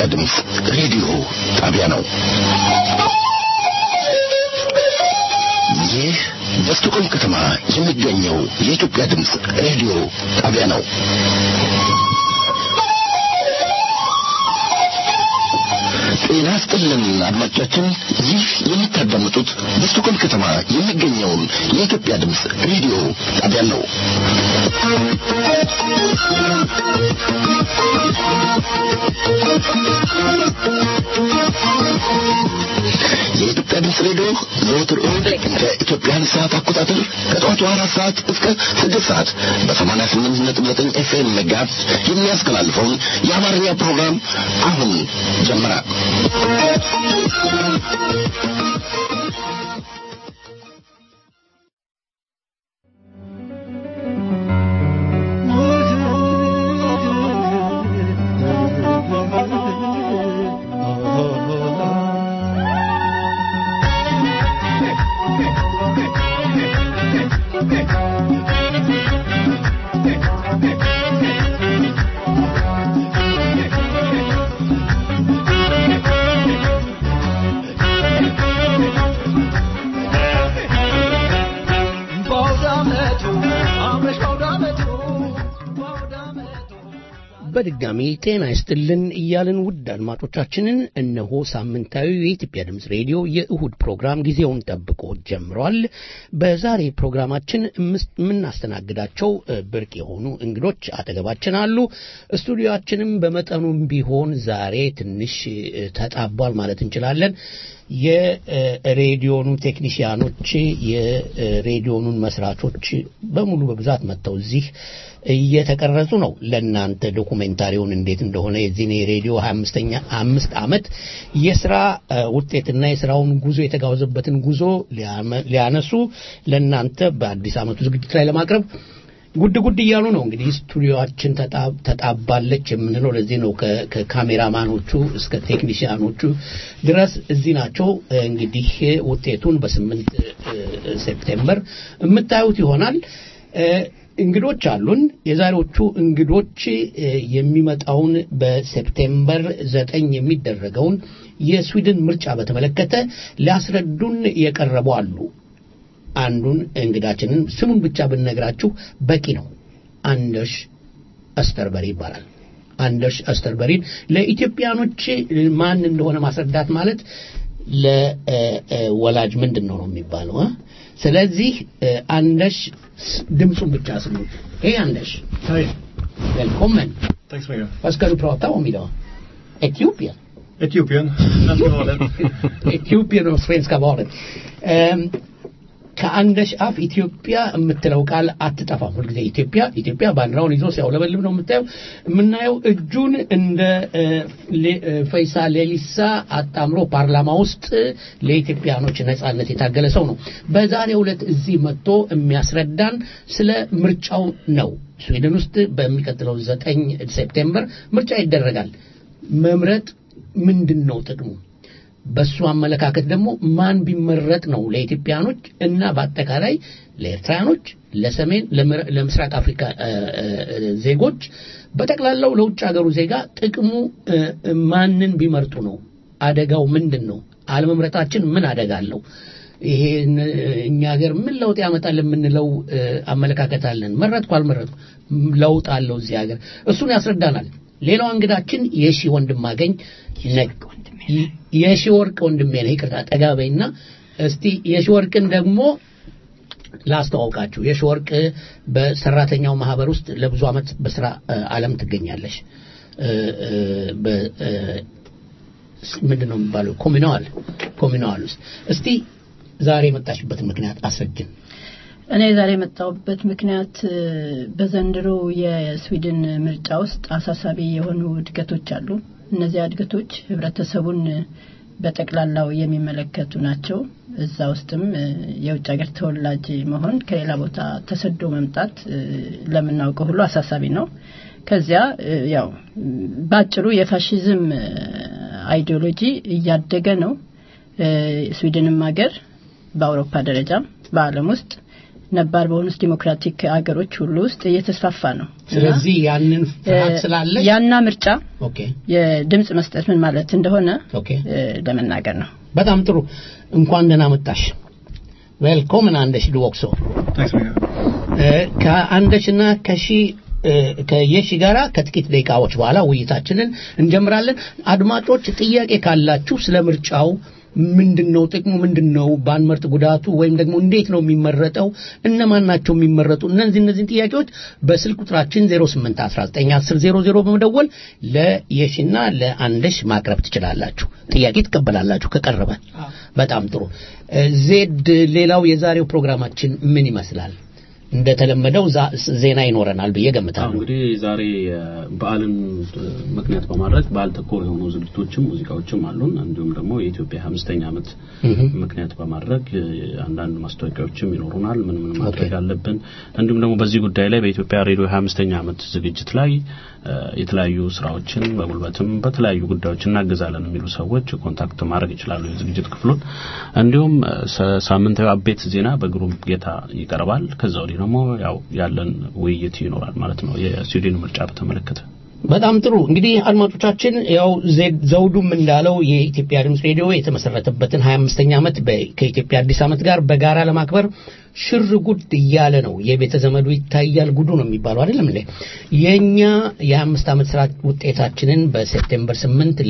የኢትዮጵያ ድምፅ ሬዲዮ ጣቢያ ነው። ይህ በስቶኮልም ከተማ የሚገኘው የኢትዮጵያ ድምፅ ሬዲዮ ጣቢያ ነው። ጤና ይስጥልን አድማጮቻችን፣ ይህ የምታዳምጡት በስቶኮልም ከተማ የሚገኘውን የኢትዮጵያ ድምፅ ሬዲዮ ጣቢያ ነው። የኢትዮጵያ ድምፅ ሬዲዮ ዘወትር እሁድ በኢትዮጵያን ሰዓት አቆጣጠር ከጠዋቱ አራት ሰዓት እስከ ስድስት ሰዓት በሰማንያ ስምንት ነጥብ ዘጠኝ ኤፍኤም ሜጋሄርዝ የሚያስተላልፈውን የአማርኛ ፕሮግራም አሁን ጀመረ። በድጋሚ ጤና ይስጥልን እያልን ውድ አድማጮቻችንን እነሆ ሳምንታዊ የኢትዮጵያ ድምፅ ሬዲዮ የእሁድ ፕሮግራም ጊዜውን ጠብቆ ጀምሯል። በዛሬ ፕሮግራማችን የምናስተናግዳቸው ብርቅ የሆኑ እንግዶች አጠገባችን አሉ። ስቱዲዮአችንም በመጠኑም ቢሆን ዛሬ ትንሽ ተጣቧል ማለት እንችላለን። የሬዲዮኑ ቴክኒሽያኖች የሬዲዮኑን መስራቾች በሙሉ በብዛት መጥተው እዚህ እየተቀረጹ ነው። ለእናንተ ዶኩሜንታሪውን እንዴት እንደሆነ የዚህን የሬዲዮ ሀያ አምስተኛ አምስት ዓመት የስራ ውጤትና የስራውን ጉዞ የተጓዘበትን ጉዞ ሊያነሱ ለእናንተ በአዲስ ዓመቱ ዝግጅት ላይ ለማቅረብ ጉድ ጉድ እያሉ ነው። እንግዲህ ስቱዲዮችን ተጣባለች የምንለው ለዚህ ነው። ከካሜራማኖቹ እስከ ቴክኒሽያኖቹ ድረስ እዚህ ናቸው። እንግዲህ ውጤቱን በስምንት ሴፕቴምበር የምታዩት ይሆናል። እንግዶች አሉን። የዛሬዎቹ እንግዶች የሚመጣውን በሴፕቴምበር ዘጠኝ የሚደረገውን የስዊድን ምርጫ በተመለከተ ሊያስረዱን የቀረቡ አሉ። አንዱን እንግዳችንን ስሙን ብቻ ብንነግራችሁ በቂ ነው። አንደርሽ አስተርበሪ ይባላል። አንደርሽ አስተርበሪን ለኢትዮጵያኖች ማን እንደሆነ ማስረዳት ማለት ለወላጅ ምንድን ነው ነው የሚባለው። ስለዚህ አንደርሽ ድምፁን ብቻ ስሙት። ሄይ አንደርሽ välkommen. Tack så mycket. Vad ska du prata om idag? Etiopien? Etiopien, svenska valet. Etiopien och svenska valet. Um, ከአንደሽ አፍ ኢትዮጵያ የምትለው ቃል አትጠፋም። ሁልጊዜ ኢትዮጵያ ኢትዮጵያ ባንዲራውን ይዞ ሲያውለበልብ ነው የምታየው። የምናየው እጁን እንደ ፈይሳ ሌሊሳ አጣምሮ ፓርላማ ውስጥ ለኢትዮጵያኖች ነጻነት የታገለ ሰው ነው። በዛሬው ዕለት እዚህ መጥቶ የሚያስረዳን ስለ ምርጫው ነው። ስዊድን ውስጥ በሚቀጥለው ዘጠኝ ሴፕቴምበር ምርጫ ይደረጋል። መምረጥ ምንድን ነው ጥቅሙ? በሱ አመለካከት ደግሞ ማን ቢመረጥ ነው ለኢትዮጵያኖች እና በአጠቃላይ ለኤርትራኖች፣ ለሰሜን ለምስራቅ አፍሪካ ዜጎች በጠቅላላው ለውጭ ሀገሩ ዜጋ ጥቅሙ ማንን ቢመርጡ ነው? አደጋው ምንድን ነው? አለመምረጣችን ምን አደጋ አለው? ይሄ እኛ ሀገር ምን ለውጥ ያመጣል የምንለው አመለካከት አለን። መረጥኩ አልመረጥኩ ለውጥ አለው እዚህ ሀገር። እሱን ያስረዳናል። ሌላው እንግዳችን የሺ ወንድማገኝ የሺ ወርቅ ወንድሜ ነው። ይቅርታ ጠጋ በይና እስቲ የሺ ወርቅን ደግሞ ላስተዋውቃችሁ። የሺ ወርቅ በሰራተኛው ማህበር ውስጥ ለብዙ ዓመት በስራ ዓለም ትገኛለሽ። ምንድን ነው የሚባለው? ኮሚናዋል ኮሚናዋል ውስጥ እስቲ ዛሬ የመጣሽበትን ምክንያት አስረጅን። እኔ ዛሬ የመጣሁበት ምክንያት በዘንድሮ የስዊድን ምርጫ ውስጥ አሳሳቢ የሆኑ እድገቶች አሉ። እነዚያ እድገቶች ህብረተሰቡን በጠቅላላው የሚመለከቱ ናቸው። እዛ ውስጥም የውጭ ሀገር ተወላጅ መሆን ከሌላ ቦታ ተሰዶ መምጣት ለምናውቀው ሁሉ አሳሳቢ ነው። ከዚያ ያው በአጭሩ የፋሽዝም አይዲዮሎጂ እያደገ ነው። ስዊድንም ሀገር በአውሮፓ ደረጃም በዓለም ውስጥ ነባር በሆኑት ዲሞክራቲክ አገሮች ሁሉ ውስጥ እየተስፋፋ ነው። ስለዚህ ያንን ፍርሃት ስላለ ያና ምርጫ ኦኬ የድምጽ መስጠት ምን ማለት እንደሆነ ኦኬ እ፣ ለመናገር ነው። በጣም ጥሩ እንኳን ደህና መጣሽ ዌልኮምን አንደሽ ድወቅሶ Tack så mycket. ከአንደሽና ከሺ እ፣ ከየሺ ጋራ ከጥቂት ደቂቃዎች በኋላ ውይይታችንን እንጀምራለን አድማጮች ጥያቄ ካላችሁ ስለ ምርጫው ምንድን ነው ጥቅሙ ምንድን ነው ባንመርጥ ጉዳቱ ወይም ደግሞ እንዴት ነው የሚመረጠው እነማን ናቸው የሚመረጡ እነዚህ እነዚህን ጥያቄዎች በስልክ ቁጥራችን 08191000 በመደወል ለየሽና ለአንደሽ ማቅረብ ትችላላችሁ ጥያቄ ትቀበላላችሁ ከቀረበ በጣም ጥሩ እ፣ ዜድ ሌላው የዛሬው ፕሮግራማችን ምን ይመስላል እንደተለመደው ዛ- ዜና ይኖረናል ብዬ አዎ ገምታለሁ እንግዲህ ዛሬ እ፣ በዓልን እ፣ ምክንያት በማድረግ በዓል ተኮር የሆኑ ዝግጅቶችም ሙዚቃዎችም አሉን። እንዲሁም ደግሞ የኢትዮጵያ አምስተኛ ዓመት ምክንያት በማድረግ እ፣ አንዳንድ ማስታወቂያዎችም ይኖሩናል። ምን ምን ማድረግ አለብን፣ እንዲሁም ደግሞ በዚህ ጉዳይ ላይ በኢትዮጵያ ሬዲዮ 25ኛ ዓመት ዝግጅት ላይ እ፣ የተለያዩ ስራዎችን በጉልበትም በተለያዩ ጉዳዮች እናግዛለን የሚሉ ሰዎች ኮንታክት ማድረግ ይችላሉ የዝግጅት ክፍሉን። እንዲሁም እ፣ ሰ- ሳምንታዊ አቤት ዜና በግሩም ጌታ ይቀርባል። ከዛ ወዲህ ደግሞ ያው ያለን ውይይት ይኖራል ማለት ነው የስዊድን ምርጫ በተመለከተ። በጣም ጥሩ እንግዲህ አድማጮቻችን ያው ዜድ- ዘውዱም እንዳለው የኢትዮጵያ ድምፅ ሬዲዮ የተመሰረተበትን 25ኛ ዓመት በ- ከኢትዮጵያ አዲስ ዓመት ጋር በጋራ ለማክበር ሽር ጉድ እያለ ነው የቤተ ዘመዱ ይታያል ጉዱ ነው የሚባለው አይደለም እንዴ የኛ የ25 ዓመት ስራ ውጤታችንን በሴፕቴምበር 8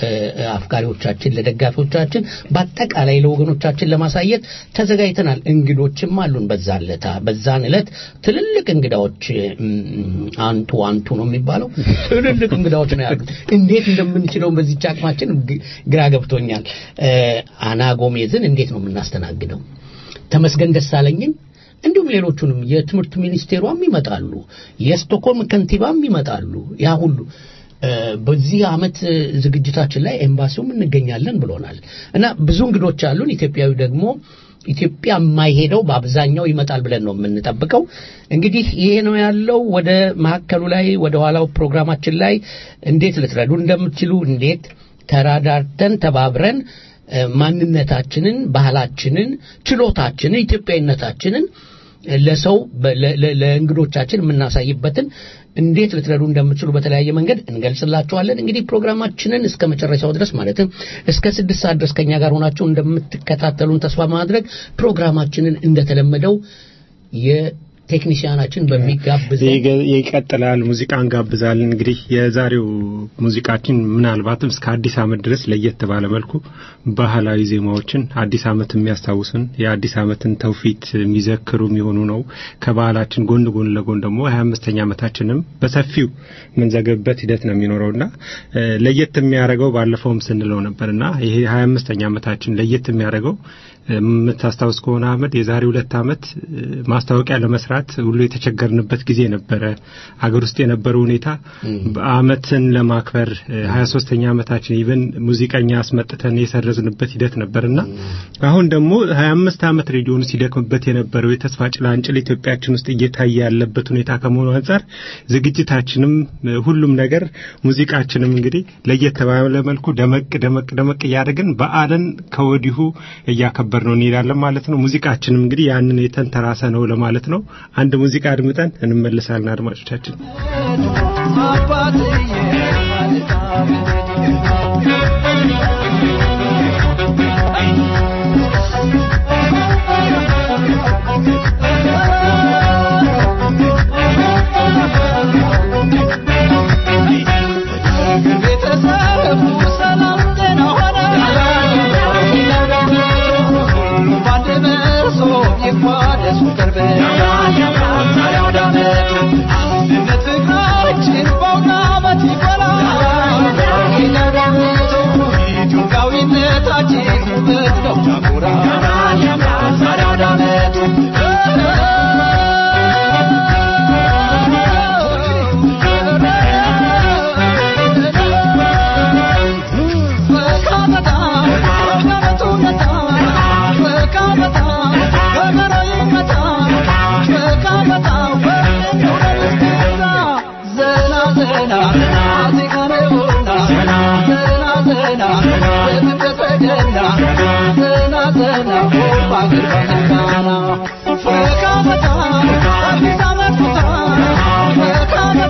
ለአፍቃሪዎቻችን ለደጋፊዎቻችን በአጠቃላይ ለወገኖቻችን ለማሳየት ተዘጋጅተናል እንግዶችም አሉን በዛን ዕለት በዛን ዕለት ትልልቅ እንግዳዎች እም፣ አንቱ አንቱ ነው የሚባለው ትልልቅ እንግዳዎች ነው ያሉት እንዴት እንደምንችለው በዚህ አቅማችን ግ- ግራ ገብቶኛል እ፣ አና ጎሜዝን እንዴት ነው የምናስተናግደው ተመስገን ደሳለኝን እንዲሁም ሌሎቹንም የትምህርት ሚኒስቴሯም ይመጣሉ የስቶኮልም ከንቲባም ይመጣሉ ያ ሁሉ እ፣ በዚህ አመት እ፣ ዝግጅታችን ላይ ኤምባሲውም እንገኛለን ብሎናል እና ብዙ እንግዶች አሉን ኢትዮጵያዊ ደግሞ ኢትዮጵያ የማይሄደው በአብዛኛው ይመጣል ብለን ነው የምንጠብቀው እንግዲህ ይሄ ነው ያለው ወደ መካከሉ ላይ ወደ ኋላው ፕሮግራማችን ላይ እንዴት ልትረዱ እንደምትችሉ እንዴት ተራዳርተን ተባብረን እ፣ ማንነታችንን ባህላችንን ችሎታችንን ኢትዮጵያዊነታችንን ለሰው በ- ለ- ለ- ለእንግዶቻችን የምናሳይበትን እንዴት ልትረዱ እንደምትችሉ በተለያየ መንገድ እንገልጽላችኋለን እንግዲህ ፕሮግራማችንን እስከ መጨረሻው ድረስ ማለትም እስከ ስድስት ሰዓት ድረስ ከኛ ጋር ሆናችሁ እንደምትከታተሉን ተስፋ ማድረግ ፕሮግራማችንን እንደተለመደው የቴክኒሽያናችን በሚጋብዝ ይገ- ይቀጥላል። ሙዚቃ እንጋብዛለን። እንግዲህ የዛሬው ሙዚቃችን ምናልባትም እስከ አዲስ ዓመት ድረስ ለየት ባለ መልኩ ባህላዊ ዜማዎችን አዲስ ዓመት የሚያስታውሱን የአዲስ ዓመትን ተውፊት የሚዘክሩ የሚሆኑ ነው። ከባህላችን ጎን ጎን ለጎን ደግሞ ሀያ አምስተኛ ዓመታችንም በሰፊው የምንዘገብበት ሂደት ነው የሚኖረውና እ፣ ለየት የሚያደርገው ባለፈውም ስንለው ነበርና ይሄ ሀያ አምስተኛ ዓመታችን ለየት የሚያደርገው የምታስታውስ ከሆነ አህመድ የዛሬ ሁለት ዓመት እ፣ ማስታወቂያ ለመስራት ሁሉ የተቸገርንበት ጊዜ ነበረ። አገር ውስጥ የነበረው ሁኔታ በአመትን ለማክበር ሀያ ሶስተኛ ዓመታችን ኢቨን ሙዚቀኛ አስመጥተን የሰረዝንበት ሂደት ነበርና አሁን ደግሞ ሀያ አምስት ዓመት ሬዲዮኑ ሲደክምበት የነበረው የተስፋ ጭላንጭል ኢትዮጵያችን ውስጥ እየታየ ያለበት ሁኔታ ከመሆኑ አንጻር ዝግጅታችንም እ፣ ሁሉም ነገር ሙዚቃችንም እንግዲህ ለየት ባለ መልኩ ደመቅ ደመቅ ደመቅ እያደረግን በዓልን ከወዲሁ እያከበር ነው እንሄዳለን ማለት ነው። ሙዚቃችንም እንግዲህ ያንን የተንተራሰ ነው ለማለት ነው። አንድ ሙዚቃ አድምጠን እንመልሳለን አድማጮቻችን። Fuck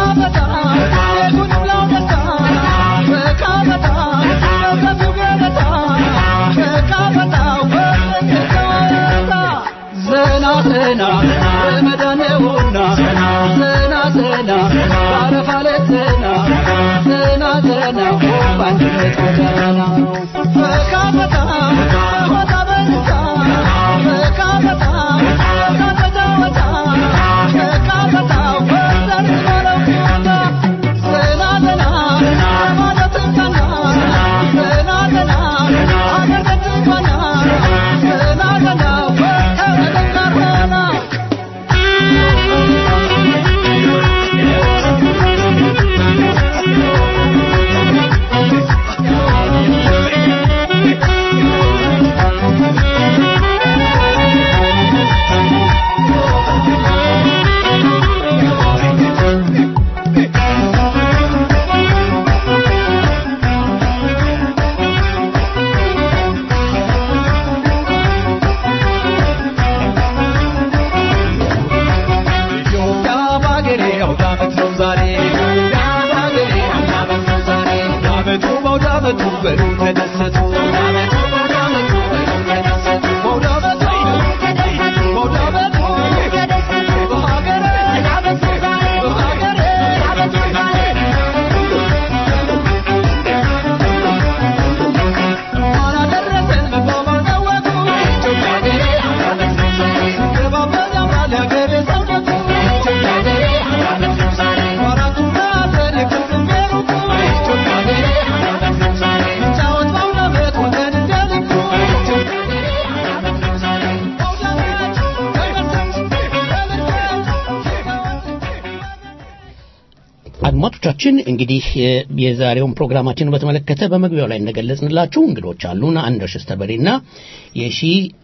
አድማጮቻችን እንግዲህ የዛሬውን ፕሮግራማችንን በተመለከተ በመግቢያው ላይ እንደገለጽንላችሁ እንግዶች አሉን አንደርስ ስተበሬና የሺ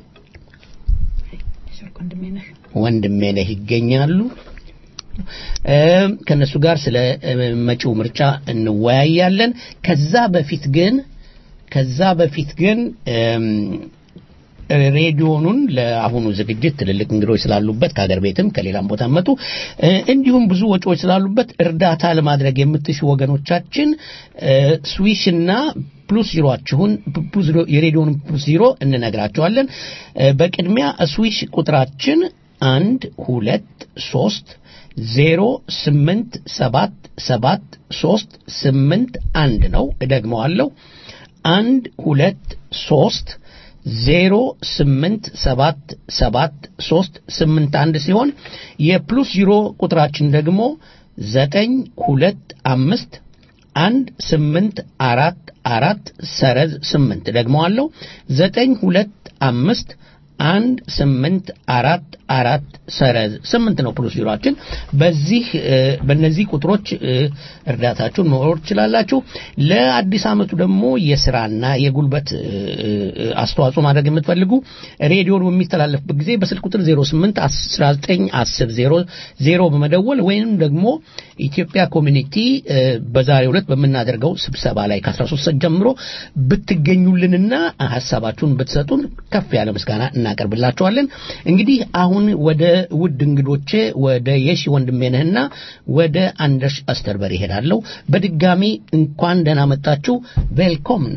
ወንድሜ ነህ ይገኛሉ ከነሱ ጋር ስለ መጪው ምርጫ እንወያያለን ከዛ በፊት ግን ከዛ በፊት ግን ሬዲዮኑን ለአሁኑ ዝግጅት ትልልቅ እንግዶች ስላሉበት ከሀገር ቤትም ከሌላም ቦታ መጡ እንዲሁም ብዙ ወጪዎች ስላሉበት እርዳታ ለማድረግ የምትሹ ወገኖቻችን ስዊሽና ፕሉስ ዚሮችሁን የሬዲዮን ፕሉስ ዚሮ እንነግራቸዋለን በቅድሚያ ስዊሽ ቁጥራችን አንድ ሁለት ሶስት ዜሮ ስምንት ሰባት ሰባት ሶስት ስምንት አንድ ነው እደግመዋለሁ አንድ ሁለት ሶስት ዜሮ ስምንት ሰባት ሰባት ሶስት ስምንት አንድ ሲሆን የፕሉስ ዚሮ ቁጥራችን ደግሞ ዘጠኝ ሁለት አምስት አንድ ስምንት አራት አራት ሰረዝ ስምንት ደግመዋለሁ ዘጠኝ ሁለት አምስት አንድ ስምንት አራት አራት ሰረዝ ስምንት ነው ፕሉስ ቢሮችን በዚህ በእነዚህ ቁጥሮች እርዳታችሁን መኖር ትችላላችሁ ለአዲስ አመቱ ደግሞ የስራና የጉልበት አስተዋጽኦ ማድረግ የምትፈልጉ ሬዲዮን በሚተላለፍበት ጊዜ በስልክ ቁጥር 08 19 10 0 በመደወል ወይም ደግሞ ኢትዮጵያ ኮሚኒቲ በዛሬው ዕለት በምናደርገው ስብሰባ ላይ ከ13 ሰዓት ጀምሮ ብትገኙልንና ሀሳባችሁን ብትሰጡን ከፍ ያለ ምስጋና እናቀርብላችኋለን እንግዲህ አሁን ወደ ውድ እንግዶቼ ወደ የሺ ወንድሜነህና ወደ አንደርስ አስተርበር ይሄዳለሁ በድጋሚ እንኳን ደህና መጣችሁ ቬልኮምና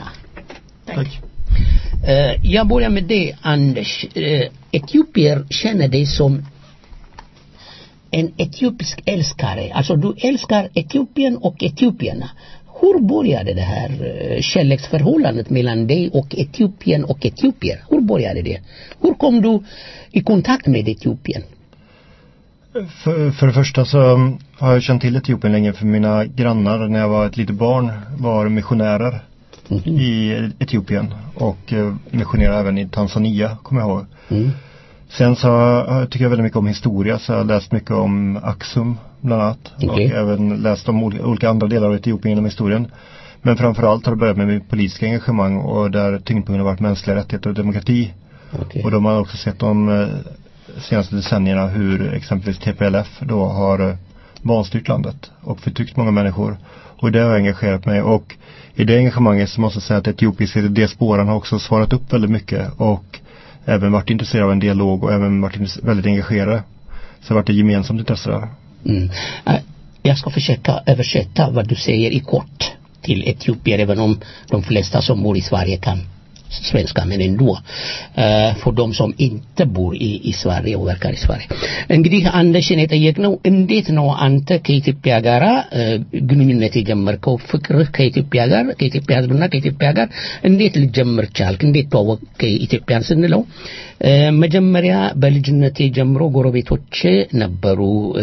jag börjar med det Anders. Etiopier känner dig som en etiopisk älskare. Alltså du älskar Etiopien och etiopierna. Hur började det här kärleksförhållandet mellan dig och Etiopien och etiopier? Hur började det? Hur kom du i kontakt med Etiopien? För, för det första så har jag känt till Etiopien länge för mina grannar när jag var ett litet barn var missionärer Mhm. i Etiopien och eh, missionerade även i Tanzania kommer jag ihåg. Mm. Sen så har- jag tycker jag väldigt mycket om historia så jag har läst mycket om Axum bland annat och Okej. även läst om olika, olika andra delar av Etiopien genom historien. Men framförallt har det börjat med mitt politiska engagemang och där tyngdpunkten har varit mänskliga rättigheter och demokrati. Okej. Och då har man också sett de eh, senaste decennierna hur exempelvis TPLF då har eh, vanstyrt landet och förtryckt många människor. Och det har jag engagerat mig och i det engagemanget så måste jag säga att etiopiska diasporan har också svarat upp väldigt mycket och även varit intresserad av en dialog och även varit intresse- väldigt engagerade. Så det har varit ett gemensamt intresse där. Mm. Jag ska försöka översätta vad du säger i kort till etiopier även om de flesta som bor i Sverige kan svenska men ändå uh, för de som inte bor i, i Sverige och verkar i Sverige እንግዲህ አንደሽን የጠየቅነው እንዴት ነው አንተ ከኢትዮጵያ ጋር ግንኙነት የጀመርከው ፍቅርህ ከኢትዮጵያ ጋር ከኢትዮጵያ ህዝብና ከኢትዮጵያ ጋር እንዴት ልጀምር ቻልክ እንዴት ተዋወቅ ኢትዮጵያን ስንለው መጀመሪያ በልጅነቴ ጀምሮ ጎረቤቶች ነበሩ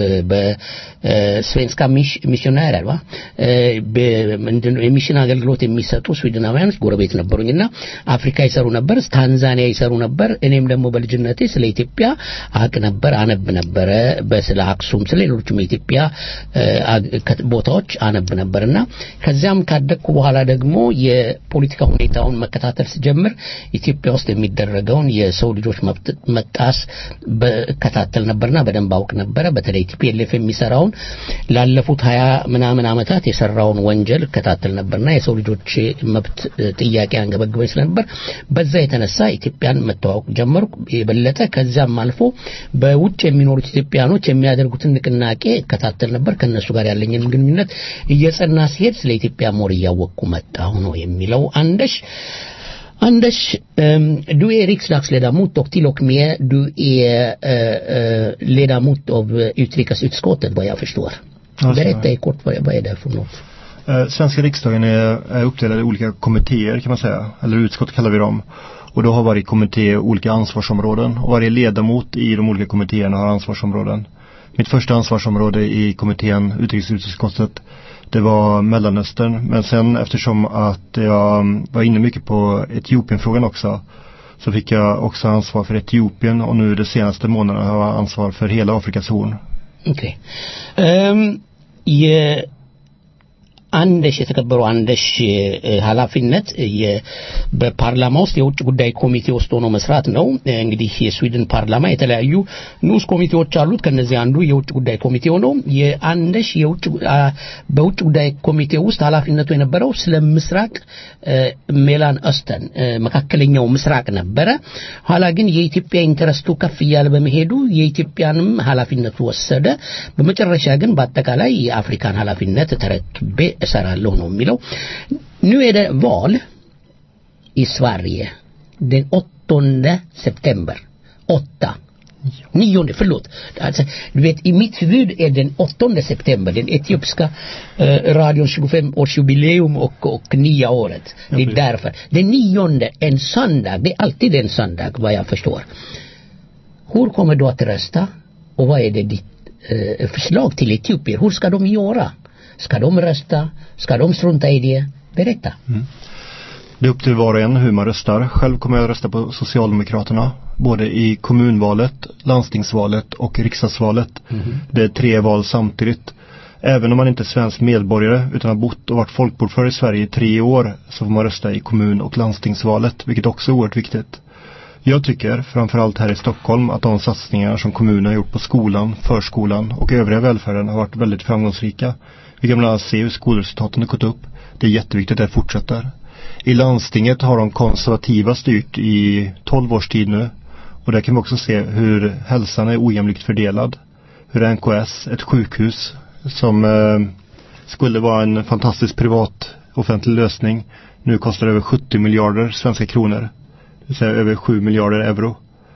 በስቬንስካ ሚሽናሪ አልባ የሚሽን አገልግሎት የሚሰጡ ስዊድናውያን ጎረቤት ነበሩኝና አፍሪካ ይሰሩ ነበር ታንዛኒያ ይሰሩ ነበር እኔም ደግሞ በልጅነቴ ስለ ኢትዮጵያ አቅ ነበር አነብ ነበረ በስለ አክሱም ስለ ሌሎችም የኢትዮጵያ ቦታዎች አነብ ነበርና ከዚያም ካደግኩ በኋላ ደግሞ የፖለቲካ ሁኔታውን መከታተል ስጀምር ኢትዮጵያ ውስጥ የሚደረገውን የሰው ልጆች መብት መጣስ በከታተል ነበርና በደንብ አውቅ ነበረ በተለይ ቲፒኤልኤፍ የሚሰራውን ላለፉት ሀያ ምናምን ዓመታት የሰራውን ወንጀል እከታተል ነበርና የሰው ልጆች መብት ጥያቄ አንገበግበኝ ስለነበር በዛ የተነሳ ኢትዮጵያን መተዋወቅ ጀመርኩ የበለጠ ከዚያም አልፎ በውጭ የሚኖሩት ኢትዮጵያኖች የሚያደርጉትን ንቅናቄ እከታተል ነበር ከነሱ ጋር ያለኝን ግንኙነት እየጸና ሲሄድ ስለ ኢትዮጵያ ሞር እያወቅኩ መጣሁ ነው የሚለው አንደሽ Anders, um, du är riksdagsledamot och till och med du är uh, uh, ledamot av uh, utrikesutskottet vad jag förstår. Ja, Berätta i kort vad, vad är det för något? Eh, Svenska riksdagen är, är uppdelad i olika kommittéer kan man säga, eller utskott kallar vi dem. Och då har varje kommitté olika ansvarsområden och varje ledamot i de olika kommittéerna har ansvarsområden. Mitt första ansvarsområde i kommittén utrikesutskottet det var Mellanöstern men sen eftersom att jag var inne mycket på Etiopienfrågan också så fick jag också ansvar för Etiopien och nu de senaste månaderna har jag ansvar för hela Afrikas horn. ኦኬ አንደሽ የተከበሩ አንደሽ ኃላፊነት በፓርላማ ውስጥ የውጭ ጉዳይ ኮሚቴ ውስጥ ሆኖ መስራት ነው እንግዲህ የስዊድን ፓርላማ የተለያዩ ንዑስ ኮሚቴዎች አሉት ከነዚህ አንዱ የውጭ ጉዳይ ኮሚቴው ነው የአንደሽ የውጭ በውጭ ጉዳይ ኮሚቴ ውስጥ ኃላፊነቱ የነበረው ስለ ምስራቅ ሜላን ኦስተን መካከለኛው ምስራቅ ነበረ ኋላ ግን የኢትዮጵያ ኢንተረስቱ ከፍ እያለ በመሄዱ የኢትዮጵያንም ኃላፊነቱ ወሰደ በመጨረሻ ግን በአጠቃላይ የአፍሪካን ኃላፊነት ተረክቤ እሰራለሁ ነው የሚለው nu är det val i Sverige den 8 september 8 Nionde, förlåt. Alltså, du vet, i mitt huvud är den 8 september, den etiopiska eh, radions 25-årsjubileum och, och nya året. Det är därför. Den nionde, en söndag, det är alltid en söndag vad jag förstår. Hur kommer du att rösta? Och vad är det ditt eh, förslag till etiopier? Hur ska de göra? Ska de rösta? Ska de strunta i det? Berätta. Mm. Det är upp till var och en hur man röstar. Själv kommer jag att rösta på Socialdemokraterna. Både i kommunvalet, landstingsvalet och riksdagsvalet. Mhm. Det är tre val samtidigt. Även om man inte är svensk medborgare utan har bott och varit folkbokförd i Sverige i tre år så får man rösta i kommun- och landstingsvalet, vilket också är oerhört viktigt. Jag tycker, framförallt här i Stockholm, att de satsningar som kommunen har gjort på skolan, förskolan och övriga välfärden har varit väldigt framgångsrika. Vi kan bland annat se hur skolresultaten har gått upp. Det är jätteviktigt att det fortsätter. I landstinget har de konservativa styrt i 12 års tid nu. Och där kan vi också se hur hälsan är ojämlikt fördelad. Hur NKS, ett sjukhus som eh, skulle vara en fantastisk privat offentlig lösning nu kostar över 70 miljarder svenska kronor. Det vill säga över 7 miljarder euro.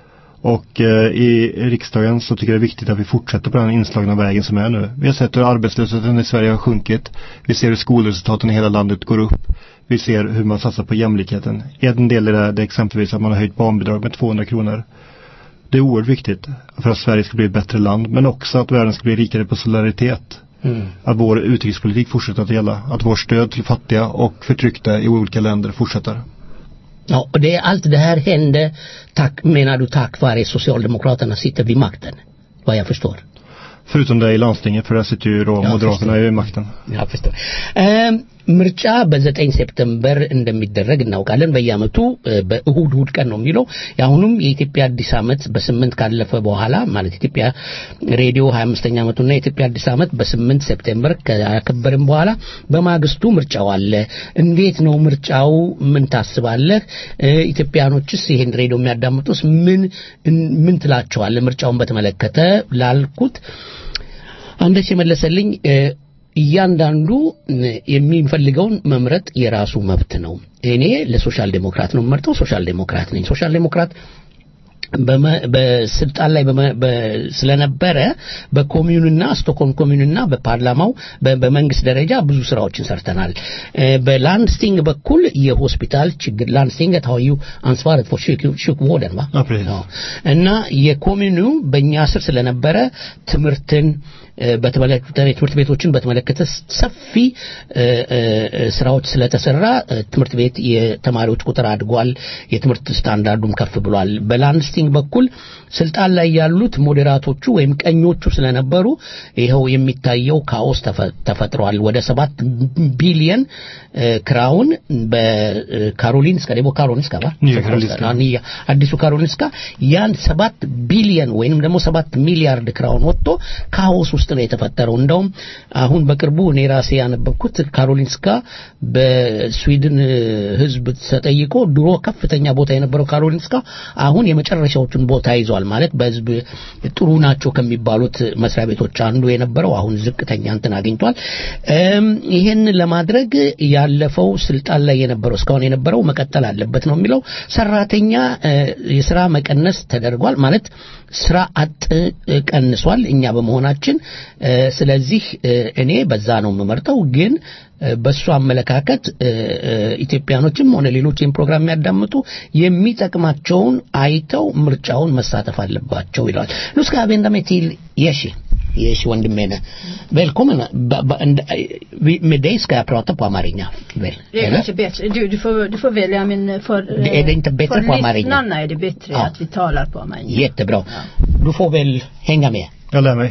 Och eh, i riksdagen så tycker jag det är viktigt att vi fortsätter på den inslagna vägen som är nu. Vi har sett hur arbetslösheten i Sverige har sjunkit. Vi ser hur skolresultaten i hela landet går upp. Vi ser hur man satsar på jämlikheten. En del i det, det är exempelvis att man har höjt barnbidrag med 200 kronor. Det är oerhört viktigt för att Sverige ska bli ett bättre land men också att världen ska bli rikare på solidaritet. Mm. Att vår utrikespolitik fortsätter att gälla. Att vårt stöd till fattiga och förtryckta i olika länder fortsätter. Ja, och det, allt det här hände, tack, menar du, tack vare Socialdemokraterna sitter vid makten? Vad jag förstår. Förutom det i landstinget för där sitter ju då Ja, Moderaterna förstår. i makten. Ja, förstår. እም፣ ምርጫ በዘጠኝ ሴፕተምበር እንደሚደረግ እናውቃለን በየአመቱ እ፣ በእሁድ እሁድ ቀን ነው የሚለው የአሁኑም የኢትዮጵያ አዲስ አመት በስምንት ካለፈ በኋላ ማለት ኢትዮጵያ ሬዲዮ ሀያ አምስተኛ አመቱና የኢትዮጵያ አዲስ አመት በስምንት ሴፕቴምበር ካከበርን በኋላ በማግስቱ ምርጫው አለ እንዴት ነው ምርጫው ምን ታስባለህ እ፣ ኢትዮጵያኖችስ ይሄን ሬዲዮ የሚያዳምጡስ ምን ምን ትላቸዋለህ ምርጫውን በተመለከተ ላልኩት አንደች የመለሰልኝ እ፣ እያንዳንዱ የሚፈልገውን መምረጥ የራሱ መብት ነው። እኔ ለሶሻል ዴሞክራት ነው የምመርጠው። ሶሻል ዴሞክራት ነኝ። ሶሻል ዴሞክራት በስልጣን ላይ ስለነበረ በኮሚዩንና ስቶክሆልም ኮሚዩንና በፓርላማው በመንግስት ደረጃ ብዙ ስራዎችን ሰርተናል። በላንድስቲንግ በኩል የሆስፒታል ችግር ላንድስቲንግ ታዩ አንስቫረት ፎር sjukvården va? Ja, precis. እና የኮሚዩኑ በእኛ ስር ስለነበረ ትምህርትን በተመለከተ ትምህርት ቤቶችን በተመለከተ ሰፊ ስራዎች ስለተሰራ ትምህርት ቤት የተማሪዎች ቁጥር አድጓል። የትምህርት ስታንዳርዱም ከፍ ብሏል። በላንድስቲንግ በኩል ስልጣን ላይ ያሉት ሞዴራቶቹ ወይም ቀኞቹ ስለነበሩ ይኸው የሚታየው ካኦስ ተፈጥሯል። ወደ ሰባት ቢሊየን ክራውን በካሮሊንስካ ደግሞ ካሮሊንስካ ባ አዲሱ ካሮሊንስካ ያን ሰባት ቢሊየን ወይንም ደግሞ ሰባት ሚሊያርድ ክራውን ወጥቶ ካኦስ ውስጥ ነው የተፈጠረው። እንደውም አሁን በቅርቡ እኔ ራሴ ያነበብኩት ካሮሊንስካ በስዊድን ሕዝብ ተጠይቆ ድሮ ከፍተኛ ቦታ የነበረው ካሮሊንስካ አሁን የመጨረሻዎቹን ቦታ ይዟል። ማለት በሕዝብ ጥሩ ናቸው ከሚባሉት መስሪያ ቤቶች አንዱ የነበረው አሁን ዝቅተኛ እንትን አግኝቷል። ይሄን ለማድረግ ያለፈው ስልጣን ላይ የነበረው እስካሁን የነበረው መቀጠል አለበት ነው የሚለው። ሰራተኛ የስራ መቀነስ ተደርጓል ማለት ስራ አጥ ቀንሷል እኛ በመሆናችን ስለዚህ እኔ በዛ ነው የምመርጠው ግን በሱ አመለካከት ኢትዮጵያኖችም ሆነ ሌሎች ይህን ፕሮግራም የሚያዳምጡ የሚጠቅማቸውን አይተው ምርጫውን መሳተፍ አለባቸው ይለዋል nu ska jag vända mig till Yeshi Yeshi ወንድሜ ነህ välkommen med dig ska jag prata på amarinja väl Det är kanske bättre. Du, du, får, du får välja men för, är det inte bättre för på amarinja? lyssnarna är det bättre Ja. att vi talar på amarinja. jättebra du får väl hänga med Jag lär mig.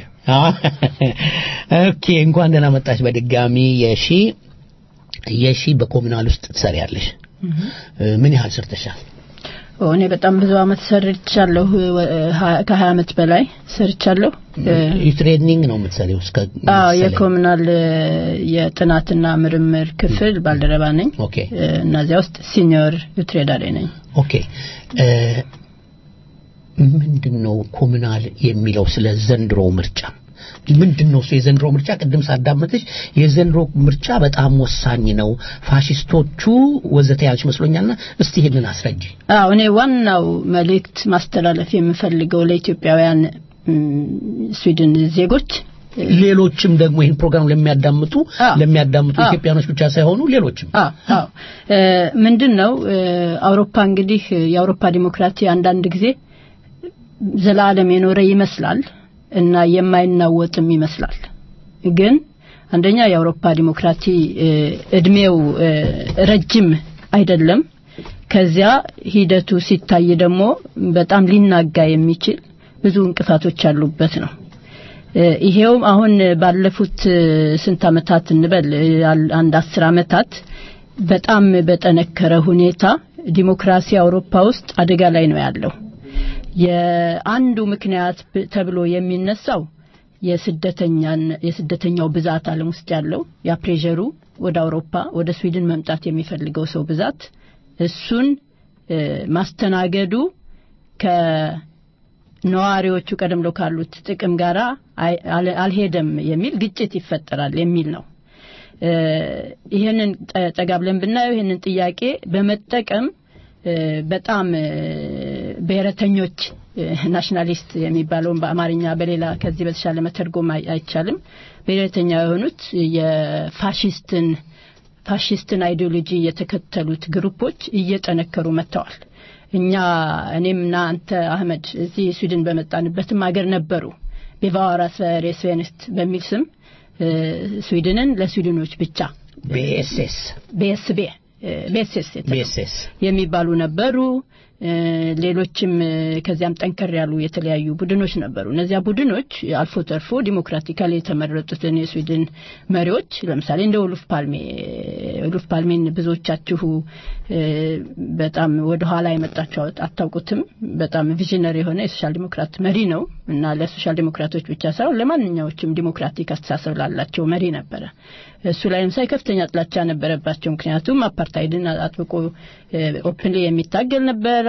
ኦኬ እንኳን ደህና መጣች በድጋሚ የሺ የሺ በኮሚናል ውስጥ ትሰሪያለሽ ምን ያህል ሰርተሻል እኔ በጣም ብዙ አመት ሰርቻለሁ ከሀያ አመት በላይ ሰርቻለሁ ትሬኒንግ ነው የምትሰሪው እስከ አዎ መሰለኝ። የኮሙናል የጥናትና ምርምር ክፍል ባልደረባ ነኝ ኦኬ እና እዚያ ውስጥ ሲኒዮር ዩትሬዳሪ ነኝ ኦኬ እ፣ ምንድን ነው ኮሙናል የሚለው ስለ ዘንድሮ ምርጫ ምንድን ነው እሱ የዘንድሮ ምርጫ ቅድም ሳዳመጥሽ የዘንድሮ ምርጫ በጣም ወሳኝ ነው ፋሽስቶቹ ወዘተ ያልሽ መስሎኛልና እስቲ ይሄንን አስረጅ አዎ እኔ ዋናው መልእክት ማስተላለፍ የምፈልገው ለኢትዮጵያውያን ም፣ ስዊድን ዜጎች ሌሎችም ደግሞ ይህን ፕሮግራም ለሚያዳምጡ አዎ። ለሚያዳምጡ አዎ። ኢትዮጵያኖች ብቻ ሳይሆኑ ሌሎችም አዎ አዎ እ፣ ምንድን ነው እ፣ አውሮፓ እንግዲህ የአውሮፓ ዲሞክራሲ አንዳንድ ጊዜ ዘላለም የኖረ ይመስላል እና የማይናወጥም ይመስላል ግን አንደኛ የአውሮፓ ዲሞክራሲ እ፣ እድሜው እ፣ ረጅም አይደለም ከዚያ ሂደቱ ሲታይ ደግሞ በጣም ሊናጋ የሚችል ብዙ እንቅፋቶች ያሉበት ነው እ፣ ይሄውም አሁን ባለፉት እ፣ ስንት አመታት እንበል እ፣ አል- አንድ አስር አመታት በጣም በጠነከረ ሁኔታ ዲሞክራሲ አውሮፓ ውስጥ አደጋ ላይ ነው ያለው የአንዱ ምክንያት ብ- ተብሎ የሚነሳው የስደተኛን የስደተኛው ብዛት ዓለም ውስጥ ያለው ያ ፕሬዠሩ ወደ አውሮፓ ወደ ስዊድን መምጣት የሚፈልገው ሰው ብዛት እሱን እ፣ ማስተናገዱ ከነዋሪዎቹ ቀደም ብሎ ካሉት ጥቅም ጋራ አይ- አል- አልሄደም የሚል ግጭት ይፈጠራል የሚል ነው። እ፣ ይህንን ጠ- ጠጋ ብለን ብናየው ይህንን ጥያቄ በመጠቀም እ፣ በጣም እ፣ ብሔረተኞች እ፣ ናሽናሊስት የሚባለውን በአማርኛ በሌላ ከዚህ በተሻለ መተርጎም አይ- አይቻልም። ብሔረተኛ የሆኑት የፋሽስትን ፋሽስትን አይዲዮሎጂ የተከተሉት ግሩፖች እየጠነከሩ መጥተዋል። እኛ እኔምና አንተ አህመድ እዚህ ስዊድን በመጣንበትም ሀገር ነበሩ ቤቫዋራ ስቨሬ ስቬንስት በሚል ስም እ፣ ስዊድንን ለስዊድኖች ብቻ ቤኤስኤስ ቤስቤ ቤስስ ቤኤስኤስ የሚባሉ ነበሩ። እ፣ ሌሎችም እ፣ ከዚያም ጠንከር ያሉ የተለያዩ ቡድኖች ነበሩ። እነዚያ ቡድኖች አልፎ ተርፎ ዲሞክራቲካሊ የተመረጡትን የስዊድን መሪዎች ለምሳሌ እንደ ኡሉፍ ፓልሜ ኡሉፍ ፓልሜን ብዙዎቻችሁ እ፣ በጣም ወደ ኋላ የመጣችሁ አታውቁትም። በጣም ቪዥነሪ የሆነ የሶሻል ዲሞክራት መሪ ነው እና ለሶሻል ዲሞክራቶች ብቻ ሳይሆን ለማንኛዎችም ዲሞክራቲክ አስተሳሰብ ላላቸው መሪ ነበረ። እሱ ላይም ሳይ ከፍተኛ ጥላቻ ነበረባቸው። ምክንያቱም አፓርታይድን አጥብቆ ኦፕንሊ የሚታገል ነበር።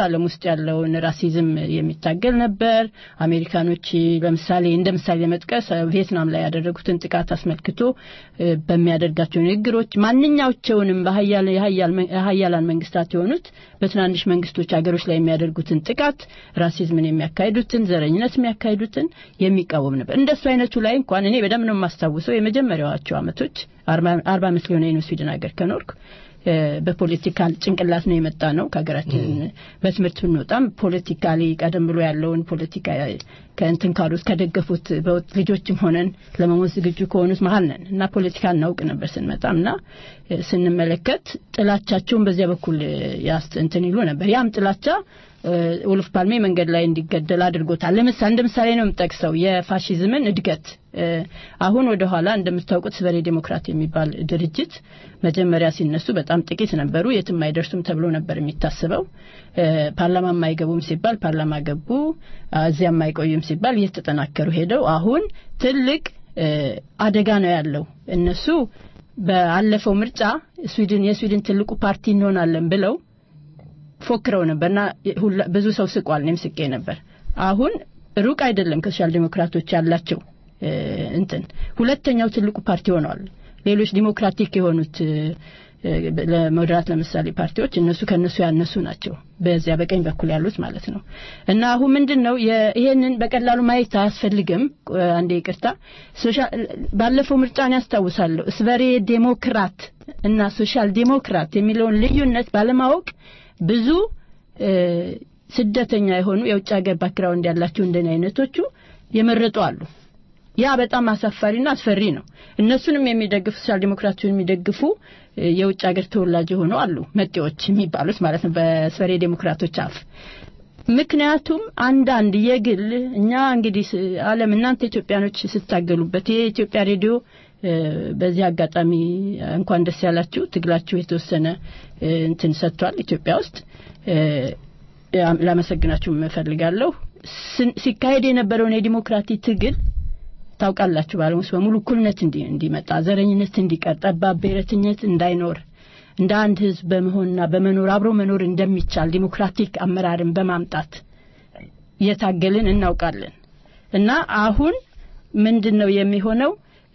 ዓለም ውስጥ ያለውን ራሲዝም የሚታገል ነበር። አሜሪካኖች ለምሳሌ እንደ ምሳሌ ለመጥቀስ ቪየትናም ላይ ያደረጉትን ጥቃት አስመልክቶ በሚያደርጋቸው ንግግሮች ማንኛቸውንም የሀያላን መንግስታት የሆኑት በትናንሽ መንግስቶች ሀገሮች ላይ የሚያደርጉትን ጥቃት ራሲዝምን የሚያካሂዱትን ዘረኝነት የሚያካሂዱትን የሚቃወም ነበር። እንደሱ አይነቱ ላይ እንኳን እኔ በደንብ ነው የማስታውሰው የመጀመሪያዎቹ አመቶች አርባ አመት ሊሆነ ነው ስዊድን ሀገር ከኖርኩ በፖለቲካል ጭንቅላት ነው የመጣ ነው ከሀገራችን በትምህርት ብንወጣም ፖለቲካሊ ቀደም ብሎ ያለውን ፖለቲካ ከእንትን ካሉት ከደገፉት ልጆችም ሆነን ለመሞት ዝግጁ ከሆኑት መሀል ነን እና ፖለቲካ እናውቅ ነበር ስንመጣም እና ስንመለከት ጥላቻቸውን በዚያ በኩል እንትን ይሉ ነበር ያም ጥላቻ ውልፍ ፓልሜ መንገድ ላይ እንዲገደል አድርጎታል። ለምሳሌ እንደ ምሳሌ ነው የምጠቅሰው የፋሺዝምን እድገት። አሁን ወደ ኋላ እንደምታውቁት ስበሬ ዴሞክራት የሚባል ድርጅት መጀመሪያ ሲነሱ በጣም ጥቂት ነበሩ፣ የትም አይደርሱም ተብሎ ነበር የሚታስበው። ፓርላማ የማይገቡም ሲባል ፓርላማ ገቡ፣ እዚያ የማይቆዩም ሲባል እየተጠናከሩ ሄደው አሁን ትልቅ አደጋ ነው ያለው። እነሱ ባለፈው ምርጫ ስዊድን የስዊድን ትልቁ ፓርቲ እንሆናለን ብለው ፎክረው ነበርና ብዙ ሰው ስቋል። እኔም ስቄ ነበር። አሁን ሩቅ አይደለም ከሶሻል ዴሞክራቶች ያላቸው እንትን ሁለተኛው ትልቁ ፓርቲ ሆነዋል። ሌሎች ዲሞክራቲክ የሆኑት ለሞዴራት ለምሳሌ ፓርቲዎች እነሱ ከነሱ ያነሱ ናቸው። በዚያ በቀኝ በኩል ያሉት ማለት ነው። እና አሁን ምንድን ነው ይሄንን በቀላሉ ማየት አያስፈልግም። አንዴ ይቅርታ፣ ባለፈው ምርጫን ያስታውሳለሁ። ስቨሬ ዴሞክራት እና ሶሻል ዴሞክራት የሚለውን ልዩነት ባለማወቅ ብዙ ስደተኛ የሆኑ የውጭ ሀገር ባክግራውንድ ያላቸው እንደኔ አይነቶቹ የመረጡ አሉ። ያ በጣም አሳፋሪና አስፈሪ ነው። እነሱንም የሚደግፉ ሶሻል ዴሞክራቶችን የሚደግፉ የውጭ ሀገር ተወላጅ የሆኑ አሉ፣ መጤዎች የሚባሉት ማለት ነው በስፈሬ ዴሞክራቶች አፍ። ምክንያቱም አንዳንድ የግል እኛ እንግዲህ ዓለም እናንተ ኢትዮጵያኖች ስታገሉበት ይሄ የኢትዮጵያ ሬዲዮ በዚህ አጋጣሚ እንኳን ደስ ያላችሁ ትግላችሁ የተወሰነ እንትን ሰጥቷል ኢትዮጵያ ውስጥ ላመሰግናችሁ እፈልጋለሁ። ሲካሄድ የነበረውን የዲሞክራቲ ትግል ታውቃላችሁ። በዓለም ውስጥ በሙሉ እኩልነት እንዲመጣ፣ ዘረኝነት እንዲቀር፣ ጠባብ ብሔረተኝነት እንዳይኖር እንደ አንድ ህዝብ በመሆንና በመኖር አብሮ መኖር እንደሚቻል ዲሞክራቲክ አመራርን በማምጣት እየታገልን እናውቃለን እና አሁን ምንድን ነው የሚሆነው?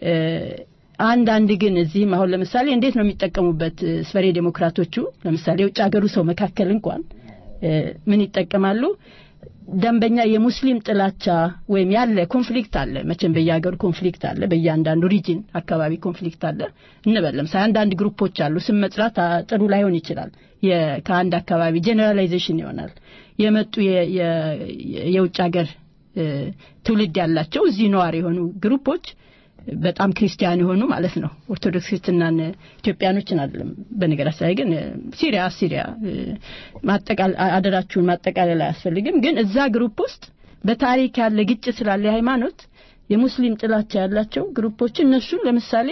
አንዳንድ ግን እዚህም አሁን ለምሳሌ እንዴት ነው የሚጠቀሙበት ስፈሬ ዴሞክራቶቹ ለምሳሌ የውጭ ሀገሩ ሰው መካከል እንኳን ምን ይጠቀማሉ? ደንበኛ የሙስሊም ጥላቻ ወይም ያለ ኮንፍሊክት አለ። መቼም በየሀገሩ ኮንፍሊክት አለ፣ በእያንዳንዱ ሪጅን አካባቢ ኮንፍሊክት አለ እንበል። ለምሳሌ አንዳንድ ግሩፖች አሉ። ስም መጥራት ጥሩ ላይሆን ይችላል። ከአንድ አካባቢ ጄኔራላይዜሽን ይሆናል። የመጡ የውጭ ሀገር ትውልድ ያላቸው እዚህ ነዋሪ የሆኑ ግሩፖች በጣም ክርስቲያን የሆኑ ማለት ነው። ኦርቶዶክስ ክርስትናን ኢትዮጵያኖችን አይደለም። በነገራችን ላይ ግን ሲሪያ ሲሪያ ማጠቃል አደራችሁን ማጠቃለል አያስፈልግም። ግን እዛ ግሩፕ ውስጥ በታሪክ ያለ ግጭት ስላለ ሃይማኖት የሙስሊም ጥላቻ ያላቸው ግሩፖች እነሱን ለምሳሌ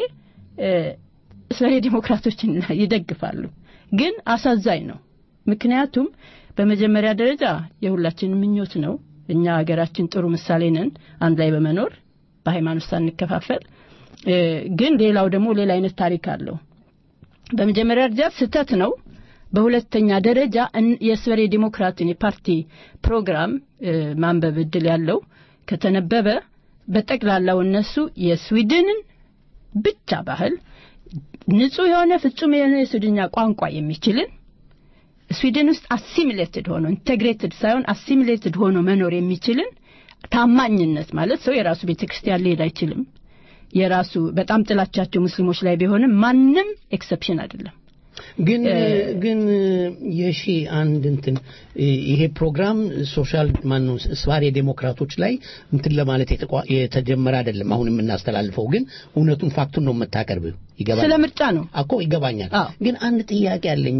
እስራኤል ዴሞክራቶችን ይደግፋሉ። ግን አሳዛኝ ነው። ምክንያቱም በመጀመሪያ ደረጃ የሁላችንም ምኞት ነው። እኛ ሀገራችን ጥሩ ምሳሌ ነን፣ አንድ ላይ በመኖር በሃይማኖት ሳንከፋፈል። ግን ሌላው ደግሞ ሌላ አይነት ታሪክ አለው። በመጀመሪያ ደረጃ ስህተት ነው። በሁለተኛ ደረጃ የስበሬ ዴሞክራትን የፓርቲ ፕሮግራም ማንበብ እድል ያለው ከተነበበ በጠቅላላው እነሱ የስዊድንን ብቻ ባህል ንጹህ የሆነ ፍጹም የሆነ የስዊድኛ ቋንቋ የሚችልን ስዊድን ውስጥ አሲሚሌትድ ሆኖ ኢንቴግሬትድ ሳይሆን አሲሚሌትድ ሆኖ መኖር የሚችልን ታማኝነት ማለት ሰው የራሱ ቤተክርስቲያን ሊሄድ አይችልም። የራሱ በጣም ጥላቻቸው ሙስሊሞች ላይ ቢሆንም ማንም ኤክሰፕሽን አይደለም። ግን ግን የሺ አንድ እንትን ይሄ ፕሮግራም ሶሻል ማነው ስባሬ ዴሞክራቶች ላይ እንትን ለማለት የተጀመረ አይደለም። አሁን የምናስተላልፈው ግን እውነቱን ፋክቱን ነው የምታቀርብ። ይገባል። ስለ ምርጫ ነው እኮ ይገባኛል። ግን አንድ ጥያቄ አለኝ።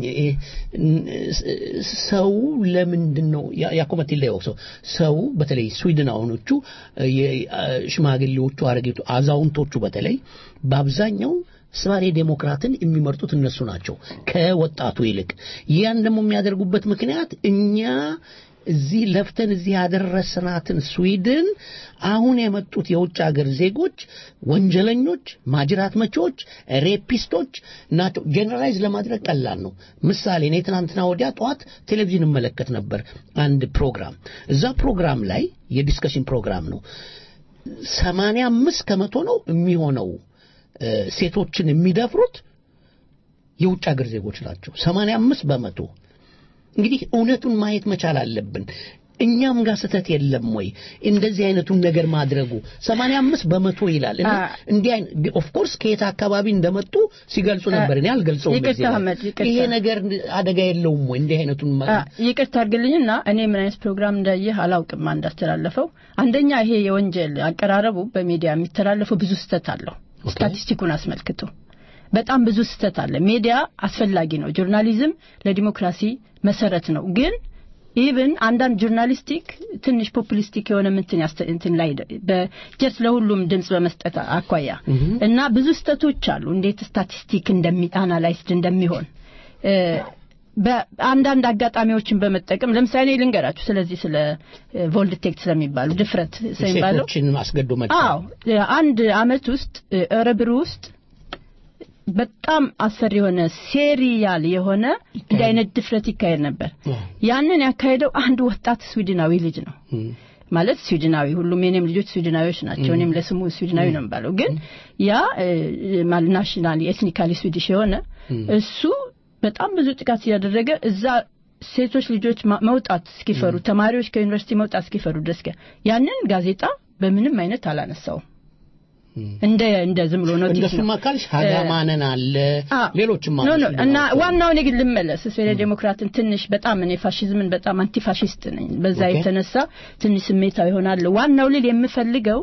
ሰው ለምንድን ነው ያኮመት ይለየው ሰው ሰው በተለይ ስዊድናውያኖቹ ሽማግሌዎቹ፣ አረጌቱ፣ አዛውንቶቹ በተለይ በአብዛኛው ስባሬ ዴሞክራትን የሚመርጡት እነሱ ናቸው ከወጣቱ ይልቅ። ያን ደግሞ የሚያደርጉበት ምክንያት እኛ እዚህ ለፍተን እዚህ ያደረስናትን ስዊድን አሁን የመጡት የውጭ ሀገር ዜጎች ወንጀለኞች፣ ማጅራት መቼዎች፣ ሬፒስቶች ናቸው። ጄኔራላይዝ ለማድረግ ቀላል ነው። ምሳሌ እኔ ትናንትና ወዲያ ጠዋት ቴሌቪዥን እመለከት ነበር አንድ ፕሮግራም። እዛ ፕሮግራም ላይ የዲስከሽን ፕሮግራም ነው። ሰማንያ አምስት ከመቶ ነው የሚሆነው ሴቶችን የሚደፍሩት የውጭ ሀገር ዜጎች ናቸው። ሰማንያ አምስት በመቶ እንግዲህ እውነቱን ማየት መቻል አለብን። እኛም ጋር ስህተት የለም ወይ እንደዚህ አይነቱን ነገር ማድረጉ? ሰማንያ አምስት በመቶ ይላል እና እንዲህ አይነት ኦፍ ኮርስ ከየት አካባቢ እንደመጡ ሲገልጹ ነበር። እኔ አልገልጸውም። ይቅርታ አህመድ፣ ይቅርታ። ይሄ ነገር አደጋ የለውም ወይ እንዲህ አይነቱን ይቅርታ አድርግልኝና እኔ ምን አይነት ፕሮግራም እንዳየህ አላውቅም። እንዳስተላለፈው አንደኛ ይሄ የወንጀል አቀራረቡ በሚዲያ የሚተላለፈው ብዙ ስህተት አለው። ስታቲስቲኩን አስመልክቶ በጣም ብዙ ስህተት አለ። ሚዲያ አስፈላጊ ነው። ጆርናሊዝም ለዲሞክራሲ መሰረት ነው። ግን ኢቭን አንዳንድ ጆርናሊስቲክ ትንሽ ፖፑሊስቲክ የሆነ ምንትን እንትን ላይ በጀስት ለሁሉም ድምጽ በመስጠት አኳያ እና ብዙ ስህተቶች አሉ። እንዴት ስታቲስቲክ እንደሚ አናላይዝድ እንደሚሆን በአንዳንድ አጋጣሚዎችን በመጠቀም ለምሳሌ ልንገራችሁ ስለዚህ ስለ ቮልድቴክት ስለሚባሉ ድፍረት ስለሚባለው ሴቶችን አስገዶ መድፈር አዎ አንድ አመት ውስጥ እረብሩ ውስጥ በጣም አስፈሪ የሆነ ሴሪያል የሆነ እንዲህ አይነት ድፍረት ይካሄድ ነበር። ያንን ያካሄደው አንድ ወጣት ስዊድናዊ ልጅ ነው። ማለት ስዊድናዊ ሁሉም የኔም ልጆች ስዊድናዊዎች ናቸው። እኔም ለስሙ ስዊድናዊ ነው የሚባለው። ግን ያ ናሽናሊ ኤትኒካሊ ስዊዲሽ የሆነ እሱ በጣም ብዙ ጥቃት እያደረገ እዛ ሴቶች ልጆች መውጣት እስኪፈሩ ተማሪዎች ከዩኒቨርሲቲ መውጣት እስኪፈሩ ድረስ ያንን ጋዜጣ በምንም አይነት አላነሳውም። እንደ እንደ ዝም ብሎ ኖቲስ እንደሱ ማካልሽ ሀጋማነን አለ ሌሎችም ኖ ኖ እና ዋናው እኔ ግን ልመለስ ስለ ዴሞክራትን ትንሽ በጣም እኔ ፋሽዝምን በጣም አንቲ ፋሽስት ነኝ። በዛ የተነሳ ትንሽ ስሜታዊ ይሆናል። ዋናው ልል የምፈልገው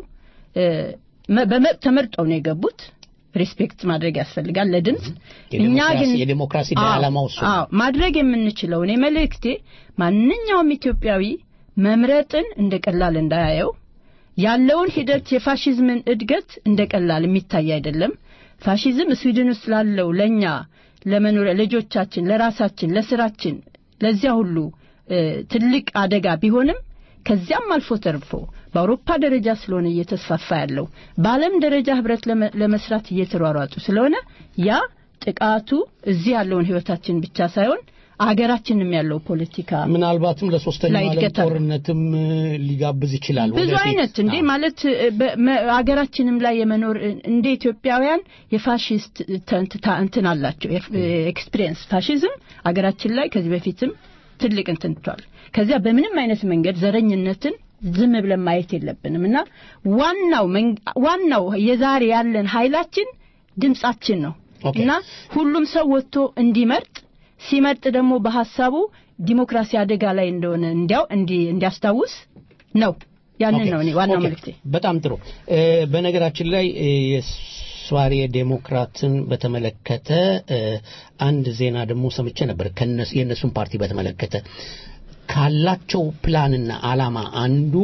ተመርጠው ነው የገቡት። ሪስፔክት ማድረግ ያስፈልጋል ለድምፅ። እኛ ግን የዲሞክራሲ ዓላማው እሱ አዎ ማድረግ የምንችለው እኔ መልእክቴ ማንኛውም ኢትዮጵያዊ መምረጥን እንደ ቀላል እንዳያየው ያለውን ሂደት የፋሽዝምን እድገት እንደ ቀላል የሚታይ አይደለም። ፋሽዝም ስዊድን ውስጥ ላለው ለኛ ለመኖሪያ ልጆቻችን፣ ለራሳችን፣ ለስራችን ለዚያ ሁሉ ትልቅ አደጋ ቢሆንም ከዚያም አልፎ ተርፎ በአውሮፓ ደረጃ ስለሆነ እየተስፋፋ ያለው በዓለም ደረጃ ህብረት ለመስራት እየተሯሯጡ ስለሆነ ያ ጥቃቱ እዚህ ያለውን ህይወታችን ብቻ ሳይሆን አገራችንም ያለው ፖለቲካ ምናልባትም ለሶስተኛው ዓለም ጦርነትም ሊጋብዝ ይችላል። ብዙ አይነት እንዴ ማለት አገራችንም ላይ የመኖር እንደ ኢትዮጵያውያን የፋሽስት እንትን አላቸው ኤክስፒሪየንስ ፋሽዝም አገራችን ላይ ከዚህ በፊትም ትልቅ እንትንቷል። ከዚያ በምንም አይነት መንገድ ዘረኝነትን ዝም ብለን ማየት የለብንም እና ዋናው ዋናው የዛሬ ያለን ኃይላችን ድምጻችን ነው እና ሁሉም ሰው ወጥቶ እንዲመርጥ ሲመርጥ ደግሞ በሐሳቡ ዲሞክራሲ አደጋ ላይ እንደሆነ እንዲያው እንዲያስታውስ ነው። ያንን ነው እኔ ዋናው መልእክቴ። በጣም ጥሩ። በነገራችን ላይ የስዋሪ ዴሞክራትን በተመለከተ አንድ ዜና ደግሞ ሰምቼ ነበር። የእነሱን ፓርቲ በተመለከተ ካላቸው ፕላንና አላማ አንዱ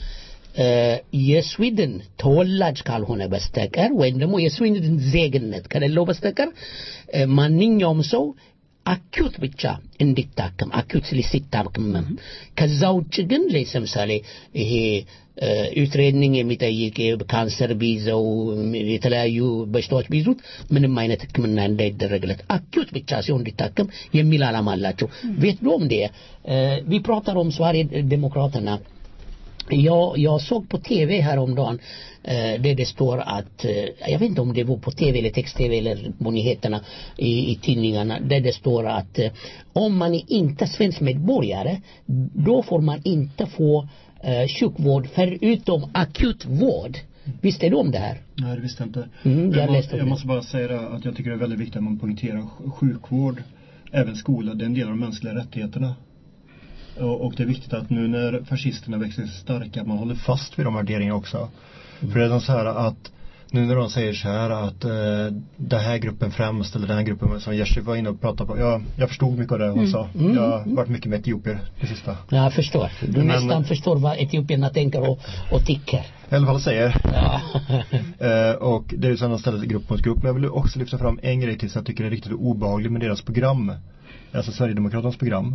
የስዊድን ተወላጅ ካልሆነ በስተቀር ወይም ደግሞ የስዊድን ዜግነት ከሌለው በስተቀር ማንኛውም ሰው አኪዩት ብቻ እንዲታከም አኪዩት ሲታከም ከዛ ውጭ ግን ለምሳሌ ይሄ ዩትሬኒንግ የሚጠይቅ ካንሰር ቢይዘው የተለያዩ በሽታዎች ቢይዙት ምንም አይነት ሕክምና እንዳይደረግለት አኪዩት ብቻ ሲሆን እንዲታከም የሚል ዓላማ አላቸው። vet du om det? Vi pratar om Sverigedemokraterna. Jag, jag såg på tv häromdagen eh, där det står att, eh, jag vet inte om det var på tv eller text-tv eller på nyheterna i, i tidningarna, där det står att eh, om man är inte svensk medborgare, då får man inte få eh, sjukvård förutom akut vård. Visste du om det här? Nej, det visste jag inte. Mm, jag jag, läste måste, om jag det. måste bara säga det, att jag tycker det är väldigt viktigt att man poängterar sj- sjukvård, även skola, det är en del av de mänskliga rättigheterna. Och, och det är viktigt att nu när fascisterna växer sig starka, att man håller fast vid de värderingarna också. För det är de så här att nu när de säger så här att eh, den här gruppen främst eller den här gruppen som Jerzy var inne och pratade på. Jag, jag förstod mycket av det hon sa. Jag har varit mycket med etiopier det sista. Jag förstår. Du Men- nästan förstår vad etiopierna tänker och, och tycker. I alla fall säger. Ja. Eh, och det är ju så att de ställer grupp mot grupp. Men jag vill också lyfta fram en grej till som jag tycker är riktigt obehaglig med deras program. Alltså Sverigedemokraternas program.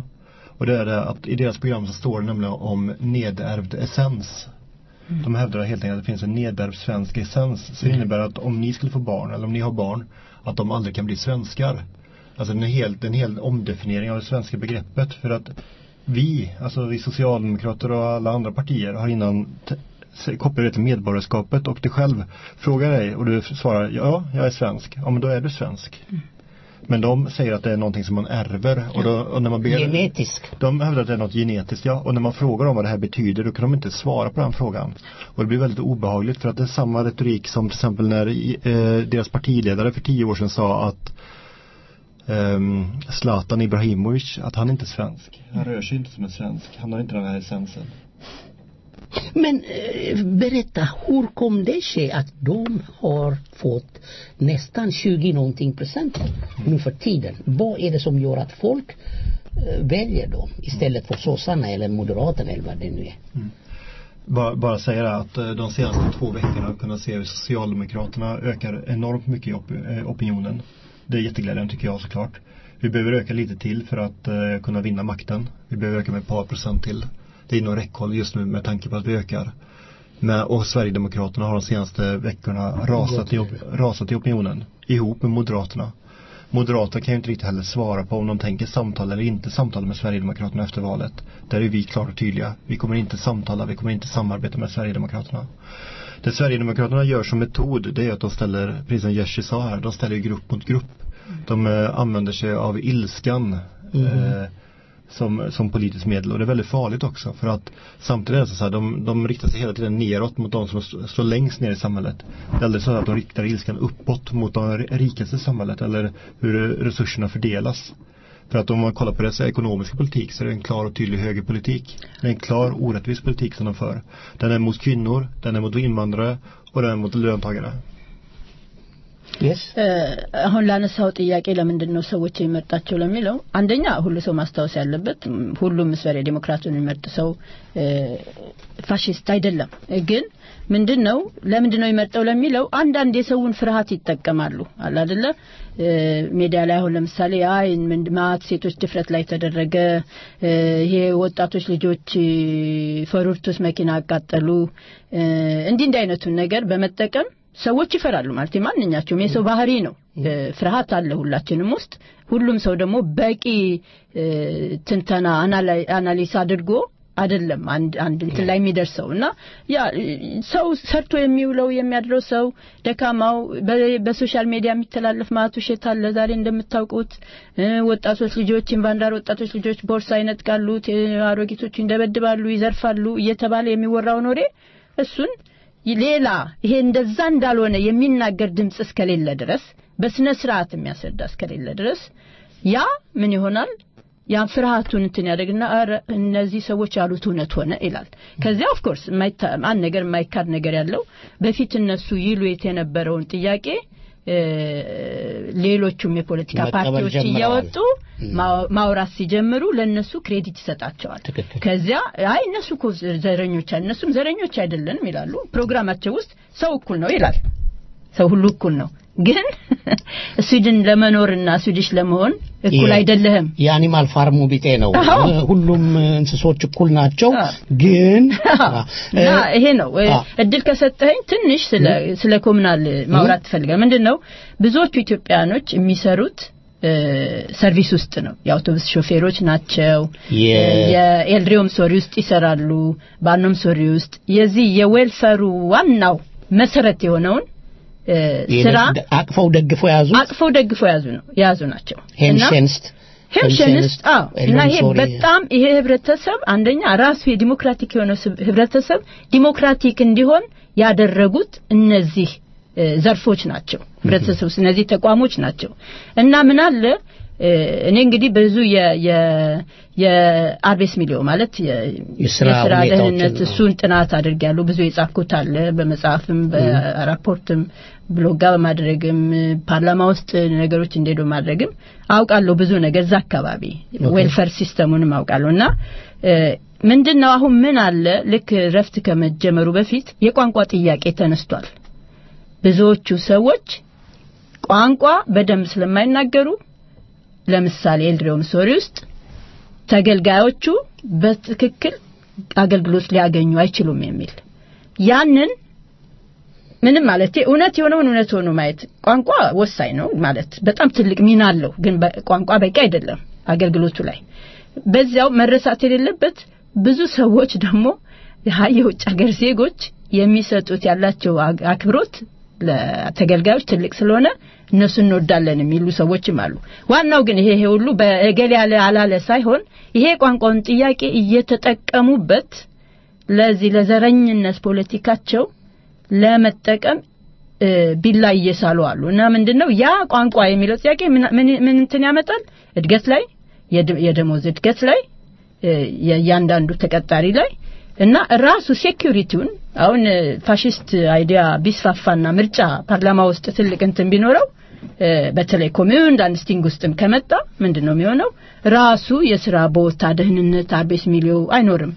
Och det är det att i deras program så står det nämligen om nedärvd essens. De hävdar helt enkelt att det finns en nedärvd svensk essens. Så det innebär att om ni skulle få barn, eller om ni har barn, att de aldrig kan bli svenskar. Alltså en hel, en hel omdefiniering av det svenska begreppet. För att vi, alltså vi socialdemokrater och alla andra partier har innan t- s- kopplat det till medborgarskapet och du själv frågar dig och du svarar ja, jag är svensk. Ja men då är du svensk. Men de säger att det är någonting som man ärver och, då, och när man ber Genetisk. de hävdar att det är något genetiskt, ja. Och när man frågar dem vad det här betyder, då kan de inte svara på den frågan. Och det blir väldigt obehagligt för att det är samma retorik som till exempel när eh, deras partiledare för tio år sedan sa att ehm, Zlatan Ibrahimovic, att han inte är svensk. Han rör sig inte som en svensk. Han har inte den här essensen. Men eh, berätta, hur kom det sig att de har fått nästan 20 någonting procent nu för tiden? Vad är det som gör att folk eh, väljer dem istället för sossarna eller moderaterna eller vad det nu är? Bara, bara säga det att eh, de senaste två veckorna har vi kunnat se hur Socialdemokraterna ökar enormt mycket i op eh, opinionen. Det är jätteglädjande tycker jag såklart. Vi behöver öka lite till för att eh, kunna vinna makten. Vi behöver öka med ett par procent till. Det är inom räckhåll just nu med tanke på att vi ökar. Men, och Sverigedemokraterna har de senaste veckorna rasat i, op- rasat i opinionen. Ihop med Moderaterna. Moderaterna kan ju inte riktigt heller svara på om de tänker samtala eller inte samtala med Sverigedemokraterna efter valet. Där är vi klart och tydliga. Vi kommer inte samtala, vi kommer inte samarbeta med Sverigedemokraterna. Det Sverigedemokraterna gör som metod, det är att de ställer, precis som Jerzy sa här, de ställer ju grupp mot grupp. De eh, använder sig av ilskan eh, som, som politiskt medel och det är väldigt farligt också för att samtidigt är det så här, de, de riktar sig hela tiden neråt mot de som st- står längst ner i samhället. Det är aldrig så att de riktar ilskan uppåt mot de rikaste i samhället eller hur resurserna fördelas. För att om man kollar på deras ekonomiska politik så är det en klar och tydlig högerpolitik. Det är en klar orättvis politik som de för. Den är mot kvinnor, den är mot invandrare och den är mot löntagare. Yes. አሁን ላነሳው ጥያቄ ለምንድን ነው ሰዎች የሚመርጣቸው ለሚለው አንደኛ ሁሉ ሰው ማስታወስ ያለበት ም፣ ሁሉም ስቨሬ ዴሞክራቱን የሚመርጥ ሰው እ፣ ፋሽስት አይደለም ግን ምንድን ነው ለምንድን ነው የሚመርጠው ለሚለው አንዳንድ የሰውን ፍርሃት ይጠቀማሉ አለ አይደለ እ፣ ሜዲያ ላይ አሁን ለምሳሌ አይ ምን ማት ሴቶች ድፍረት ላይ ተደረገ እ፣ ይሄ ወጣቶች ልጆች እ፣ ፈሩርቱስ መኪና አቃጠሉ እ፣ እንዲህ እንዲህ አይነቱን ነገር በመጠቀም ሰዎች ይፈራሉ ማለት ማንኛቸውም የሰው ባህሪ ነው እ፣ ፍርሃት አለ ሁላችንም ውስጥ ሁሉም ሰው ደግሞ በቂ እ፣ ትንተና አናላይ- አናሊስ አድርጎ አይደለም አንድ አንድ እንትን ላይ የሚደርሰው እና ያ እ፣ ሰው ሰርቶ የሚውለው የሚያድረው ሰው ደካማው በ- በሶሻል ሚዲያ የሚተላለፍ ማለት ውሸት አለ ዛሬ እንደምታውቁት እ፣ ወጣቶች ልጆች ኢንቫንዳር ወጣቶች ልጆች ቦርሳ ይነጥቃሉ ቴ- አሮጊቶች ይደበድባሉ ይዘርፋሉ እየተባለ የሚወራው ኖሬ እሱን ሌላ ይሄ እንደዛ እንዳልሆነ የሚናገር ድምጽ እስከሌለ ድረስ በስነ ስርዓት የሚያስረዳ እስከሌለ ድረስ ያ ምን ይሆናል ያን ፍርሃቱን እንትን ያደርግና ኧረ እነዚህ ሰዎች ያሉት እውነት ሆነ ይላል ከዚያ ኦፍ ኮርስ አንድ ነገር የማይካድ ነገር ያለው በፊት እነሱ ይሉት የነበረውን ጥያቄ እ፣ ሌሎቹም የፖለቲካ መቀበል ፓርቲዎች ጀምረዋል። እያወጡ ማው- ማውራት ሲጀምሩ ለነሱ ክሬዲት ይሰጣቸዋል ትክክል። ከዚያ አይ እነሱ እኮ ዘረኞች አይ- እነሱም ዘረኞች አይደለንም ይላሉ ፕሮግራማቸው ውስጥ ሰው እኩል ነው ይላል ሰው ሁሉ እኩል ነው ግን ስዊድን ለመኖርና ስዊዲሽ ለመሆን እኩል የ- አይደለህም የአኒማል ፋርሙ ቢጤ ነው አዎ። ሁሉም እንስሶች እኩል ናቸው አዎ። ግን እና ይሄ ነው እ፣ አዎ። እድል ከሰጠኸኝ ትንሽ ስለ ስለ ኮሙናል ማውራት ትፈልጋል ምንድን ነው ብዙዎቹ ኢትዮጵያኖች የሚሰሩት እ፣ ሰርቪስ ውስጥ ነው የአውቶቡስ ሾፌሮች ናቸው የ- የኤልድሪዮም ሶሪ ውስጥ ይሰራሉ ባኖም ሶሪ ውስጥ የዚህ የዌልፈሩ ዋናው መሰረት የሆነውን እ፣ ስራ አቅፈው ደግፈው ያዙ አቅፈው ደግፈው የያዙ ነው የያዙ ናቸው እና ሄንሸንስት ሄምሸንስት አዎ እና ይሄ በጣም ይሄ ህብረተሰብ አንደኛ ራሱ የዲሞክራቲክ የሆነ ስብ- ህብረተሰብ ዲሞክራቲክ እንዲሆን ያደረጉት እነዚህ እ፣ ዘርፎች ናቸው ህብረተሰብ ውስጥ እነዚህ ተቋሞች ናቸው እና ምን አለ እ፣ እኔ እንግዲህ ብዙ የ- የ- የአርቤስ ሚሊዮ ማለት የ- የስራ የስራ ሁኔታዎችን ደህንነት ነው። እሱን ጥናት አድርጌያለሁ ብዙ የጻፍኩት አለ በመጽሐፍም በራፖርትም ብሎጋ በማድረግም ፓርላማ ውስጥ ነገሮች እንደሄዱ ማድረግም አውቃለሁ ብዙ ነገር እዛ አካባቢ ዌልፈር ሲስተሙንም አውቃለሁ እና እ፣ ምንድን ነው አሁን ምን አለ ልክ ረፍት ከመጀመሩ በፊት የቋንቋ ጥያቄ ተነስቷል ብዙዎቹ ሰዎች ቋንቋ በደንብ ስለማይናገሩ ለምሳሌ ኤልድሬው ምሶሪ ውስጥ ተገልጋዮቹ በትክክል አገልግሎት ሊያገኙ አይችሉም የሚል ያንን ምንም ማለት እውነት የሆነውን እውነት ሆኖ ማየት ቋንቋ ወሳኝ ነው ማለት በጣም ትልቅ ሚና አለው ግን ቋንቋ በቂ አይደለም አገልግሎቱ ላይ በዚያው መረሳት የሌለበት ብዙ ሰዎች ደግሞ የውጭ ሀገር ዜጎች የሚሰጡት ያላቸው አክብሮት ለተገልጋዮች ትልቅ ስለሆነ እነሱ እንወዳለን የሚሉ ሰዎችም አሉ ዋናው ግን ይሄ ይሄ ሁሉ በእገሌ ያለ አላለ ሳይሆን ይሄ ቋንቋውን ጥያቄ እየተጠቀሙበት ለዚህ ለዘረኝነት ፖለቲካቸው ለመጠቀም ቢላ እየሳሉ አሉ እና ምንድነው ያ ቋንቋ የሚለው ጥያቄ ምን እንትን ያመጣል እድገት ላይ የደሞዝ እድገት ላይ የእያንዳንዱ ተቀጣሪ ላይ እና ራሱ ሴኩሪቲውን አሁን ፋሽስት አይዲያ ቢስፋፋና ምርጫ ፓርላማ ውስጥ ትልቅ እንትን ቢኖረው በተለይ ኮሚዩን አንስቲንግ ውስጥም ከመጣ ምንድን ነው የሚሆነው ራሱ የስራ ቦታ ደህንነት አርቤስ ሚሊዮ አይኖርም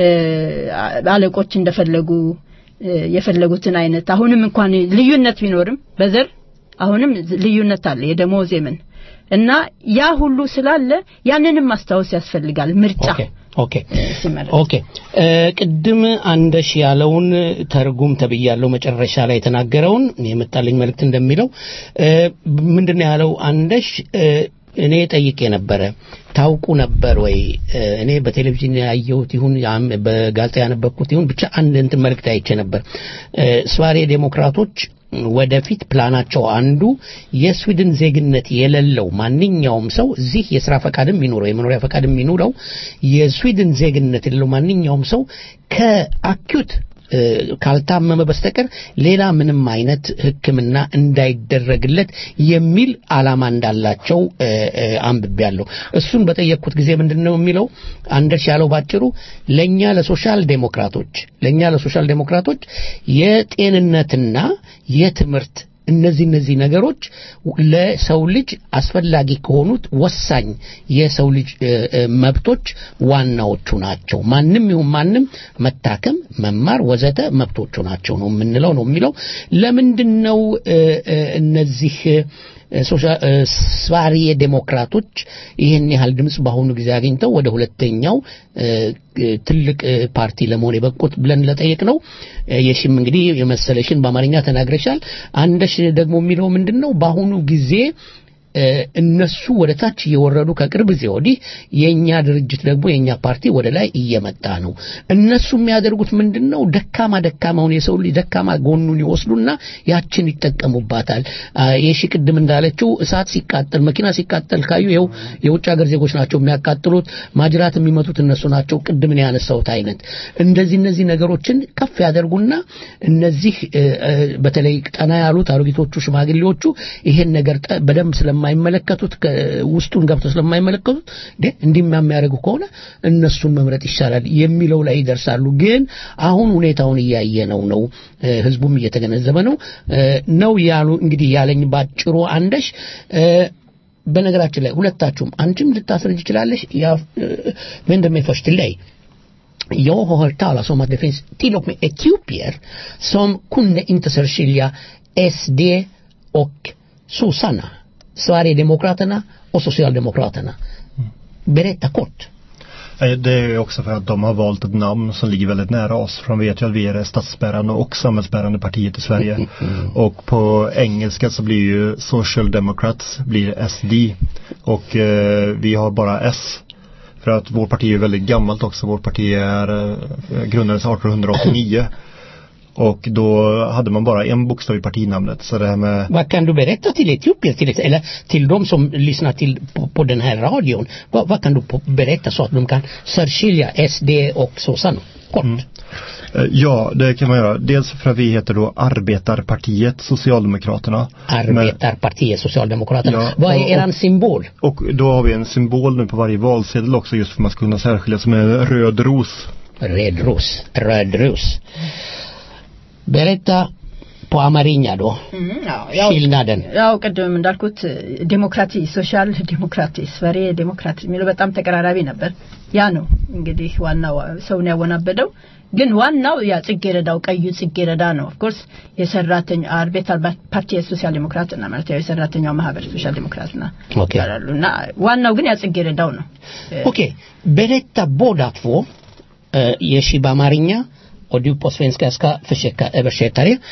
አለቆች እንደፈለጉ የፈለጉትን አይነት አሁንም እንኳን ልዩነት ቢኖርም በዘር አሁንም ልዩነት አለ የደሞዝ የምን እና ያ ሁሉ ስላለ ያንንም ማስታወስ ያስፈልጋል ምርጫ ኦኬ ኦኬ ቅድም አንደሽ ያለውን ተርጉም ተብያለው መጨረሻ ላይ የተናገረውን የመጣልኝ መልእክት እንደሚለው ምንድነው ያለው አንደሽ እኔ ጠይቄ ነበረ ታውቁ ነበር ወይ እኔ በቴሌቪዥን ያየሁት ይሁን በጋዜጣ ያነበብኩት ይሁን ብቻ አንድ እንትን መልእክት አይቼ ነበር ስዋሬ ዴሞክራቶች ወደፊት ፕላናቸው አንዱ የስዊድን ዜግነት የሌለው ማንኛውም ሰው እዚህ የስራ ፈቃድም ይኑረው የመኖሪያ ፈቃድም ይኑረው የስዊድን ዜግነት የሌለው ማንኛውም ሰው ከአኪዩት ካልታመመ በስተቀር ሌላ ምንም አይነት ሕክምና እንዳይደረግለት የሚል አላማ እንዳላቸው አንብቤያለሁ። እሱን በጠየቅኩት ጊዜ ምንድን ነው የሚለው አንደርስ ያለው ባጭሩ ለእኛ ለሶሻል ዴሞክራቶች ለእኛ ለሶሻል ዴሞክራቶች የጤንነትና የትምህርት እነዚህ እነዚህ ነገሮች ለሰው ልጅ አስፈላጊ ከሆኑት ወሳኝ የሰው ልጅ መብቶች ዋናዎቹ ናቸው። ማንም ይሁን ማንም መታከም፣ መማር፣ ወዘተ መብቶቹ ናቸው ነው የምንለው ነው የሚለው። ለምንድን ነው እነዚህ ስቫሪየ ዴሞክራቶች ይህን ያህል ድምፅ በአሁኑ ጊዜ አግኝተው ወደ ሁለተኛው ትልቅ ፓርቲ ለመሆን የበቁት ብለን ለጠየቅ ነው የሽም እንግዲህ የመሰለሽን በአማርኛ ተናግረሻል አንደሽ ደግሞ የሚለው ምንድን ነው በአሁኑ ጊዜ እነሱ ወደ ታች እየወረዱ ከቅርብ ጊዜ ወዲህ የእኛ ድርጅት ደግሞ የእኛ ፓርቲ ወደ ላይ እየመጣ ነው እነሱ የሚያደርጉት ምንድን ነው ደካማ ደካማውን የሰው ልጅ ደካማ ጎኑን ይወስዱና ያችን ይጠቀሙባታል የሺ ቅድም እንዳለችው እሳት ሲቃጠል መኪና ሲቃጠል ካዩ ይኸው የውጭ ሀገር ዜጎች ናቸው የሚያቃጥሉት ማጅራት የሚመቱት እነሱ ናቸው ቅድም ነው ያነሳሁት አይነት እንደዚህ እነዚህ ነገሮችን ከፍ ያደርጉና እነዚህ በተለይ ጠና ያሉት አሮጊቶቹ ሽማግሌዎቹ ይሄን ነገር በደንብ ስለማይመለከቱት ውስጡን ገብተው ስለማይመለከቱት እንዲህ የሚያደርጉ ከሆነ እነሱን መምረጥ ይሻላል የሚለው ላይ ይደርሳሉ ግን አሁን ሁኔታውን እያየ ነው ነው ህዝቡም እየተገነዘበ ነው ነው ያሉ እንግዲህ ያለኝ ባጭሩ አንደሽ በነገራችን ላይ ሁለታችሁም አንቺም ልታስረጅ ይችላለሽ vem mig först till dig jag har hört talas om att det finns till och med etiopier som kunde inte särskilja SD och sossarna Sverigedemokraterna och Socialdemokraterna. Berätta kort. Det är också för att de har valt ett namn som ligger väldigt nära oss. För de vet ju att vi är det statsbärande och samhällsbärande partiet i Sverige. Och på engelska så blir ju Social Democrats blir SD. Och eh, vi har bara S. För att vårt parti är väldigt gammalt också. Vårt parti är eh, grundades 1889. Och då hade man bara en bokstav i partinamnet. Så det här med... Vad kan du berätta till etiopier till, eller till de som lyssnar till på, på den här radion? Vad, vad kan du på, berätta så att de kan särskilja SD och sossarna? Kort. Mm. Ja, det kan man göra. Dels för att vi heter då Arbetarpartiet Socialdemokraterna. Arbetarpartiet Socialdemokraterna. Ja, Vad är och- eran symbol? Och då har vi en symbol nu på varje valsedel också just för att man ska kunna särskilja som en röd ros. Röd ros. Röd ros. Berätta på አማርኛ då. skillnaden. ያው ቅድም እንዳልኩት ዴሞክራቲ ሶሻል ዴሞክራቲ ስፈሬ ዴሞክራቲ የሚለው በጣም ተቀራራቢ ነበር ያ ነው እንግዲህ ዋናው ሰውን ያወናበደው ግን ዋናው ያ ጽጌረዳው ቀዩ ጽጌረዳ ነው ኦፍኮርስ የሰራተኛ አርቤታል ፓርቲ የሶሻል ዲሞክራትና ማለት ያው የሰራተኛው ማህበር ሶሻል ዲሞክራትና Okej. ይባላሉ እና ዋናው ግን ያ ጽጌረዳው ነው Okej, berätta båda två eh, Yeshi Bamarinja och du på svenska, jag ska försöka översätta det.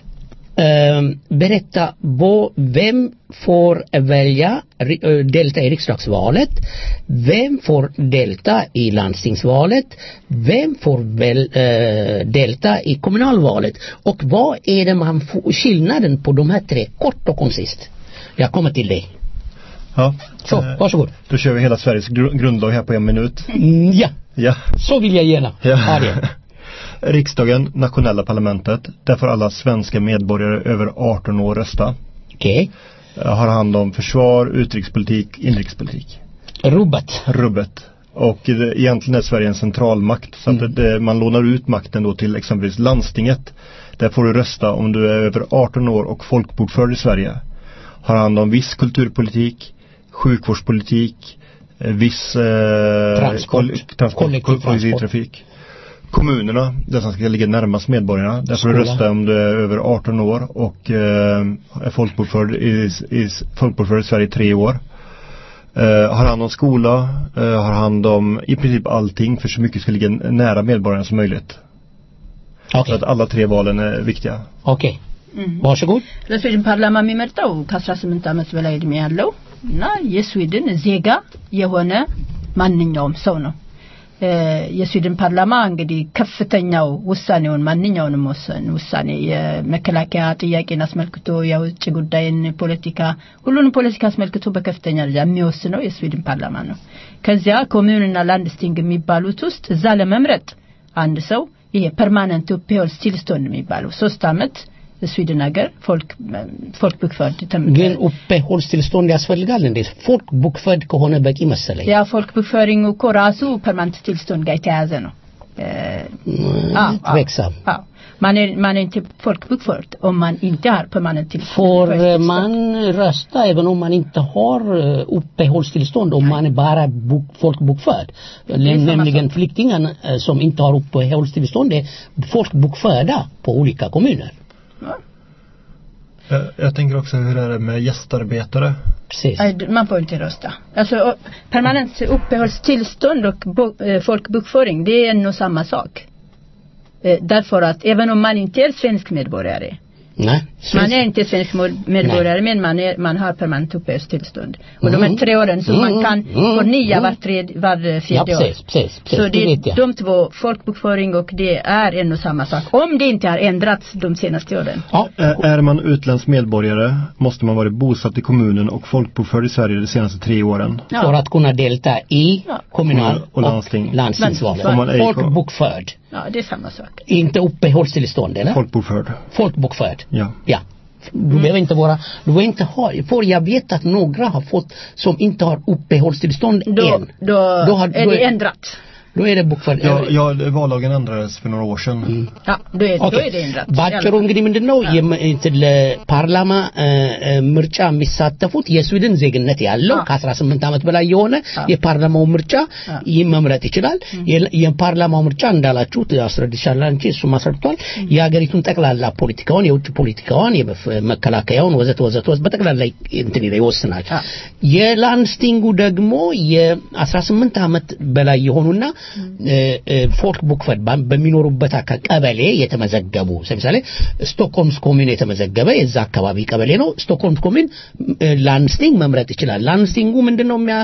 Eh, berätta bo, vem får välja ri- eh, delta i riksdagsvalet, vem får delta i landstingsvalet, vem får väl, eh, delta i kommunalvalet och vad är det man får, skillnaden på de här tre, kort och koncist. Jag kommer till dig. Ja. Så, Eh, varsågod. Då kör vi hela Sveriges gru- grundlag här på en minut. Mm, ja, Ja. så vill jag gärna ha det. Riksdagen, nationella parlamentet, där får alla svenska medborgare över 18 år rösta. Okej. Eh, Har hand om försvar, utrikespolitik, inrikespolitik. Rubbet. Rubbet. Och det, egentligen är Sverige en centralmakt så att det, det, man lånar ut makten då till exempelvis landstinget. Där får du rösta om du är över 18 år och folkbokförd i Sverige. Har hand om viss kulturpolitik, sjukvårdspolitik, eh, viss eh, Transport. koll- transport, Kollektiv transport. kollektivtrafik. Kommunerna, där som ska ligga närmast medborgarna. Där får du Skola. rösta om du är över 18 år och eh, är folkbokförd i, i, folkbokförd i Sverige i tre år. Eh, har hand om skola, eh, har hand om i princip allting för så mycket ska ligga nära medborgarna som möjligt. Så Okej. att alla tre valen är viktiga. Okej. Varsågod. ለስዊድን ፓርላማ የሚመርጠው ከ18 ዓመት በላይ እድሜ ያለው እና የስዊድን ዜጋ የሆነ ማንኛውም ሰው ነው እ፣ የስዊድን ፓርላማ እንግዲህ ከፍተኛው ውሳኔውን ማንኛውንም ወሰን ውሳኔ የመከላከያ ጥያቄን አስመልክቶ የውጭ ጉዳይን ፖለቲካ ሁሉንም ፖለቲካ አስመልክቶ በከፍተኛ ደረጃ የሚወስነው የስዊድን ፓርላማ ነው ከዚያ ኮሚዩንና ላንድስቲንግ የሚባሉት ውስጥ እዛ ለመምረጥ አንድ ሰው ይሄ ፐርማነንት ኡፔሆልስ ቲልስቶን የሚባለው ሶስት አመት ስዊድን ሀገር ፎልክ ፎልክ ቡክፈርድ ግን uppehållstillstånd ያስፈልጋል እንዴ? ፎልክ ቡክፈርድ ከሆነ በቂ መሰለኝ። ያ ፎልክ ቡክፈሪንግ እኮ ራሱ ፐርማነንት ቲልስቶን ጋር የተያያዘ ነው እ፣ አዎ፣ አዎ፣ Tveksam. አዎ። Man är, man är inte folkbokförd om man inte har permanent tillstånd. Får eh, man rösta även om man inte har eh, uppehållstillstånd om man är bara bok, folkbokförd? samma Nämligen flyktingarna eh, som inte har uppehållstillstånd är folkbokförda på olika kommuner. Jag, jag tänker också hur är det med gästarbetare? Precis. Nej, d- man får inte rösta. Alltså och permanent uppehållstillstånd och bo, eh, folkbokföring, det är nog samma sak. Eh, därför att även om man inte är svensk medborgare, Nej. man är inte svensk mod- medborgare men man, är, man har permanent uppehållstillstånd. Och de Mm. här tre åren som Mm, man kan mm, förnya mm. var, tredje, var Ja, fjärde år. precis, precis, precis. Så det det, vet jag. de två, folkbokföring och det är en och samma sak. Om det inte har ändrats de senaste åren. Ja, Är, är man utländsk medborgare måste man vara bosatt i kommunen och folkbokförd i Sverige de senaste tre åren. för att kunna delta i Ja. kommunal Och landsting. landstingsvalet. Om man är i- Folkbokförd. Ja, det är samma sak. Inte uppehållstillstånd eller? Folkbokförd. Folkbokförd. Ja. Ja. Du behöver inte vara, du behöver inte ha, för jag vet att några har fått som inte har uppehållstillstånd Då, än. då, Då har- är då det är- ändrat. Då är det bokförd. Ja, ja, vallagen ändrades för några år sedan. Ja, då är, då ኦኬ är det ändrat. ባጭሩ እንግዲህ ምንድን ነው የም- እንትን ለፓርላማ እ፣ እ፣ ምርጫ የሚሳተፉት የስዊድን ዜግነት ያለው አዎ። ከ18 ዓመት በላይ የሆነ አዎ። የፓርላማው ምርጫ አዎ። ይህ መምረጥ ይችላል የ- የፓርላማው ምርጫ እንዳላችሁት አስረድሻላ እንጂ እሱም አስረድቷል የሀገሪቱን ጠቅላላ ፖለቲካውን የውጭ ፖለቲካውን የመፍ- መከላከያውን ወዘተ ወዘተ ወዘተ በጠቅላላ እንትን ይላል፣ ይወስናል አዎ። የላንስቲንጉ ደግሞ የ18 ዓመት በላይ የሆኑና እ፣ እ፣ ፎልክ ቡክፈርድ ባ- በሚኖሩበት አካ- ቀበሌ የተመዘገቡ ለምሳሌ ስቶክሆልምስ ኮሚን የተመዘገበ የዛ አካባቢ ቀበሌ ነው ስቶክሆልምስ ኮሚን እ፣ ላንስቲንግ መምረጥ ይችላል ላንስቲንጉ ምንድነው የሚያ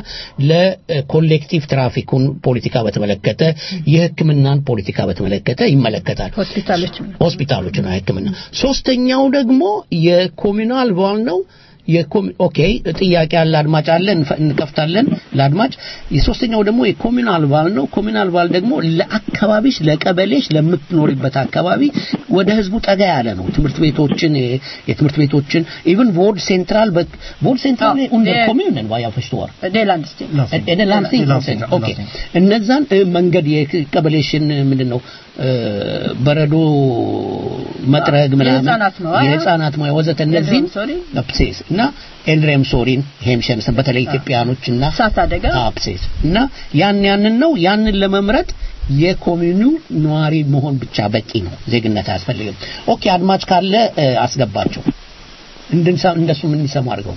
ለኮሌክቲቭ ትራፊኩን ፖለቲካ በተመለከተ የህክምናን ፖለቲካ በተመለከተ ይመለከታል ሆስፒታሎች ሆስፒታሎችና ህክምና ሶስተኛው ደግሞ የኮሚናል ቫል ነው የኮሚ- ኦኬ ጥያቄ ያለ አድማጭ አለ እንፈ- እንከፍታለን ለአድማጭ የሶስተኛው ደግሞ የኮሚናል ቫል ነው ኮሚናል ቫል ደግሞ ለአካባቢሽ ለቀበሌሽ ለምትኖሪበት አካባቢ ወደ ህዝቡ ጠጋ ያለ ነው ትምህርት ቤቶችን የ- የትምህርት ቤቶችን ኢቭን ቮርድ ሴንትራል በ- ቮርድ ሴንትራል Ja, under det- kommunen vad jag förstår Det är landsting. är det landsting? landsting, ja, ኦኬ landsting. እነዛን እ፣ መንገድ የቀበሌሽን ምንድን ነው እ፣ በረዶ መጥረግ ምናምን የህፃናት መዋያ፣ የህፃናት መዋያ ወዘተ እነዚህም ሶሪ ፕሴስ እና እና ኤልሬም ሶሪን ሄምሸንስን በተለይ ኢትዮጵያኖችና እሳት አደጋ አፕሴስ እና ያን ያንን ነው ያንን ለመምረጥ የኮሚኒው ነዋሪ መሆን ብቻ በቂ ነው። ዜግነት አያስፈልግም። ኦኬ አድማጭ ካለ እ፣ አስገባቸው እንድንሳ እንደሱ ምን ይሰማ አድርገው።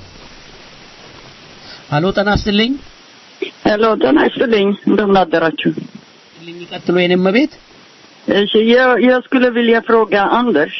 አሎ ጤና ይስጥልኝ። ሄሎ ጤና ይስጥልኝ እንደምን አደራችሁ ልኝ ቀጥሎ የኔም ቤት እሺ jag, jag skulle vilja fråga Anders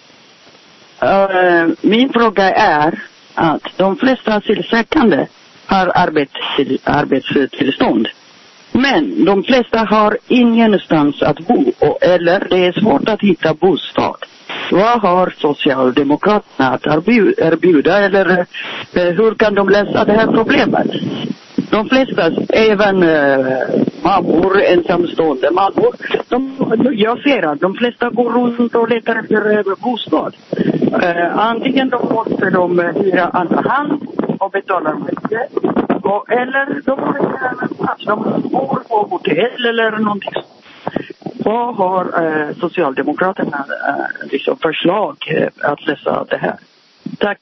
Eh, min fråga är att de flesta asylsökande har arbets, arbetstillstånd men de flesta har ingenstans att bo och, eller det är svårt att hitta bostad vad har Socialdemokraterna att erbju- erbjuda eller eh, hur kan de lösa det här problemet? De flesta, även eh, mammor, ensamstående mammor, de, jag ser att de flesta går runt och letar efter eh, bostad. Eh, antingen de måste de eh, hyra andra hand och betala mycket. Och, eller de måste hyra en plats. De bor på hotell eller någonting sånt. Vad har eh, Socialdemokraterna eh, liksom förslag eh, att lösa det här? Tack.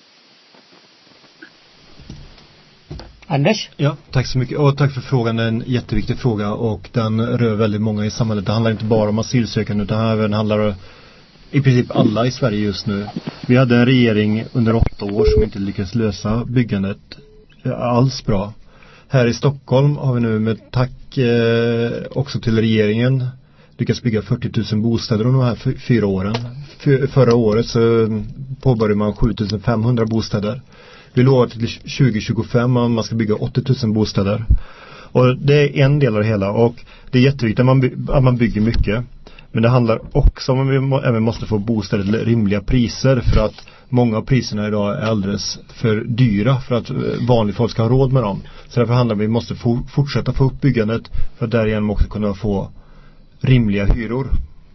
Anders? Ja, tack så mycket. Och tack för frågan. Det är en jätteviktig fråga och den rör väldigt många i samhället. Det handlar inte bara om asylsökande utan även handlar i princip alla i Sverige just nu. Vi hade en regering under åtta år som inte lyckades lösa byggandet eh, alls bra. Här i Stockholm har vi nu med tack eh, också till regeringen lyckats bygga 40 000 bostäder under de här fy- fyra åren. F- förra året så eh, påbörjade man 7 500 bostäder. Vi lovar till 2025 att man ska bygga 80 000 bostäder. Och det är en del av det hela och det är jätteviktigt att man, by- att man bygger mycket. Men det handlar också om att vi må, även måste få bostäder till rimliga priser för att många av priserna idag är alldeles för dyra för att eh, vanligt folk ska ha råd med dem. Så därför handlar det om att vi måste for, fortsätta få upp byggandet för att därigenom också kunna få rimliga hyror.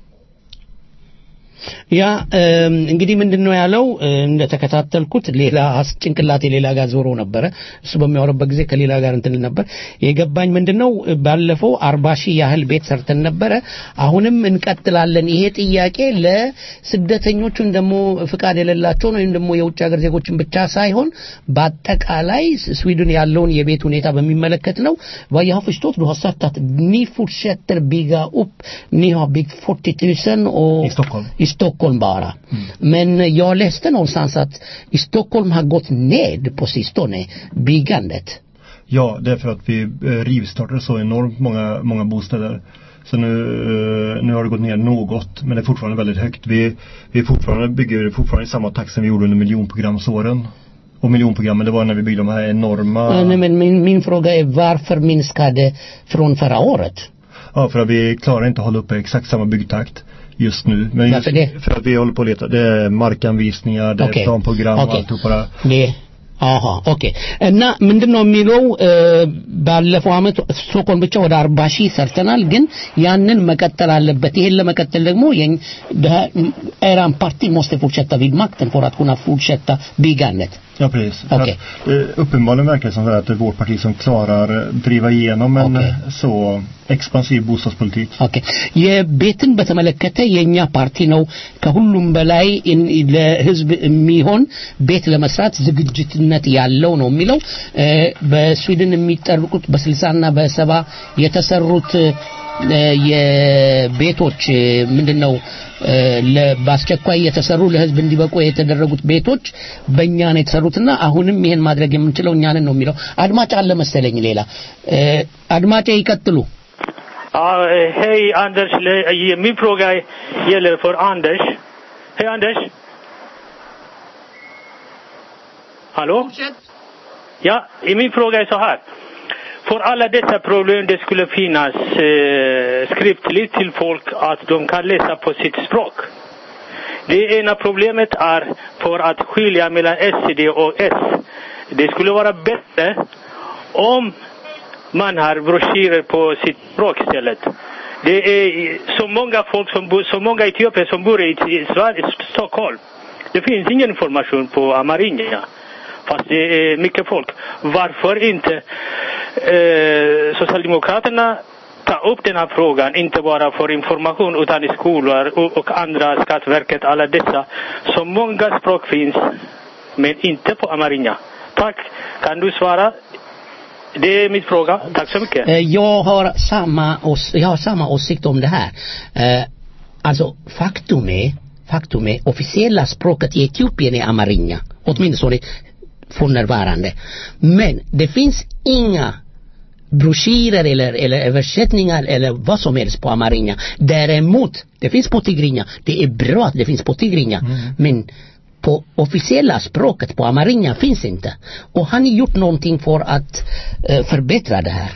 ያ እም፣ እንግዲህ ምንድን ነው ያለው እ፣ እንደተከታተልኩት ሌላ አስ- ጭንቅላቴ ሌላ ጋር ዞሮ ነበረ እሱ በሚያወራበት ጊዜ ከሌላ ጋር እንትን ል ነበር የገባኝ ምንድን ነው እ፣ ባለፈው አርባ ሺህ ያህል ቤት ሰርተን ነበረ አሁንም እንቀጥላለን ይሄ ጥያቄ ለስደተኞቹ ደግሞ ፍቃድ የሌላቸውን ወይም ደግሞ የውጭ ሀገር ዜጎችን ብቻ ሳይሆን በአጠቃላይ ስ- ስዊድን ያለውን የቤት ሁኔታ በሚመለከት ነው vad jag har förstått du har sagt att ni fortsätter bygga upp ni har byggt 40 000 och I Stockholm. i Stockholm bara. Men jag läste någonstans att i Stockholm har gått ned på sistone byggandet. Ja, det är för att vi eh, rivstartade så enormt många, många bostäder. Så nu, eh, nu har det gått ner något, men det är fortfarande väldigt högt. Vi, vi fortfarande bygger fortfarande i samma takt som vi gjorde under miljonprogramsåren. Och miljonprogrammen, det var när vi byggde de här enorma... Nej, men min, min fråga är varför minskade från förra året? Ja, för att vi klarar inte att hålla uppe exakt samma byggtakt just nu. Men just, Varför det? För att vi håller på att leta. Det är markanvisningar, det Okej. är planprogram och Okej. alltihopa det. Det አሃ ኦኬ እና ምንድን ነው የሚለው እ፣ ባለፈው አመት ስቶኮልም ብቻ ወደ አርባ ሺህ ሰርተናል ግን ያንን መቀጠል አለበት ይሄን ለመቀጠል ደግሞ የኝ- det- eran parti måste fortsätta vid makten för att kunna fortsätta byggandet Ja, precis. För Okej. Att, eh, uppenbarligen verkar det som att det är vårt parti som klarar eh, driva igenom en Okej. eh, så expansiv bostadspolitik. ኦኬ የቤትን በተመለከተ የኛ ፓርቲ ነው ከሁሉም በላይ ኢን- ለህዝብ የሚሆን ቤት ለመስራት ዝግጅትነት ያለው ነው የሚለው እ፣ በስዊድን የሚጠርቁት በስልሳና በሰባ የተሰሩት እ፣ የቤቶች እ፣ ምንድነው እ፣ ለ- በአስቸኳይ የተሰሩ ለህዝብ እንዲበቁ የተደረጉት ቤቶች በእኛ ነው የተሰሩትና አሁንም ይሄን ማድረግ የምንችለው እኛንን ነው የሚለው አድማጭ አለ መሰለኝ ሌላ እ፣ አድማጬ ይቀጥሉ Ja, eh, hej Anders. Le- eh, Min fråga gäller för Anders. Hej Anders. Hallå? Ja, eh, min fråga är så här. För alla dessa problem det skulle finnas eh, skriftligt till folk att de kan läsa på sitt språk. Det ena problemet är för att skilja mellan SCD och S. Det skulle vara bättre om man har broschyrer på sitt språk istället. Det är så många folk som bor, så många etiopier som bor i, i Sverige, Stockholm. Det finns ingen information på amarinja. Fast det är mycket folk. Varför inte eh, Socialdemokraterna ta upp den här frågan, inte bara för information utan i skolor och, och andra, Skatteverket, alla dessa. Så många språk finns men inte på amarina. Tack. Kan du svara? Det är min fråga. Tack så mycket. Eh, Jag har samma, ås- jag har samma åsikt om det här. Eh, Alltså faktum är, faktum är officiella språket i Etiopien är amarinja. Åtminstone för närvarande. Men det finns inga broschyrer eller, eller översättningar eller vad som helst på amarinja. Däremot, det finns på tigrinja. Det är bra att det finns på tigrinja. Men på officiella språket på amarinja finns inte. Och har ni gjort någonting för att eh, förbättra det här?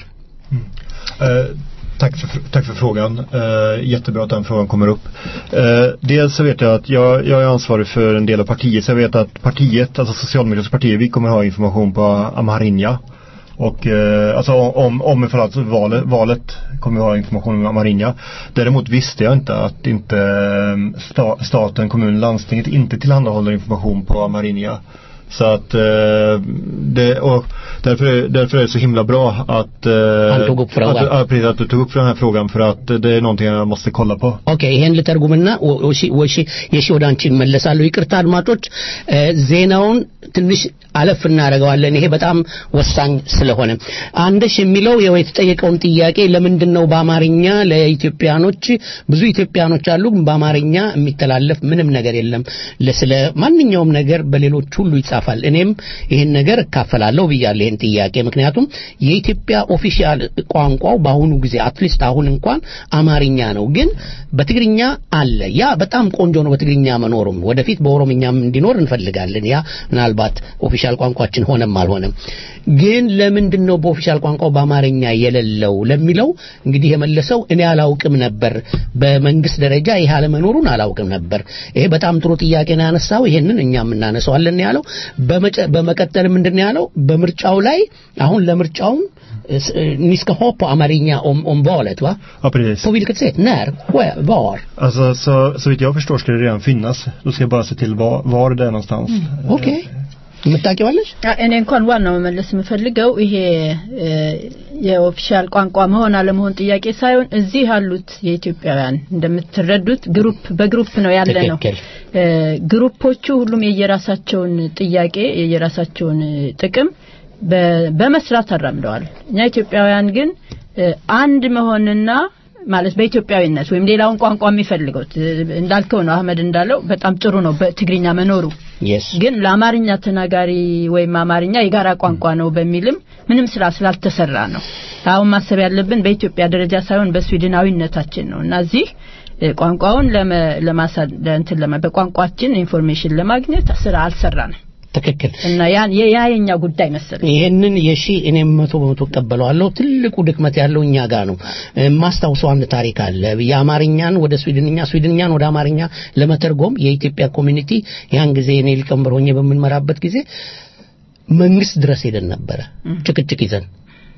Eh, tack, för, tack för frågan. Eh, jättebra att den frågan kommer upp. Eh, dels så vet jag att jag, jag är ansvarig för en del av partiet. Så jag vet att partiet, alltså Socialdemokratiska partiet, vi kommer ha information på Amharinja. Och eh, alltså om, om ifall alltså valet, valet kommer vi ha information om Amarinja. Däremot visste jag inte att inte eh, sta, staten, kommunen, landstinget inte tillhandahåller information på Amarinja. Så att eh, det, och därför, är- därför är det så himla bra att, eh, Han tog upp frågan. att, du- ja, precis, att du tog upp den här frågan för att det är någonting jag måste kolla på. ኦኬ ይሄን ልተርጉምና ወ- ወሺ- ወሺ- የሺ ወደ አንቺ እመለሳለሁ ይቅርታ አድማጮች እ፣ ዜናውን ትንሽ አለፍ እናደርገዋለን ይሄ በጣም ወሳኝ ስለሆነ አንደሽ የሚለው ያው የተጠየቀውን ጥያቄ ለምንድን ነው በአማርኛ ለኢትዮጵያኖች ብዙ ኢትዮጵያኖች አሉ ግን በአማርኛ የሚተላለፍ ምንም ነገር የለም ለ- ስለ ማንኛውም ነገር በሌሎች ሁሉ ይጻፋል እኔም ይህን ነገር እካፈላለሁ ብያለሁ ይህን ጥያቄ ምክንያቱም የኢትዮጵያ ኦፊሻል ቋንቋው በአሁኑ ጊዜ አትሊስት አሁን እንኳን አማርኛ ነው ግን በትግርኛ አለ ያ በጣም ቆንጆ ነው በትግርኛ መኖሩም ወደፊት በኦሮምኛም እንዲኖር እንፈልጋለን ያ ምናልባት ኦፊሻል ቋንቋችን ሆነም አልሆነም ግን ለምንድን ነው በኦፊሻል ቋንቋው በአማርኛ የሌለው ለሚለው እንግዲህ የመለሰው እኔ አላውቅም ነበር በመንግስት ደረጃ ይህ አለመኖሩን አላውቅም ነበር ይሄ በጣም ጥሩ ጥያቄ ነው ያነሳው ይሄንን እኛም እናነሳዋለን ያለው በመጨ- በመቀጠል ምንድን ነው ያለው በምርጫው ላይ አሁን ለምርጫውም eh, ni ska ha på Amarinja om, om valet va? Ja, precis. På vilket sätt? När? Where? Var? Alltså så, så vitt jag förstår ska det redan finnas. Då ska jag bara se till var, var det är någonstans. Okej. የምታውቂዋለሽ? እኔ እንኳን ዋናው መመለስ የምፈልገው ይሄ እ፣ የኦፊሻል ቋንቋ መሆን አለመሆን ጥያቄ ሳይሆን እዚህ ያሉት የኢትዮጵያውያን እንደምትረዱት ግሩፕ በግሩፕ ነው ያለ ነው። ትክክል። እ፣ ግሩፖቹ ሁሉም የየራሳቸውን ጥያቄ የየራሳቸውን ጥቅም በ- በመስራት አራምደዋል። እኛ ኢትዮጵያውያን ግን እ፣ አንድ መሆንና ማለት በኢትዮጵያዊነት ወይም ሌላውን ቋንቋ የሚፈልገው እ፣ እንዳልከው ነው አህመድ እንዳለው በጣም ጥሩ ነው በትግርኛ መኖሩ Yes. ግን ለአማርኛ ተናጋሪ ወይም አማርኛ የጋራ ቋንቋ ነው በሚልም ምንም ስራ ስላልተሰራ ነው። አሁን ማሰብ ያለብን በኢትዮጵያ ደረጃ ሳይሆን በስዊድናዊነታችን ነው እና እዚህ እ፣ ቋንቋውን ለመ ለማሳ ለእንትን ለመ በቋንቋችን ኢንፎርሜሽን ለማግኘት ስራ አልሰራንም ትክክል እና ያን ያ የኛ ጉዳይ መሰለኝ። ይሄንን የሺ እኔም መቶ በመቶ እቀበለዋለሁ። ትልቁ ድክመት ያለው እኛ ጋር ነው። የማስታውሰው አንድ ታሪክ አለ። የአማርኛን ወደ ስዊድንኛ፣ ስዊድንኛን ወደ አማርኛ ለመተርጎም የኢትዮጵያ ኮሚኒቲ ያን ጊዜ እኔ ሊቀመንበር ሆኜ በምንመራበት ጊዜ መንግስት ድረስ ሄደን ነበረ ጭቅጭቅ ይዘን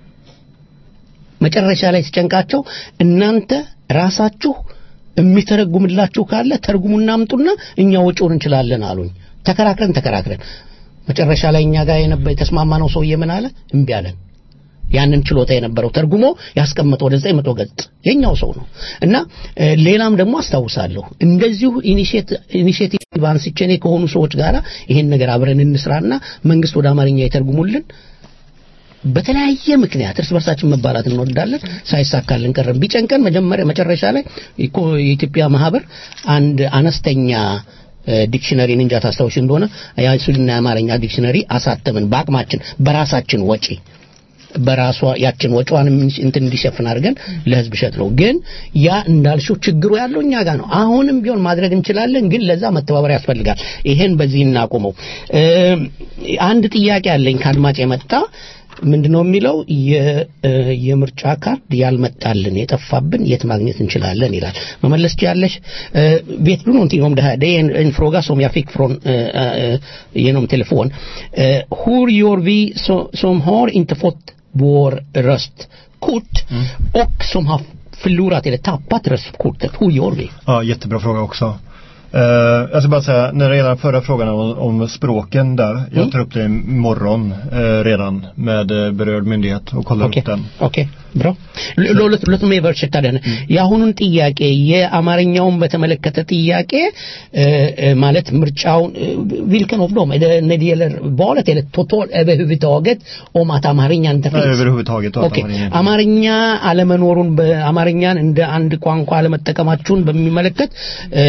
መጨረሻ ላይ ሲጨንቃቸው እናንተ ራሳችሁ የሚተረጉምላችሁ ካለ ተርጉሙና አምጡና እኛ ወጪውን እንችላለን አሉኝ። ተከራክረን ተከራክረን መጨረሻ ላይ እኛ ጋር የነበረ የተስማማነው ሰውዬ ምን አለ? እምቢ አለን። ያንን ችሎታ የነበረው ተርጉሞ ያስቀመጠው ወደ ዘጠኝ መቶ ገጽ የኛው ሰው ነው እና እ፣ ሌላም ደግሞ አስታውሳለሁ እንደዚሁ ኢኒሼቲቭ አንስቼ እኔ ከሆኑ ሰዎች ጋር ይሄን ነገር አብረን እንስራና መንግስት ወደ አማርኛ ይተርጉሙልን በተለያየ ምክንያት እርስ በርሳችን መባላት እንወዳለን ሳይሳካልን ቀረን ቢጨንቀን መጀመሪያ መጨረሻ ላይ እኮ የኢትዮጵያ ማህበር አንድ አነስተኛ እ፣ ዲክሽነሪ እንጃ ታስታውሽ እንደሆነ የስዊድንና የአማርኛ ዲክሽነሪ አሳተምን በአቅማችን በራሳችን ወጪ በራሷ ያችን ወጪዋን እንትን እንዲሸፍን አድርገን ለህዝብ ሸጥ ነው። ግን ያ እንዳልሽው ችግሩ ያለው እኛ ጋር ነው። አሁንም ቢሆን ማድረግ እንችላለን፣ ግን ለዛ መተባበር ያስፈልጋል። ይሄን በዚህ እናቁመው። እ፣ አንድ ጥያቄ አለኝ ከአድማጭ የመጣ ምንድነው የሚለው የ- እ፣ የምርጫ ካርድ ያልመጣልን የጠፋብን የት ማግኘት እንችላለን ይላል። መመለስ ትችያለሽ? Eh, vet du någonting om det här? Det är en, en fråga som jag fick från, eh, eh, genom telefon. Eh, hur gör vi så, som har inte fått vår röstkort och som har förlorat eller tappat röstkortet? Hur gör vi? Ja, jättebra fråga också. Eh, jag ska bara säga, när det gäller den förra frågan om, om språken där. Jag Mm. tar upp det imorgon eh, redan med eh, berörd myndighet och kollar ኦኬ upp den. ኦኬ ብሮ ለሁለቱም የቨርሽታ ደን የአሁኑን ጥያቄ የአማርኛውን በተመለከተ ጥያቄ እ፣ እ፣ ማለት ምርጫውን ቪልከን ኦፍ ዶም när det gäller valet eller totalt överhuvudtaget om att amarignan inte Nej, finns överhuvudtaget och att ኦኬ amarignan- አማርኛ አለመኖሩን በአማርኛን እንደ አንድ ቋንቋ አለመጠቀማችሁን በሚመለከት እ፣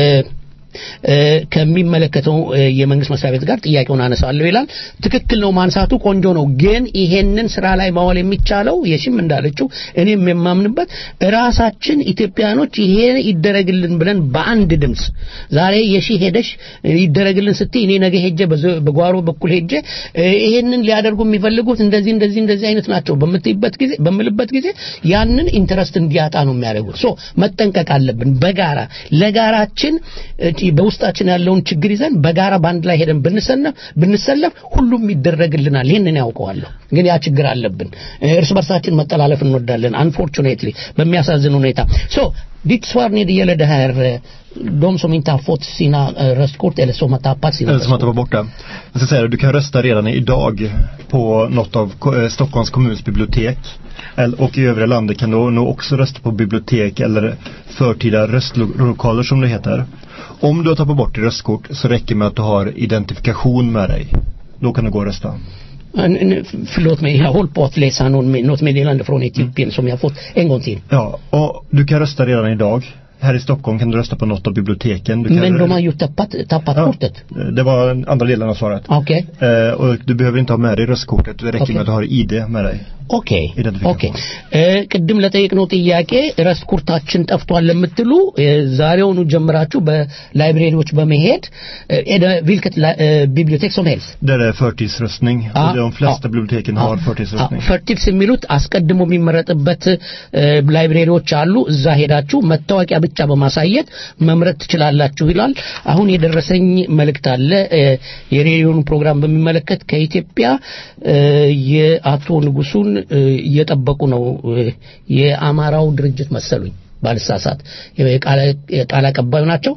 እ፣ ከሚመለከተው እ፣ የመንግስት መስሪያ ቤት ጋር ጥያቄውን አነሳለሁ ይላል። ትክክል ነው፣ ማንሳቱ ቆንጆ ነው። ግን ይሄንን ስራ ላይ ማዋል የሚቻለው የሽም እንዳለችው እኔም የማምንበት ራሳችን ኢትዮጵያኖች ይሄ ይደረግልን ብለን በአንድ ድምፅ ዛሬ የሺ ሄደሽ ይደረግልን ስትይ እኔ ነገ ሄጄ በዘ- በጓሮ በኩል ሄጄ እ፣ ይሄንን ሊያደርጉ የሚፈልጉት እንደዚህ እንደዚህ እንደዚህ አይነት ናቸው በምትይበት ጊዜ በምልበት ጊዜ ያንን ኢንተረስት እንዲያጣ ነው የሚያደርጉት። ሶ መጠንቀቅ አለብን። በጋራ ለጋራችን እ፣ በውስጣችን ያለውን ችግር ይዘን በጋራ በአንድ ላይ ሄደን ብንሰለፍ ብንሰለፍ ሁሉም ይደረግልናል። ይህንን ያውቀዋለሁ። ግን ያ ችግር አለብን። እ፣ እርስ በርሳችን መጠላለፍ እንወዳለን። አንፎርቹኔትሊ በሚያሳዝን ሁኔታ ሶ ditt svar när det gäller det här eh, de som inte har fått sina eh, röstkort eller som har tappat sina Eller som att det var borta. Jag ska säga det, du kan rösta redan idag på något av ko- eh, Stockholms kommuns bibliotek. Eller- Och i övriga landet kan du nog också rösta på bibliotek eller förtida röstlokaler som det heter. Om du har tappat bort ditt röstkort så räcker det med att du har identifikation med dig. Då kan du gå och rösta. En- en- Förlåt mig, jag håller på att läsa någon, något meddelande från Etiopien som jag har fått en gång till. Ja, och du kan rösta redan idag. Här i Stockholm kan du rösta på något av biblioteken. Du kan, Men de har ju tappat, tappat Ja. kortet. Det var den andra delen av svaret. Okej. Eh, och du behöver inte ha med dig röstkortet. Det räcker Okej. med att du har ID med dig. ኦኬ Identification. ኦኬ እ፣ ቅድም ለጠየቅነው ጥያቄ ረስት ኩርታችን ጠፍቷል ለምትሉ እ፣ ዛሬውኑ ጀምራችሁ በላይብሬሪዎች በመሄድ እ፣ ኤደ ቪልከት ላ- እ፣ ቢብሊዮቴክ som helst Där är förtidsröstning. Ja, och de flesta ja. biblioteken har förtidsröstning. ፈርቲቭስ የሚሉት አስቀድሞ የሚመረጥበት እ፣ ላይብሬሪዎች አሉ። እዛ ሄዳችሁ መታወቂያ ብቻ በማሳየት መምረጥ ትችላላችሁ ይላል። አሁን የደረሰኝ መልእክት አለ እ፣ የሬዲዮን ፕሮግራም በሚመለከት ከኢትዮጵያ እ፣ የአቶ ንጉሱን እ፣ እየጠበቁ ነው እ፣ የአማራው ድርጅት መሰሉኝ ባልሳሳት የቃል የቃል አቀባዩ ናቸው።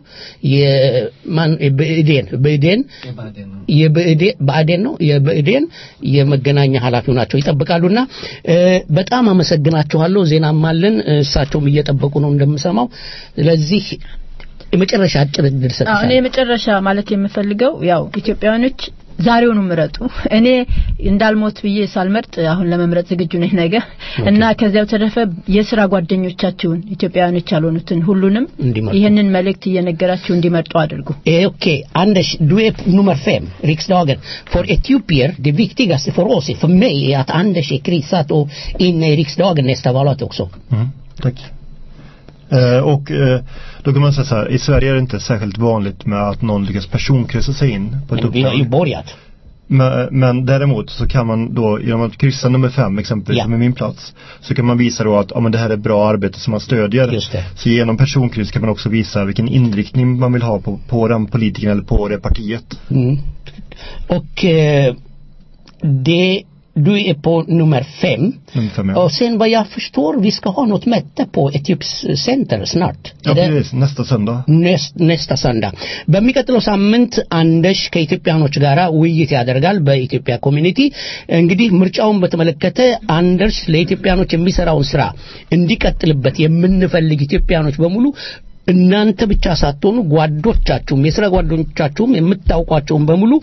የማን ብእዴን ብእዴን የብእዴን ብአዴን ነው የብእዴን የመገናኛ ኃላፊው ናቸው ይጠብቃሉና እ፣ በጣም አመሰግናችኋለሁ። ዜናም አለን እሳቸውም እየጠበቁ ነው እንደምሰማው። ስለዚህ የመጨረሻ አጭር እድል አዎ፣ እኔ ሰጥቻለሁ። የመጨረሻ ማለት የምፈልገው ያው ኢትዮጵያውያኖች ዛሬውኑ ምረጡ። እኔ እንዳልሞት ብዬ ሳልመርጥ አሁን ለመምረጥ ዝግጁ ነኝ ነገ እና ከዚያው ተረፈ የስራ ጓደኞቻችሁን ኢትዮጵያውያኖች ያልሆኑትን ሁሉንም እንዲመርጡ። ይህንን መልእክት እየነገራችሁ እንዲመርጡ አድርጉ። Eh, Okej, Anders, du är nummer fem, riksdagen. För etiopier, det viktigaste för oss, för mig, är att Anders är krisat och inne i riksdagen nästa valet också. Mm, tack. Eh, och eh, då kan man säga så här, i Sverige är det inte särskilt vanligt med att någon lyckas personkryssa sig in på ett Men vi har ju uppdrag. börjat. Men, men däremot så kan man då genom att kryssa nummer fem exempelvis Ja. som är min plats så kan man visa då att ja, men det här är bra arbete som man stödjer. Just det. Så genom personkryss kan man också visa vilken inriktning man vill ha på, på den politikern eller på det partiet. Mm. Och eh, det, du är på nummer fem. Nummer fem, ja. Och sen vad jag förstår, vi ska ha något möte på Etiops center snart. Ja, Är det- precis. Nästa söndag. ኔስ- ኔስታ ሰንዳ በሚቀጥለው ሳምንት አንደሽ ከኢትዮጵያኖች ጋር ውይይት ያደርጋል በኢትዮጵያ ኮሚኒቲ እንግዲህ ምርጫውን በተመለከተ አንደርስ ለኢትዮጵያኖች የሚሰራውን ስራ እንዲቀጥልበት የምንፈልግ ኢትዮጵያኖች በሙሉ እናንተ ብቻ ሳትሆኑ ጓዶቻችሁም የስራ ጓደኞቻችሁም የምታውቋቸውን በሙሉ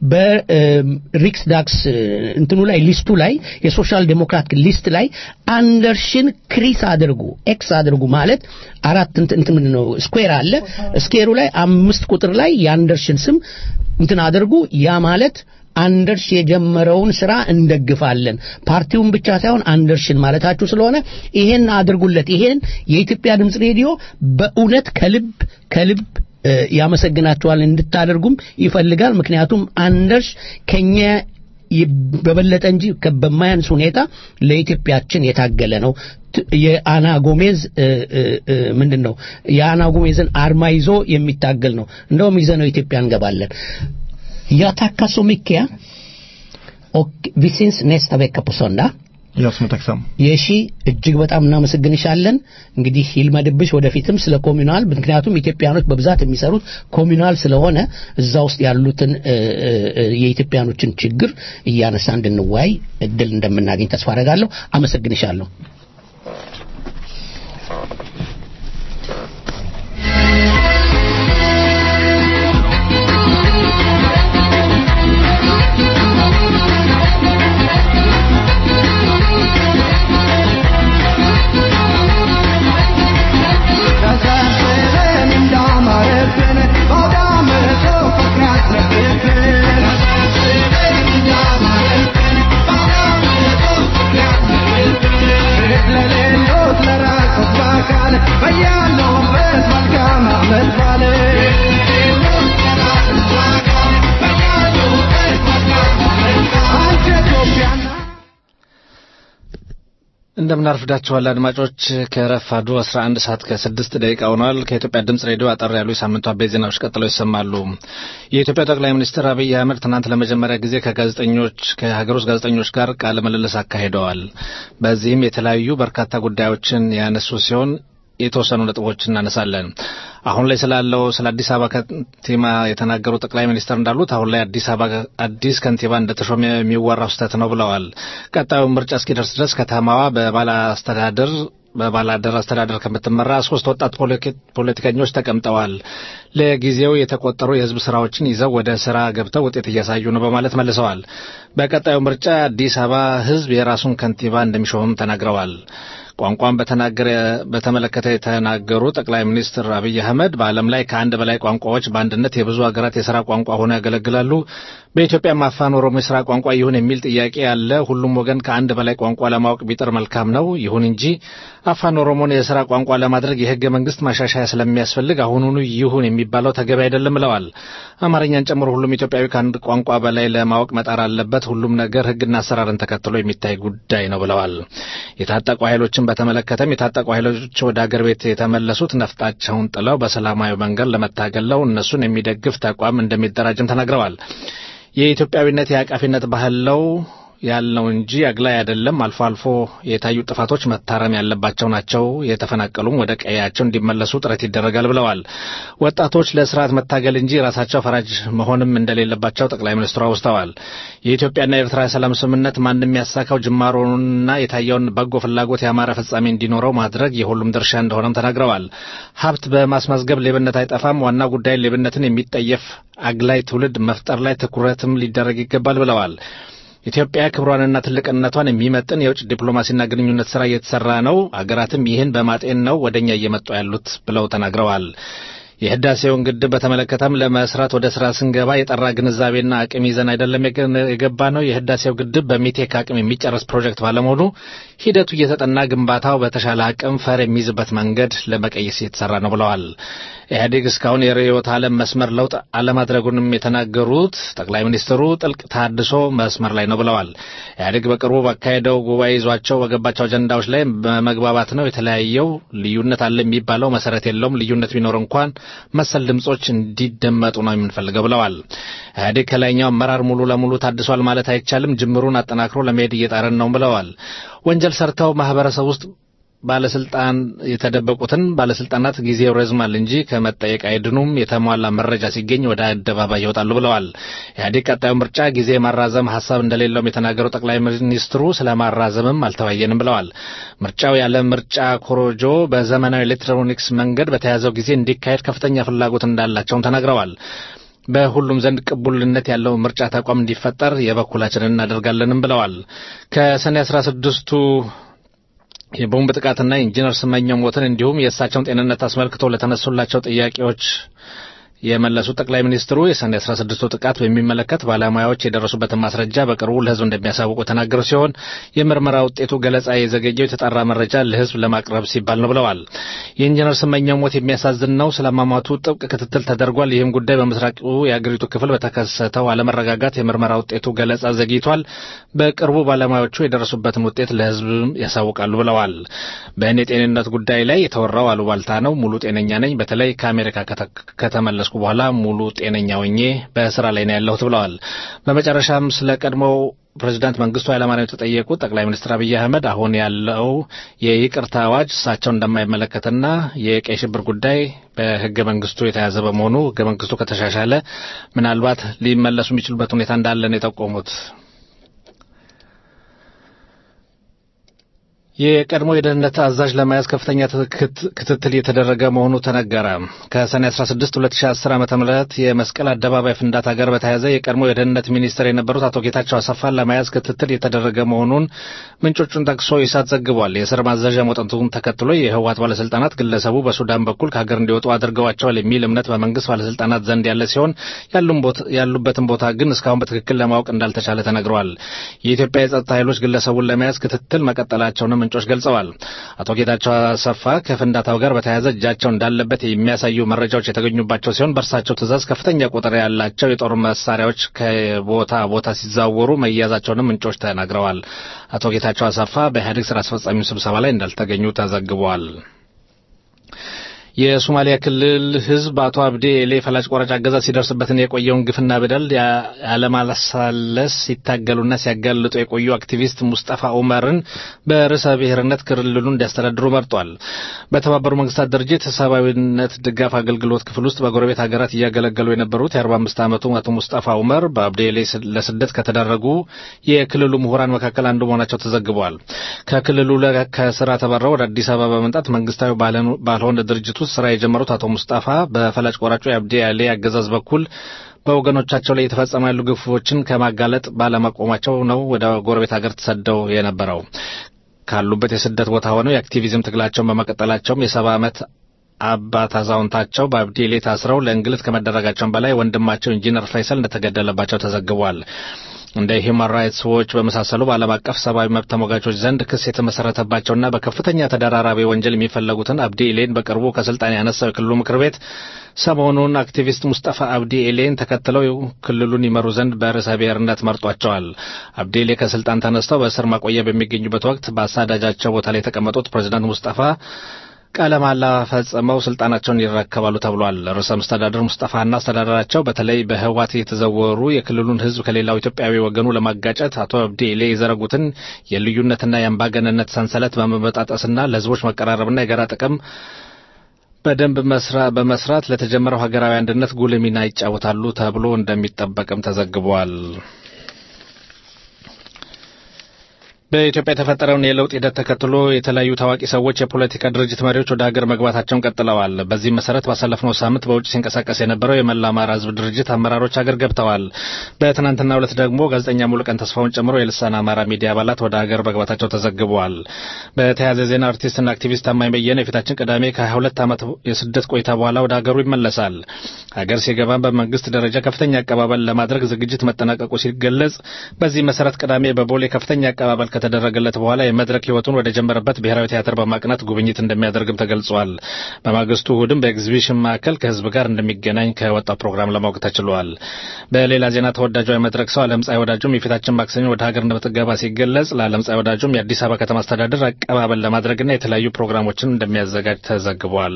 በሪክስ ዳክስ እንትኑ ላይ ሊስቱ ላይ የሶሻል ዴሞክራት ሊስት ላይ አንደርሽን ክሪስ አድርጉ ኤክስ አድርጉ ማለት አራት እንትን እንትን ምንድን ነው ስኩዌር አለ ስኬሩ ላይ አምስት ቁጥር ላይ የአንደርሽን ስም እንትን አድርጉ ያ ማለት አንደርሽ የጀመረውን ስራ እንደግፋለን ፓርቲውን ብቻ ሳይሆን አንደርሽን ማለታችሁ ስለሆነ ይሄን አድርጉለት ይሄን የኢትዮጵያ ድምፅ ሬዲዮ በእውነት ከልብ ከልብ እ፣ ያመሰግናችኋል እንድታደርጉም ይፈልጋል ምክንያቱም አንደርሽ ከኛ ይ- በበለጠ እንጂ ከ- በማያንስ ሁኔታ ለኢትዮጵያችን የታገለ ነው ት- የአና ጎሜዝ እ፣ እ፣ እ፣ ምንድን ነው የአና ጎሜዝን አርማ ይዞ የሚታገል ነው እንደውም ይዘነው ኢትዮጵያ እንገባለን Jag tackar så mycket. Och vi syns nästa vecka på söndag. Jag som är tacksam. የሺ እጅግ በጣም እናመሰግንሻለን። እንግዲህ ይልመድብሽ ወደፊትም ስለ ኮሚናል ምክንያቱም ኢትዮጵያኖች በብዛት የሚሰሩት ኮሚናል ስለሆነ እዛ ውስጥ ያሉትን እ፣ እ፣ እ፣ የኢትዮጵያኖችን ችግር እያነሳ እንድንወያይ እድል እንደምናገኝ ተስፋ አደርጋለሁ። አመሰግንሻለሁ። እንደምናርፍዳችኋል አድማጮች ከረፋዱ 11 ሰዓት ከስድስት ደቂቃ ሆኗል። ከኢትዮጵያ ድምጽ ሬዲዮ አጠር ያሉ የሳምንቱ አበይት ዜናዎች ቀጥለው ይሰማሉ። የኢትዮጵያ ጠቅላይ ሚኒስትር አብይ አህመድ ትናንት ለመጀመሪያ ጊዜ ከጋዜጠኞች ከሀገር ውስጥ ጋዜጠኞች ጋር ቃለ ምልልስ አካሂደዋል። በዚህም የተለያዩ በርካታ ጉዳዮችን ያነሱ ሲሆን የተወሰኑ ነጥቦች እናነሳለን። አሁን ላይ ስላለው ስለ አዲስ አበባ ከንቲባ የተናገሩ ጠቅላይ ሚኒስትር እንዳሉት አሁን ላይ አዲስ አበባ አዲስ ከንቲባ እንደተሾመ የሚወራው ስህተት ነው ብለዋል። ቀጣዩ ምርጫ እስኪደርስ ድረስ ከተማዋ በባለ አስተዳደር በባላደር አስተዳደር ከምትመራ ሶስት ወጣት ፖለቲከኞች ተቀምጠዋል። ለጊዜው የተቆጠሩ የህዝብ ስራዎችን ይዘው ወደ ስራ ገብተው ውጤት እያሳዩ ነው በማለት መልሰዋል። በቀጣዩ ምርጫ አዲስ አበባ ህዝብ የራሱን ከንቲባ እንደሚሾምም ተናግረዋል። ቋንቋን በተናገረ በተመለከተ የተናገሩ ጠቅላይ ሚኒስትር አብይ አህመድ በዓለም ላይ ከአንድ በላይ ቋንቋዎች በአንድነት የብዙ ሀገራት የስራ ቋንቋ ሆነው ያገለግላሉ። በኢትዮጵያ አፋን ኦሮሞ የስራ ቋንቋ ይሁን የሚል ጥያቄ ያለ፣ ሁሉም ወገን ከአንድ በላይ ቋንቋ ለማወቅ ቢጥር መልካም ነው። ይሁን እንጂ አፋን ኦሮሞን የስራ ቋንቋ ለማድረግ የህገ መንግስት ማሻሻያ ስለሚያስፈልግ አሁኑኑ ይሁን የሚባለው ተገቢ አይደለም ብለዋል። አማርኛን ጨምሮ ሁሉም ኢትዮጵያዊ ከአንድ ቋንቋ በላይ ለማወቅ መጣር አለበት። ሁሉም ነገር ህግና አሰራርን ተከትሎ የሚታይ ጉዳይ ነው ብለዋል። የታጠቁ ኃይሎችን በተመለከተም የታጠቁ ኃይሎች ወደ አገር ቤት የተመለሱት ነፍጣቸውን ጥለው በሰላማዊ መንገድ ለመታገል ነው። እነሱን የሚደግፍ ተቋም እንደሚደራጅም ተናግረዋል። የኢትዮጵያዊነት የአቃፊነት ባህል ነው ያልነው እንጂ አግላይ አይደለም። አልፎ አልፎ የታዩ ጥፋቶች መታረም ያለባቸው ናቸው። የተፈናቀሉም ወደ ቀያቸው እንዲመለሱ ጥረት ይደረጋል ብለዋል። ወጣቶች ለስርዓት መታገል እንጂ ራሳቸው ፈራጅ መሆንም እንደሌለባቸው ጠቅላይ ሚኒስትሩ አውስተዋል። የኢትዮጵያና የኤርትራ የሰላም ስምምነት ማንም ያሳካው ጅማሮንና የታየውን በጎ ፍላጎት ያማረ ፍጻሜ እንዲኖረው ማድረግ የሁሉም ድርሻ እንደሆነም ተናግረዋል። ሀብት በማስመዝገብ ሌብነት አይጠፋም። ዋና ጉዳይ ሌብነትን የሚጠየፍ አግላይ ትውልድ መፍጠር ላይ ትኩረትም ሊደረግ ይገባል ብለዋል። ኢትዮጵያ ክብሯንና ትልቅነቷን የሚመጥን የውጭ ዲፕሎማሲና ግንኙነት ስራ እየተሰራ ነው። አገራትም ይህን በማጤን ነው ወደኛ እየመጡ ያሉት ብለው ተናግረዋል። የህዳሴውን ግድብ በተመለከተም ለመስራት ወደ ስራ ስንገባ የጠራ ግንዛቤና አቅም ይዘን አይደለም የገባ ነው። የህዳሴው ግድብ በሚቴክ አቅም የሚጨረስ ፕሮጀክት ባለመሆኑ ሂደቱ እየተጠና ግንባታው በተሻለ አቅም ፈር የሚይዝበት መንገድ ለመቀየስ እየተሰራ ነው ብለዋል። ኢህአዴግ እስካሁን የርዕዮተ ዓለም መስመር ለውጥ አለማድረጉንም የተናገሩት ጠቅላይ ሚኒስትሩ ጥልቅ ታድሶ መስመር ላይ ነው ብለዋል። ኢህአዴግ በቅርቡ ባካሄደው ጉባኤ ይዟቸው በገባቸው አጀንዳዎች ላይ በመግባባት ነው የተለያየው። ልዩነት አለ የሚባለው መሰረት የለውም። ልዩነት ቢኖር እንኳን መሰል ድምጾች እንዲደመጡ ነው የምንፈልገው ብለዋል። ኢህአዴግ ከላይኛው አመራር ሙሉ ለሙሉ ታድሷል ማለት አይቻልም። ጅምሩን አጠናክሮ ለመሄድ እየጣረን ነው ብለዋል። ወንጀል ሰርተው ማህበረሰብ ውስጥ ባለስልጣን የተደበቁትን ባለስልጣናት ጊዜው ረዝማል እንጂ ከመጠየቅ አይድኑም። የተሟላ መረጃ ሲገኝ ወደ አደባባይ ይወጣሉ ብለዋል። ኢህአዴግ ቀጣዩ ምርጫ ጊዜ ማራዘም ሀሳብ እንደሌለውም የተናገሩ ጠቅላይ ሚኒስትሩ ስለ ማራዘምም አልተወያየንም ብለዋል። ምርጫው ያለ ምርጫ ኮሮጆ በዘመናዊ ኤሌክትሮኒክስ መንገድ በተያዘው ጊዜ እንዲካሄድ ከፍተኛ ፍላጎት እንዳላቸውም ተናግረዋል። በሁሉም ዘንድ ቅቡልነት ያለው ምርጫ ተቋም እንዲፈጠር የበኩላችንን እናደርጋለንም ብለዋል። ከሰኔ አስራ ስድስቱ የቦምብ ጥቃትና ኢንጂነር ስመኘው ሞትን እንዲሁም የእሳቸውን ጤንነት አስመልክቶ ለተነሱላቸው ጥያቄዎች የመለሱት ጠቅላይ ሚኒስትሩ የሰኔ 16ቱ ጥቃት በሚመለከት ባለሙያዎች የደረሱበትን ማስረጃ በቅርቡ ለሕዝብ እንደሚያሳውቁ የተናገሩ ሲሆን የምርመራ ውጤቱ ገለጻ የዘገየው የተጣራ መረጃ ለሕዝብ ለማቅረብ ሲባል ነው ብለዋል። የኢንጂነር ስመኘው ሞት የሚያሳዝን ነው። ስለ አሟሟቱ ጥብቅ ክትትል ተደርጓል። ይህም ጉዳይ በምስራቁ የአገሪቱ ክፍል በተከሰተው አለመረጋጋት የምርመራ ውጤቱ ገለጻ ዘግይቷል። በቅርቡ ባለሙያዎቹ የደረሱበትን ውጤት ለሕዝብ ያሳውቃሉ ብለዋል። በእኔ ጤንነት ጉዳይ ላይ የተወራው አሉባልታ ነው። ሙሉ ጤነኛ ነኝ። በተለይ ከአሜሪካ ከተመለስኩ ከጨረስኩ በኋላ ሙሉ ጤነኛ ሆኜ በስራ ላይ ነው ያለሁት ብለዋል። በመጨረሻም ስለ ቀድሞው ፕሬዚዳንት መንግስቱ ኃይለማርያም የተጠየቁት ጠቅላይ ሚኒስትር አብይ አህመድ አሁን ያለው የይቅርታ አዋጅ እሳቸውን እንደማይመለከትና የቀይ ሽብር ጉዳይ በህገ መንግስቱ የተያዘ በመሆኑ ህገ መንግስቱ ከተሻሻለ ምናልባት ሊመለሱ የሚችሉበት ሁኔታ እንዳለ ነው የጠቆሙት። የቀድሞ የደህንነት አዛዥ ለመያዝ ከፍተኛ ክትትል የተደረገ መሆኑ ተነገረ። ከሰኔ 16 2010 ዓ ም የመስቀል አደባባይ ፍንዳታ ጋር በተያያዘ የቀድሞ የደህንነት ሚኒስትር የነበሩት አቶ ጌታቸው አሰፋን ለመያዝ ክትትል የተደረገ መሆኑን ምንጮቹን ጠቅሶ ኢሳት ዘግቧል። የእስር ማዘዣ መውጣቱን ተከትሎ የህወሓት ባለስልጣናት ግለሰቡ በሱዳን በኩል ከሀገር እንዲወጡ አድርገዋቸዋል የሚል እምነት በመንግስት ባለስልጣናት ዘንድ ያለ ሲሆን ያሉበትን ቦታ ግን እስካሁን በትክክል ለማወቅ እንዳልተቻለ ተነግረዋል። የኢትዮጵያ የጸጥታ ኃይሎች ግለሰቡን ለመያዝ ክትትል መቀጠላቸውንም ምንጮች ገልጸዋል። አቶ ጌታቸው አሰፋ ከፍንዳታው ጋር በተያያዘ እጃቸው እንዳለበት የሚያሳዩ መረጃዎች የተገኙባቸው ሲሆን በእርሳቸው ትዕዛዝ ከፍተኛ ቁጥር ያላቸው የጦር መሳሪያዎች ከቦታ ቦታ ሲዛወሩ መያዛቸውንም ምንጮች ተናግረዋል። አቶ ጌታቸው አሰፋ በኢህአዴግ ስራ አስፈጻሚ ስብሰባ ላይ እንዳልተገኙ ተዘግቧል። የሶማሊያ ክልል ህዝብ አቶ አብዴ ኤሌ ፈላጭ ቆራጭ አገዛዝ ሲደርስበትን የቆየውን ግፍና በደል ያለማለሳለስ ሲታገሉና ሲያጋልጡ የቆዩ አክቲቪስት ሙስጠፋ ኡመርን በርዕሰ ብሔርነት ክልሉን እንዲያስተዳድሩ መርጧል። በተባበሩ መንግስታት ድርጅት ሰብአዊነት ድጋፍ አገልግሎት ክፍል ውስጥ በጎረቤት ሀገራት እያገለገሉ የነበሩት የ45 ዓመቱ አቶ ሙስጠፋ ኡመር በአብዴ ኤሌ ለስደት ከተዳረጉ የክልሉ ምሁራን መካከል አንዱ መሆናቸው ተዘግቧል። ከክልሉ ከስራ ተባረው ወደ አዲስ አበባ በመምጣት መንግስታዊ ባልሆነ ድርጅት ውስጥ ስራ የጀመሩት አቶ ሙስጣፋ በፈላጭ ቆራጩ የአብዲ አሊ አገዛዝ በኩል በወገኖቻቸው ላይ የተፈጸሙ ያሉ ግፎችን ከማጋለጥ ባለመቆማቸው ነው ወደ ጎረቤት ሀገር ተሰደው የነበረው። ካሉበት የስደት ቦታ ሆነው የአክቲቪዝም ትግላቸውን በመቀጠላቸውም የሰባ ዓመት አባት አዛውንታቸው በአብዲሌ ታስረው ለእንግልት ከመደረጋቸውም በላይ ወንድማቸው ኢንጂነር ፈይሰል እንደተገደለባቸው ተዘግቧል። እንደ ሂውማን ራይትስ ዎች በመሳሰሉ በዓለም አቀፍ ሰብአዊ መብት ተሟጋቾች ዘንድ ክስ የተመሰረተባቸውና በከፍተኛ ተደራራቢ ወንጀል የሚፈለጉትን አብዲ ኤሌን በቅርቡ ከስልጣን ያነሳው የክልሉ ምክር ቤት ሰሞኑን አክቲቪስት ሙስጠፋ አብዲ ኤሌን ተከትለው ክልሉን ይመሩ ዘንድ በርዕሰ ብሔርነት መርጧቸዋል። አብዲ ኤሌ ከስልጣን ተነስተው በእስር ማቆያ በሚገኙበት ወቅት በአሳዳጃቸው ቦታ ላይ የተቀመጡት ፕሬዚዳንት ሙስጠፋ ቃለ መሃላ ፈጽመው ስልጣናቸውን ይረከባሉ ተብሏል። ርዕሰ መስተዳድር ሙስጠፋና አስተዳደራቸው በተለይ በህወሓት የተዘወሩ የክልሉን ህዝብ ከሌላው ኢትዮጵያዊ ወገኑ ለማጋጨት አቶ አብዲ ኤሌ የዘረጉትን የልዩነትና የአምባገነንነት ሰንሰለት በመበጣጠስና ለህዝቦች መቀራረብና የጋራ ጥቅም በደንብ በመስራት ለተጀመረው ሀገራዊ አንድነት ጉልህ ሚና ይጫወታሉ ተብሎ እንደሚጠበቅም ተዘግቧል። በኢትዮጵያ የተፈጠረውን የለውጥ ሂደት ተከትሎ የተለያዩ ታዋቂ ሰዎች፣ የፖለቲካ ድርጅት መሪዎች ወደ ሀገር መግባታቸውን ቀጥለዋል። በዚህ መሰረት ባሳለፍነው ሳምንት በውጭ ሲንቀሳቀስ የነበረው የመላ አማራ ህዝብ ድርጅት አመራሮች ሀገር ገብተዋል። በትናንትናው ዕለት ደግሞ ጋዜጠኛ ሙሉቀን ተስፋውን ጨምሮ የልሳን አማራ ሚዲያ አባላት ወደ ሀገር መግባታቸው ተዘግበዋል። በተያያዘ ዜና አርቲስትና አክቲቪስት ታማኝ በየነ የፊታችን ቅዳሜ ከ22 ዓመት የስደት ቆይታ በኋላ ወደ ሀገሩ ይመለሳል። ሀገር ሲገባም በመንግስት ደረጃ ከፍተኛ አቀባበል ለማድረግ ዝግጅት መጠናቀቁ ሲገለጽ፣ በዚህ መሰረት ቅዳሜ በቦሌ ከፍተኛ አቀባበል ከተደረገለት በኋላ የመድረክ ህይወቱን ወደ ጀመረበት ብሔራዊ ቲያትር በማቅናት ጉብኝት እንደሚያደርግም ተገልጿል። በማግስቱ እሁድም በኤግዚቢሽን ማዕከል ከህዝብ ጋር እንደሚገናኝ ከወጣው ፕሮግራም ለማወቅ ተችሏል። በሌላ ዜና ተወዳጇ የመድረክ ሰው አለምፀሐይ ወዳጁም የፊታችን ማክሰኞ ወደ ሀገር እንደምትገባ ሲገለጽ ለአለምፀሐይ ወዳጁም የአዲስ አበባ ከተማ አስተዳደር አቀባበል ለማድረግና የተለያዩ ፕሮግራሞችን እንደሚያዘጋጅ ተዘግቧል።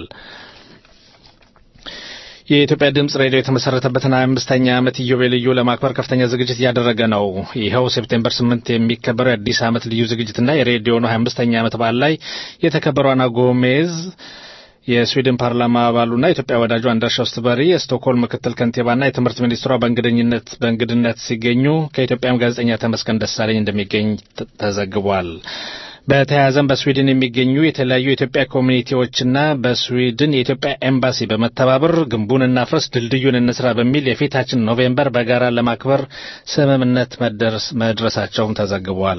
የኢትዮጵያ ድምጽ ሬዲዮ የተመሰረተበትን ሀያ አምስተኛ ዓመት ኢዮቤልዩ ለማክበር ከፍተኛ ዝግጅት እያደረገ ነው። ይኸው ሴፕቴምበር ስምንት የሚከበረው የአዲስ ዓመት ልዩ ዝግጅትና የሬዲዮኑ ሀያ አምስተኛ ዓመት በዓል ላይ የተከበረው አና ጎሜዝ የስዊድን ፓርላማ አባሉና የኢትዮጵያ ወዳጁ አንዳርሻ ውስትበሪ የስቶክሆልም ምክትል ከንቲባና የትምህርት ሚኒስትሯ በእንግድኝነት በእንግድነት ሲገኙ ከኢትዮጵያም ጋዜጠኛ ተመስገን ደሳለኝ እንደሚገኝ ተዘግቧል። በተያያዘም በስዊድን የሚገኙ የተለያዩ የኢትዮጵያ ኮሚኒቲዎችና በስዊድን የኢትዮጵያ ኤምባሲ በመተባበር ግንቡን እናፍርስ ድልድዩን እንስራ በሚል የፊታችን ኖቬምበር በጋራ ለማክበር ስምምነት መድረሳቸውም ተዘግቧል።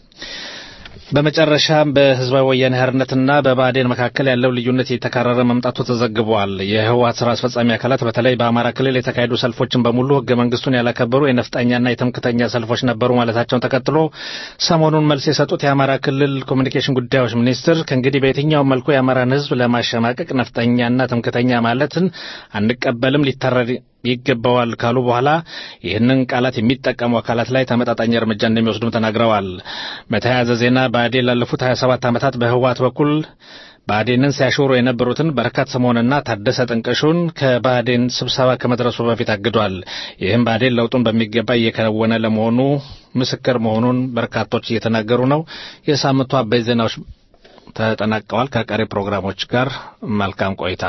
በመጨረሻም በህዝባዊ ወያኔ ሓርነትና በብአዴን መካከል ያለው ልዩነት እየተካረረ መምጣቱ ተዘግቧል። የህወሓት ስራ አስፈጻሚ አካላት በተለይ በአማራ ክልል የተካሄዱ ሰልፎችን በሙሉ ህገ መንግስቱን ያላከበሩ የነፍጠኛና የትምክተኛ ሰልፎች ነበሩ ማለታቸውን ተከትሎ ሰሞኑን መልስ የሰጡት የአማራ ክልል ኮሚኒኬሽን ጉዳዮች ሚኒስትር ከእንግዲህ በየትኛውም መልኩ የአማራን ህዝብ ለማሸማቀቅ ነፍጠኛና ትምክተኛ ማለትን አንቀበልም ሊታረድ ይገባዋል ካሉ በኋላ ይህንን ቃላት የሚጠቀሙ አካላት ላይ ተመጣጣኝ እርምጃ እንደሚወስዱም ተናግረዋል። በተያያዘ ዜና ብአዴን ላለፉት 27 ዓመታት በህወሓት በኩል ብአዴንን ሲያሾሩ የነበሩትን በረከት ስምዖንና ታደሰ ጥንቅሹን ከባህዴን ስብሰባ ከመድረሱ በፊት አግዷል። ይህም ብአዴን ለውጡን በሚገባ እየከወነ ለመሆኑ ምስክር መሆኑን በርካቶች እየተናገሩ ነው። የሳምንቱ አበይት ዜናዎች ተጠናቀዋል። ከቀሪ ፕሮግራሞች ጋር መልካም ቆይታ።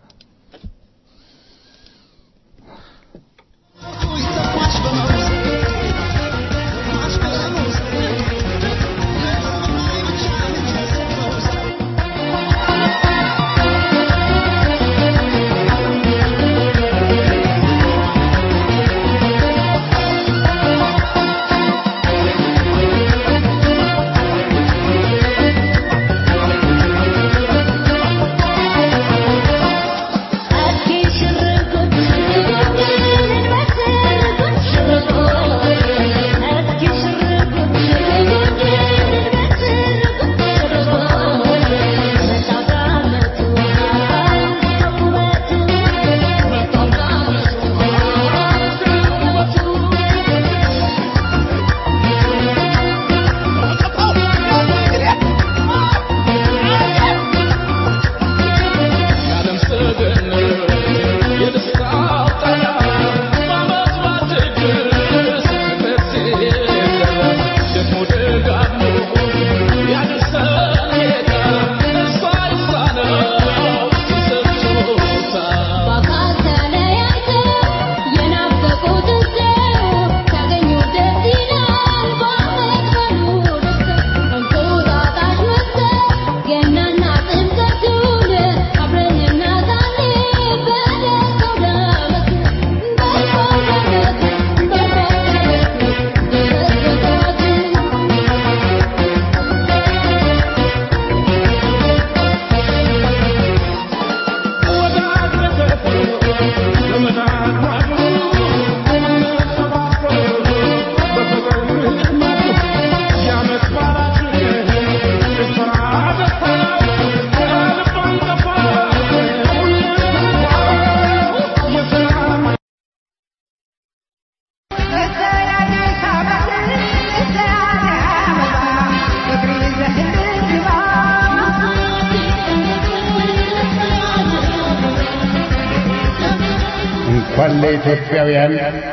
እንኳን ለኢትዮጵያውያን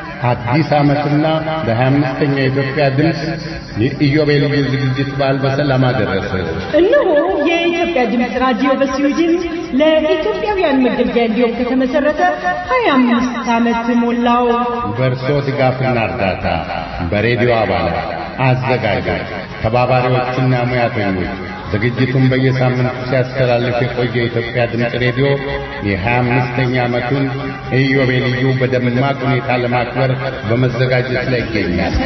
አዲስ ዓመትና ለ25ኛ የኢትዮጵያ ድምፅ የኢዮቤልዩ ዝግጅት በዓል በሰላም አደረሰ። እነሆ የኢትዮጵያ ድምፅ ራዲዮ በስዊድን ለኢትዮጵያውያን መገልገያ እንዲሆን ከተመሰረተ 25 ዓመት ሞላው። በእርሶ ድጋፍና እርዳታ በሬዲዮ አባላት፣ አዘጋጆች፣ ተባባሪዎችና ሙያተኞች ዝግጅቱን በየሳምንቱ ሲያስተላልፍ የቆየ የኢትዮጵያ ድምፅ ሬዲዮ የ25ኛ ዓመቱን ኢዮቤልዩ በደማቅ ሁኔታ ለማክበር በመዘጋጀት ላይ ይገኛል።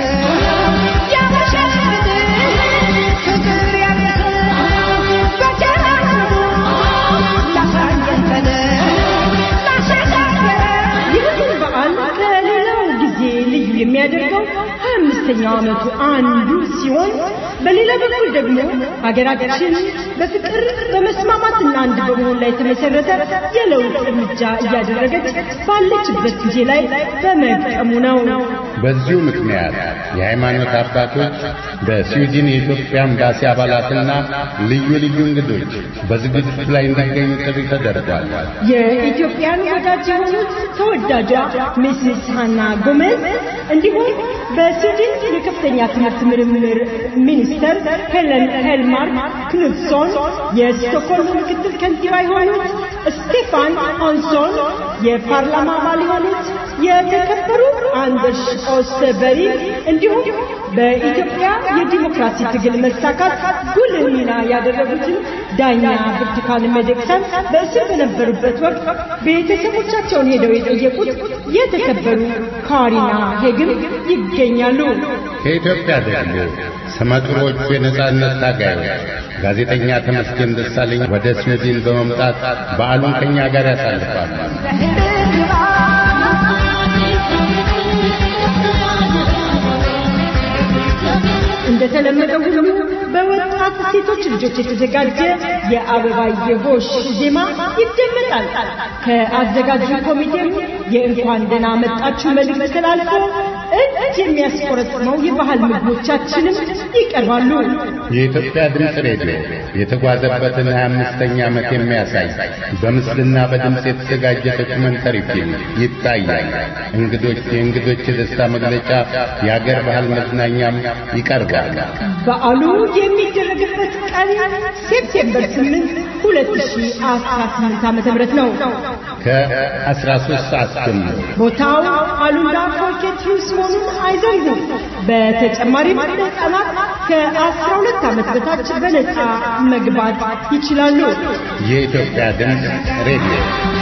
ይህን በዓል ከሌላው ጊዜ ልዩ የሚያደርገው ሀያ አምስተኛው ዓመቱ አንዱ ሲሆን በሌላ በኩል ደግሞ ሀገራችን በፍቅር በመስማማትና አንድ በመሆን ላይ የተመሰረተ የለውጥ እርምጃ እያደረገች ባለችበት ጊዜ ላይ በመቀሙ ነው። በዚሁ ምክንያት የሃይማኖት አባቶች በስዊድን የኢትዮጵያ ኤምባሲ አባላትና ልዩ ልዩ እንግዶች በዝግጅቱ ላይ እንዲገኙ ጥሪ ተደርጓል። የኢትዮጵያን ወዳጅ የሆኑት ተወዳጇ ሚስስ ሃና ጎሜዝ እንዲሁም በስዊድን የከፍተኛ ትምህርት ምርምር ሚኒስተር ሄለን ሄልማርክ ክኑትሶን፣ የስቶክሆልም ምክትል ከንቲባ የሆኑት ስቴፋን አንሶን፣ የፓርላማ አባል የሆኑት የተከበሩ አንደርስ ኦስተበሪ እንዲሁም በኢትዮጵያ የዲሞክራሲ ትግል መሳካት ጉልህ ሚና ያደረጉትን ዳኛ ብርቱካን ሚደቅሳን በእስር በነበሩበት ወቅት ቤተሰቦቻቸውን ሄደው የጠየቁት የተከበሩ ካሪና ሄግም ይገኛሉ። ከኢትዮጵያ ደግሞ ስመጥሮቹ የነጻነት ታጋዮች ጋዜጠኛ ተመስገን ደሳለኝ ወደ ስዊድን በመምጣት በዓሉን ከኛ ጋር ያሳልፋሉ። እንደተለመደው ሁሉ በወጣት ሴቶች ልጆች የተዘጋጀ የአበባየ ሆሽ ዜማ ይደመጣል። ከአዘጋጁ ኮሚቴም የእንኳን ደህና መጣችሁ መልእክት ተላልፎ እጅ የሚያስቆረጥመው የባህል ምግቦቻችንም ይቀርባሉ። የኢትዮጵያ ድምፅ ሬዲዮ የተጓዘበትን 25ኛ ዓመት የሚያሳይ በምስልና በድምፅ የተዘጋጀ ዶክመንተሪ ፊልም ይታያል። እንግዶች የእንግዶች የደስታ መግለጫ፣ የአገር ባህል መዝናኛም ይቀርባል። በዓሉ የሚደረግበት ቀን ሴፕቴምበር 8 2018 ዓ.ም ነው። ከ13 ሰዓት ጀምሮ ቦታው አሉላ ፎርኬት ሂውስ መሆኑን አይዘንጉ። በተጨማሪም ሕፃናት ከ12 ዓመት በታች በነፃ መግባት ይችላሉ። የኢትዮጵያ ድምፅ ሬዲዮ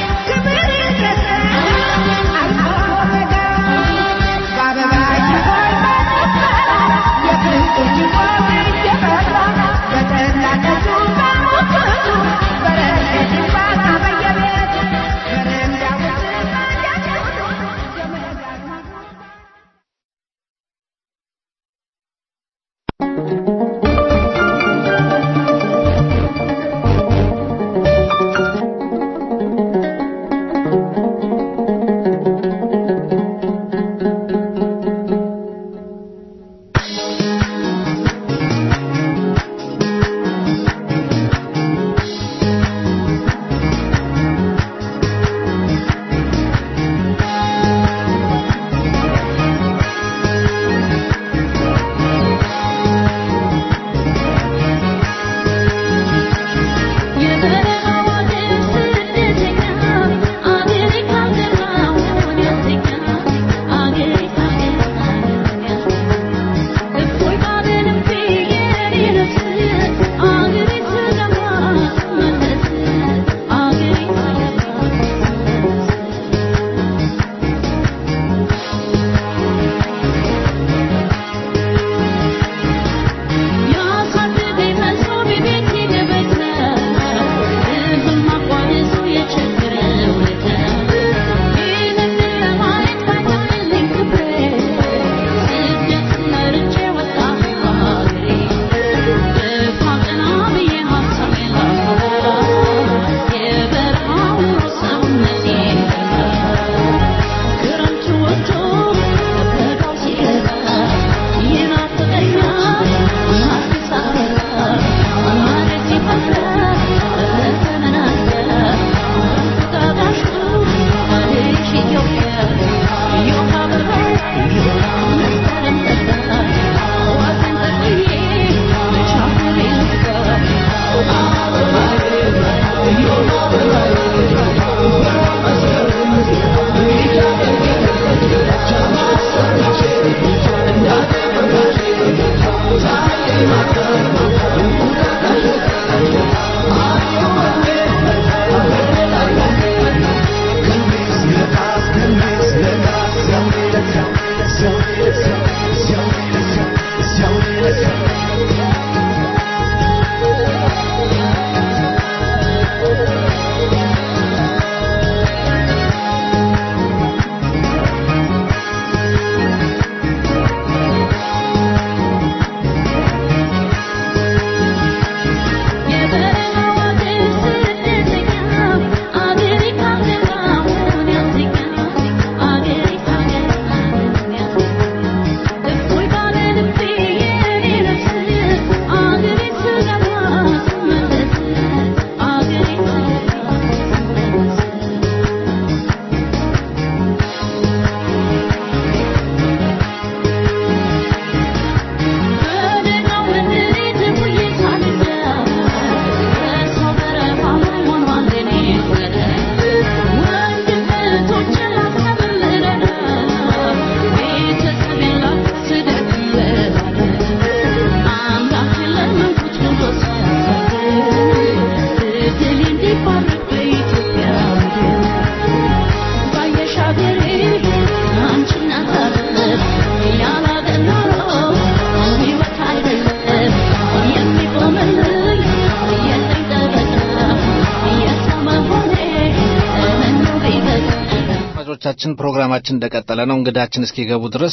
አድማጮቻችን ፕሮግራማችን እንደቀጠለ ነው። እንግዳችን እስኪገቡ ድረስ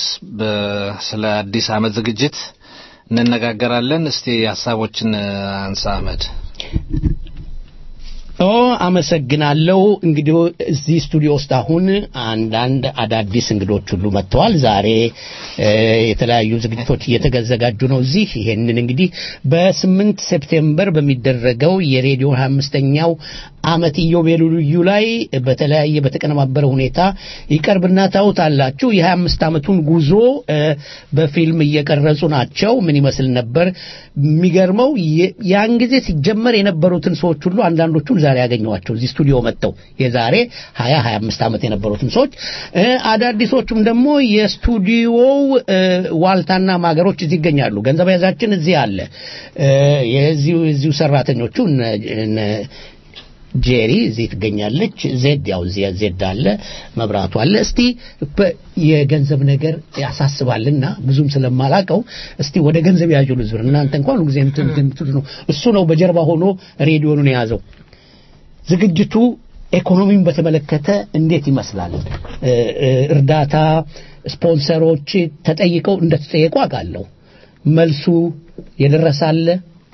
ስለ አዲስ ዓመት ዝግጅት እንነጋገራለን። እስቲ ሀሳቦችን አንሳ አህመድ። ኦ አመሰግናለሁ። እንግዲህ እዚህ ስቱዲዮ ውስጥ አሁን አንዳንድ አዳዲስ እንግዶች ሁሉ መጥተዋል። ዛሬ እ፣ የተለያዩ ዝግጅቶች እየተዘጋጁ ነው እዚህ። ይሄንን እንግዲህ በስምንት ሴፕቴምበር በሚደረገው የሬዲዮ 25ኛው ዓመት ኢዮቤልዩ ላይ በተለያየ በተቀነባበረ ሁኔታ ይቀርብና ታዩታላችሁ። የ25 ዓመቱን ጉዞ እ፣ በፊልም እየቀረጹ ናቸው። ምን ይመስል ነበር? የሚገርመው የ- ያን ጊዜ ሲጀመር የነበሩትን ሰዎች ሁሉ አንዳንዶቹን ዛሬ ያገኘዋቸው እዚህ ስቱዲዮ መጥተው የዛሬ 20 25 ዓመት የነበሩትን ሰዎች እ፣ አዳዲሶቹም ደግሞ የስቱዲዮው እ፣ ዋልታና ማገሮች እዚህ ይገኛሉ። ገንዘብ ያዛችን እዚህ አለ። እ፣ የዚሁ የዚሁ ሰራተኞቹ እነ- እነ ጄሪ እዚህ ትገኛለች። ዜድ ያው እዚህ ዜድ አለ፣ መብራቱ አለ። እስቲ በ- የገንዘብ ነገር ያሳስባልና ብዙም ስለማላቀው እስቲ ወደ ገንዘብ ያዡ ልዝብር እናንተ እንኳን ሁሉ ጊዜ እንትን እንትን የምትሉት ነው። እሱ ነው በጀርባ ሆኖ ሬዲዮኑን የያዘው። ዝግጅቱ ኢኮኖሚን በተመለከተ እንዴት ይመስላል? እ፣ እ፣ እርዳታ ስፖንሰሮች ተጠይቀው እንደተጠየቁ አውቃለሁ። መልሱ የደረሳለ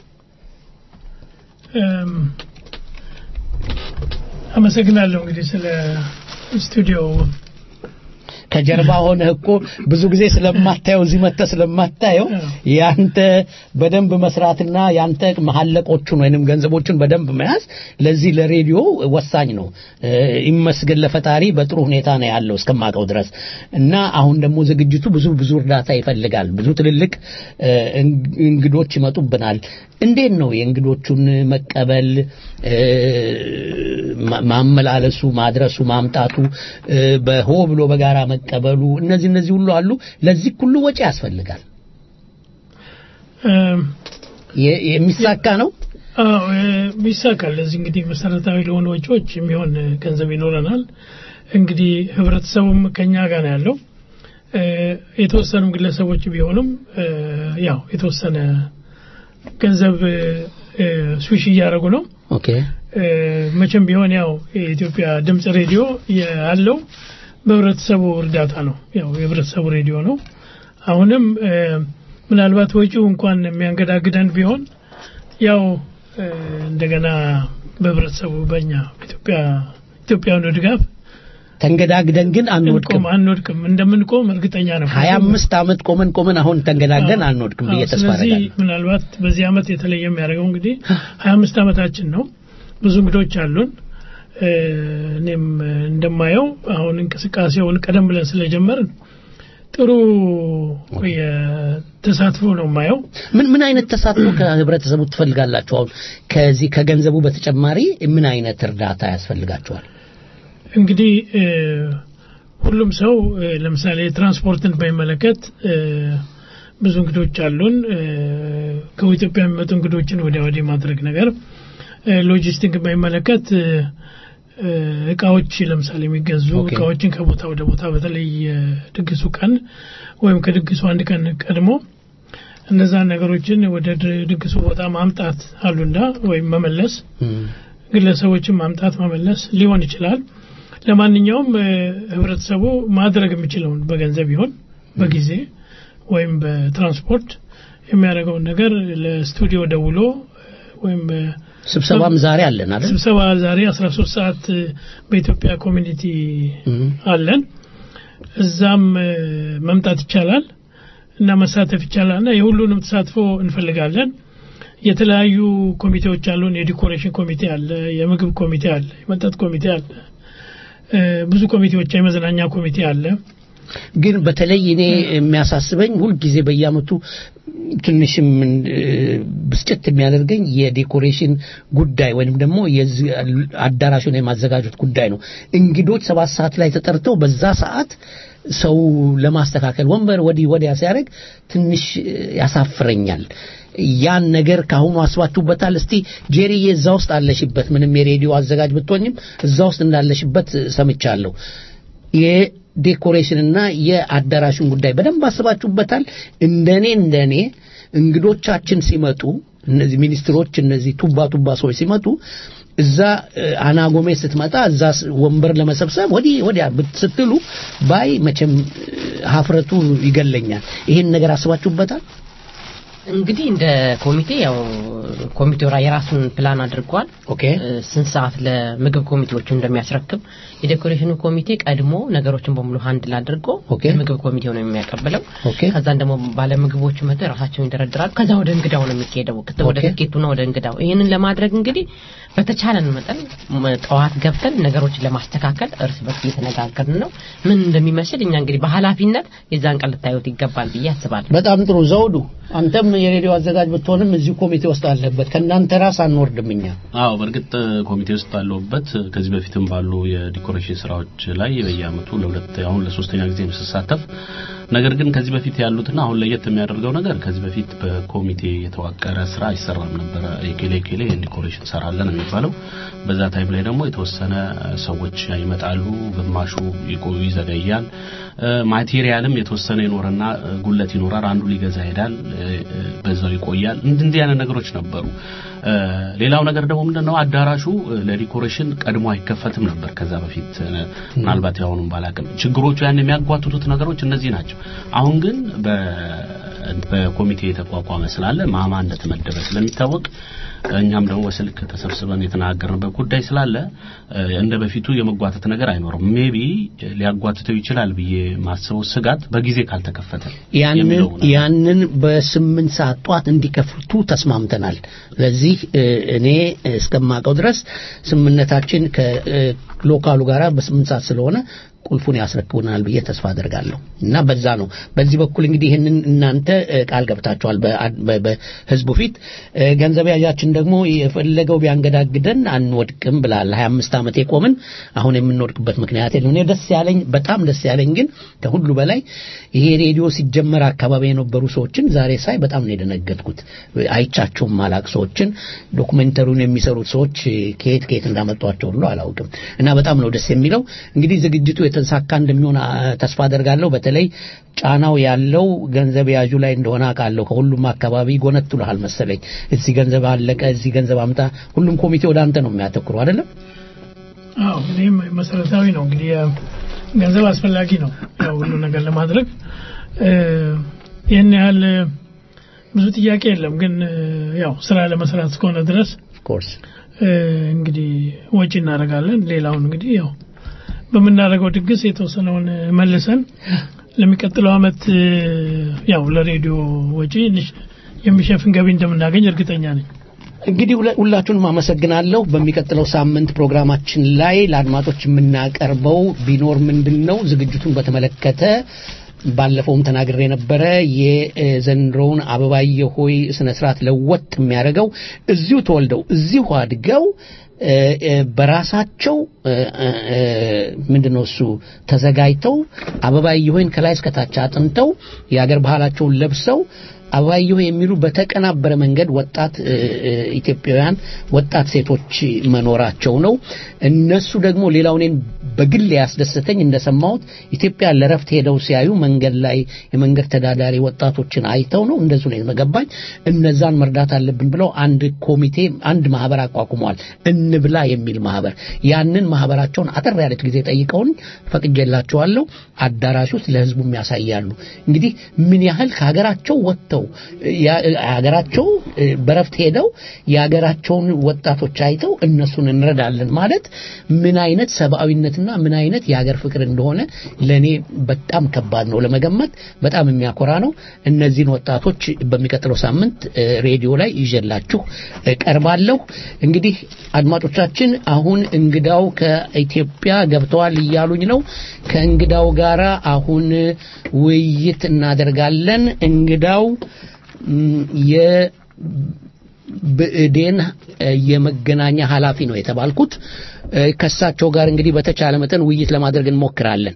እም፣ አመሰግናለሁ እንግዲህ ስለ ስቱዲዮ ከጀርባ ሆነህ እኮ ብዙ ጊዜ ስለማታየው እዚህ መጥተህ ስለማታየው ያንተ በደንብ መስራትና ያንተ መሐለቆቹን ወይንም ገንዘቦቹን በደንብ መያዝ ለዚህ ለሬዲዮ ወሳኝ ነው። እ፣ ይመስገን ለፈጣሪ በጥሩ ሁኔታ ነው ያለው እስከማውቀው ድረስ እና አሁን ደግሞ ዝግጅቱ ብዙ ብዙ እርዳታ ይፈልጋል። ብዙ ትልልቅ እ፣ እንግ- እንግዶች ይመጡብናል። እንዴት ነው የእንግዶቹን መቀበል እ፣ ማ- ማመላለሱ፣ ማድረሱ፣ ማምጣቱ እ፣ በሆ ብሎ በጋራ መቀበሉ እነዚህ እነዚህ ሁሉ አሉ። ለዚህ ሁሉ ወጪ ያስፈልጋል። እም፣ የ- የሚሳካ ነው። አዎ እ፣ ይሳካል። ለዚህ እንግዲህ መሰረታዊ ለሆኑ ወጪዎች የሚሆን እ፣ ገንዘብ ይኖረናል። እንግዲህ ህብረተሰቡም ከኛ ጋር ነው ያለው። እ፣ የተወሰኑም ግለሰቦች ቢሆኑም እ፣ ያው የተወሰነ ገንዘብ እ፣ እ፣ ስዊሽ እያደረጉ ነው። ኦኬ እ፣ መቼም ቢሆን ያው የኢትዮጵያ ድምጽ ሬዲዮ ያለው በህብረተሰቡ እርዳታ ነው። ያው የህብረተሰቡ ሬዲዮ ነው። አሁንም እ፣ ምናልባት ወጪው እንኳን የሚያንገዳግደን ቢሆን ያው እ፣ እንደገና በህብረተሰቡ በእኛ ኢትዮጵያ ኢትዮጵያውያኑ ድጋፍ ተንገዳግደን ግን አንወድቅም። እንቆም አንወድቅም እንደምንቆም እርግጠኛ ነው። ሀያ አምስት ዓመት ቆመን ቆመን አሁን ተንገዳግደን አንወድቅም ብዬ አዎ፣ ተስፋ ስለዚህ አደርጋለሁ። ምናልባት በዚህ አመት የተለየ የሚያደርገው እንግዲህ ሀያ አምስት ዓመታችን ነው። ብዙ እንግዶች አሉን። እ፣ እኔም እ፣ እንደማየው አሁን እንቅስቃሴውን ቀደም ብለን ስለጀመርን ጥሩ የተሳትፎ ነው የማየው። ምን ምን አይነት ተሳትፎ ከህብረተሰቡ ትፈልጋላችሁ? አሁን ከዚህ ከገንዘቡ በተጨማሪ ምን አይነት እርዳታ ያስፈልጋችኋል? እንግዲህ እ፣ ሁሉም ሰው እ፣ ለምሳሌ ትራንስፖርትን በሚመለከት እ፣ ብዙ እንግዶች አሉን። እ፣ ከኢትዮጵያ የሚመጡ እንግዶችን ወዲያ ወዲህ ማድረግ ነገር እ፣ ሎጂስቲክ በሚመለከት እ፣ እ፣ እቃዎች ለምሳሌ የሚገዙ ኦኬ። እቃዎችን ከቦታ ወደ ቦታ በተለይ የድግሱ ቀን ወይም ከድግሱ አንድ ቀን ቀድሞ እነዛን ነገሮችን ወደ ድ- ድግሱ ቦታ ማምጣት አሉና ወይም መመለስ ግለሰቦችን ማምጣት መመለስ ሊሆን ይችላል። ለማንኛውም እ፣ ህብረተሰቡ ማድረግ የሚችለውን በገንዘብ ይሆን በጊዜ ወይም በትራንስፖርት የሚያደርገውን ነገር ለስቱዲዮ ደውሎ እ፣ ወይም እ፣ ስብሰባም ዛሬ አለን አይደል? ስብሰባ ዛሬ 13 ሰዓት እ፣ በኢትዮጵያ ኮሚኒቲ አለን። እዛም እ፣ መምጣት ይቻላል እና መሳተፍ ይቻላል እና የሁሉንም ተሳትፎ እንፈልጋለን። የተለያዩ ኮሚቴዎች አሉን። የዲኮሬሽን ኮሚቴ አለ፣ የምግብ ኮሚቴ አለ፣ የመጠጥ ኮሚቴ አለ፣ እ፣ ብዙ ኮሚቴዎች፣ የመዝናኛ ኮሚቴ አለ። ግን በተለይ እኔ የሚያሳስበኝ ሁልጊዜ በየአመቱ ትንሽም እ፣ ብስጭት የሚያደርገኝ የዴኮሬሽን ጉዳይ ወይም ደግሞ የዚህ አዳራሹን የማዘጋጀት ጉዳይ ነው። እንግዶች ሰባት ሰዓት ላይ ተጠርተው በዛ ሰዓት ሰው ለማስተካከል ወንበር ወዲህ ወዲያ ሲያደርግ ትንሽ እ፣ ያሳፍረኛል። ያን ነገር ካሁኑ አስባችሁበታል? እስቲ ጄሪዬ እዛ ውስጥ አለሽበት፣ ምንም የሬዲዮ አዘጋጅ ብትሆኝም እዛ ውስጥ እንዳለሽበት ሰምቻለሁ። የዴኮሬሽንና የአዳራሹን ጉዳይ በደንብ አስባችሁበታል? እንደኔ እንደኔ እንግዶቻችን ሲመጡ እነዚህ ሚኒስትሮች እነዚህ ቱባ ቱባ ሰዎች ሲመጡ እዛ እ፣ አና ጎሜዝ ስትመጣ እዛ ስ- ወንበር ለመሰብሰብ ወዲህ ወዲያ ብት- ስትሉ ባይ መቼም እ፣ ሀፍረቱ ይገለኛል። ይሄን ነገር አስባችሁበታል? እንግዲህ እንደ ኮሚቴ ያው ኮሚቴው ራ- የራሱን ፕላን አድርጓል። ኦኬ እ፣ ስንት ሰዓት ለምግብ ኮሚቴዎቹ እንደሚያስረክብ የዴኮሬሽኑ ኮሚቴ ቀድሞ ነገሮችን በሙሉ ሀንድል አድርጎ ኦኬ። የምግብ ኮሚቴው ነው የሚያቀብለው። ኦኬ ከዛን ደግሞ ባለምግቦቹ መጥተው የራሳቸውን ይደረድራሉ። ከዛ ወደ እንግዳው ነው የሚካሄደው፣ ከዛ ወደ ኦኬ። ትኬቱና ወደ እንግዳው። ይህንን ለማድረግ እንግዲህ በተቻለን መጠን ም- ጠዋት ገብተን ነገሮችን ለማስተካከል እርስ በርስ እየተነጋገርን ነው። ምን እንደሚመስል እኛ እንግዲህ በኃላፊነት የዛን ቀን ልታዩት ይገባል ብዬ አስባለሁ። በጣም ጥሩ ዘውዱ፣ አንተም የሬዲዮ አዘጋጅ ብትሆንም እዚሁ ኮሚቴ ውስጥ አለበት። ከእናንተ ራስ አንወርድም እኛ። አዎ በእርግጥ ኮሚቴ ውስጥ ባለሁበት ከዚህ በፊትም ባሉ የዲኮሬሽን ስራዎች ላይ በየአመቱ ለሁለት አሁን ለሶስተኛ ጊዜ ነው ስሳተፍ። ነገር ግን ከዚህ በፊት ያሉትና አሁን ለየት የሚያደርገው ነገር ከዚህ በፊት በኮሚቴ የተዋቀረ ስራ አይሰራም ነበረ። የኬሌ ኬሌ ይህን ዲኮሬሽን ሰራለን የሚባለው በዛ ታይም ላይ ደግሞ የተወሰነ ሰዎች ይመጣሉ፣ ግማሹ ይቆዩ ይዘገያል። እ፣ ማቴሪያልም የተወሰነ ይኖርና እ፣ ጉለት ይኖራል። አንዱ ሊገዛ ይሄዳል፣ እ፣ እ፣ በዛው ይቆያል። እንዲህ እንዲህ አይነት ነገሮች ነበሩ። እ፣ ሌላው ነገር ደግሞ ምንድነው አዳራሹ እ፣ ለዲኮሬሽን ቀድሞ አይከፈትም ነበር ከዛ በፊት እ፣ ምናልባት ያሁኑም ባላቅም ችግሮቹ ያን የሚያጓትቱት ነገሮች እነዚህ ናቸው። አሁን ግን በ በኮሚቴ የተቋቋመ ስላለ ማማ እንደተመደበ ስለሚታወቅ እኛም ደግሞ በስልክ ተሰብስበን የተናገርንበት ጉዳይ ስላለ እ፣ እንደ በፊቱ የመጓተት ነገር አይኖርም። ሜቢ ሊያጓትተው ይችላል ብዬ ማስበው ስጋት በጊዜ ካልተከፈተ ያንን የሚለው ነው። ያንን በስምንት ሰዓት ጧት እንዲከፍቱ ተስማምተናል። ስለዚህ እ፣ እኔ እስከማውቀው ድረስ ስምምነታችን ከሎካሉ ጋር በስምንት ሰዓት ስለሆነ ቁልፉን ያስረክቡናል ብዬ ተስፋ አደርጋለሁ እና በዛ ነው። በዚህ በኩል እንግዲህ ይህንን እናንተ እ፣ ቃል ገብታችኋል በአ- በ- በህዝቡ ፊት። እ፣ ገንዘብ ያዣችን ደግሞ የፈለገው ቢያንገዳግደን አንወድቅም ብላል። 25 ዓመት የቆምን አሁን የምንወድቅበት ምክንያት የለም። እኔ ደስ ያለኝ በጣም ደስ ያለኝ ግን ከሁሉ በላይ ይሄ ሬዲዮ ሲጀመር አካባቢ የነበሩ ሰዎችን ዛሬ ሳይ በጣም ነው የደነገጥኩት። አይቻቸውም ማላቅ ሰዎችን ዶኩሜንተሪውን የሚሰሩት ሰዎች ከየት ከየት እንዳመጧቸው ሁሉ አላውቅም እና በጣም ነው ደስ የሚለው። እንግዲህ ዝግጅቱ የተሳካ እንደሚሆን አ፣ ተስፋ አደርጋለሁ። በተለይ ጫናው ያለው ገንዘብ ያዡ ላይ እንደሆነ አውቃለሁ። ከሁሉም አካባቢ ጎነትሉሃል መሰለኝ። እዚህ ገንዘብ አለቀ፣ እዚህ ገንዘብ አምጣ። ሁሉም ኮሚቴ ወደ አንተ ነው የሚያተኩሩ አይደለም? አዎ እኔም መሰረታዊ ነው እንግዲህ ያ ገንዘብ አስፈላጊ ነው ያው ሁሉ ነገር ለማድረግ እ፣ ይህን ያህል እ፣ ብዙ ጥያቄ የለም ግን እ፣ ያው ስራ ለመስራት እስከሆነ ድረስ ኮርስ እንግዲህ ወጪ እናደርጋለን ሌላውን እንግዲህ ያው በምናደርገው ድግስ የተወሰነውን እ፣ መልሰን ለሚቀጥለው አመት እ፣ ያው ለሬዲዮ ወጪ ንሽ- የሚሸፍን ገቢ እንደምናገኝ እርግጠኛ ነኝ እንግዲህ ሁለ- ሁላችሁንም አመሰግናለሁ። በሚቀጥለው ሳምንት ፕሮግራማችን ላይ ለአድማጮች የምናቀርበው ቢኖር ምንድን ነው ዝግጅቱን በተመለከተ ባለፈውም ተናግሬ የነበረ የዘንድሮውን አበባየ ሆይ ስነ ስርዓት ለወጥ የሚያደርገው እዚሁ ተወልደው እዚሁ አድገው እ፣ እ፣ በራሳቸው እ፣ እ፣ እ፣ ምንድነው እሱ ተዘጋጅተው አበባየ ሆይን ከላይ እስከታች አጥንተው የአገር ባህላቸውን ለብሰው አበባየሁ የሚሉ በተቀናበረ መንገድ ወጣት እ፣ እ፣ ኢትዮጵያውያን ወጣት ሴቶች መኖራቸው ነው። እነሱ ደግሞ ሌላው እኔን በግል ያስደሰተኝ እንደሰማሁት ኢትዮጵያ ለረፍት ሄደው ሲያዩ መንገድ ላይ የመንገድ ተዳዳሪ ወጣቶችን አይተው ነው እንደዙ ነው የተገባኝ። እነዛን መርዳት አለብን ብለው አንድ ኮሚቴ አንድ ማህበር አቋቁመዋል። እንብላ የሚል ማህበር። ያንን ማህበራቸውን አጠር ያለች ጊዜ ጠይቀውን ፈቅጄላቸዋለሁ። አዳራሽ ውስጥ ለህዝቡም ያሳያሉ። እንግዲህ ምን ያህል ከሀገራቸው ወጥተው ያ- ሀገራቸው እ፣ በረፍት ሄደው የሀገራቸውን ወጣቶች አይተው እነሱን እንረዳለን ማለት ምን አይነት ሰብአዊነትና ምን አይነት የሀገር ፍቅር እንደሆነ ለእኔ በጣም ከባድ ነው ለመገመት። በጣም የሚያኮራ ነው። እነዚህን ወጣቶች በሚቀጥለው ሳምንት እ፣ ሬዲዮ ላይ ይዤላችሁ ቀርባለሁ። እንግዲህ አድማጮቻችን አሁን እንግዳው ከኢትዮጵያ ገብተዋል እያሉኝ ነው። ከእንግዳው ጋራ አሁን ውይይት እናደርጋለን። እንግዳው ም፣ የብእዴን እ፣ የመገናኛ ኃላፊ ነው የተባልኩት። እ፣ ከእሳቸው ጋር እንግዲህ በተቻለ መጠን ውይይት ለማድረግ እንሞክራለን።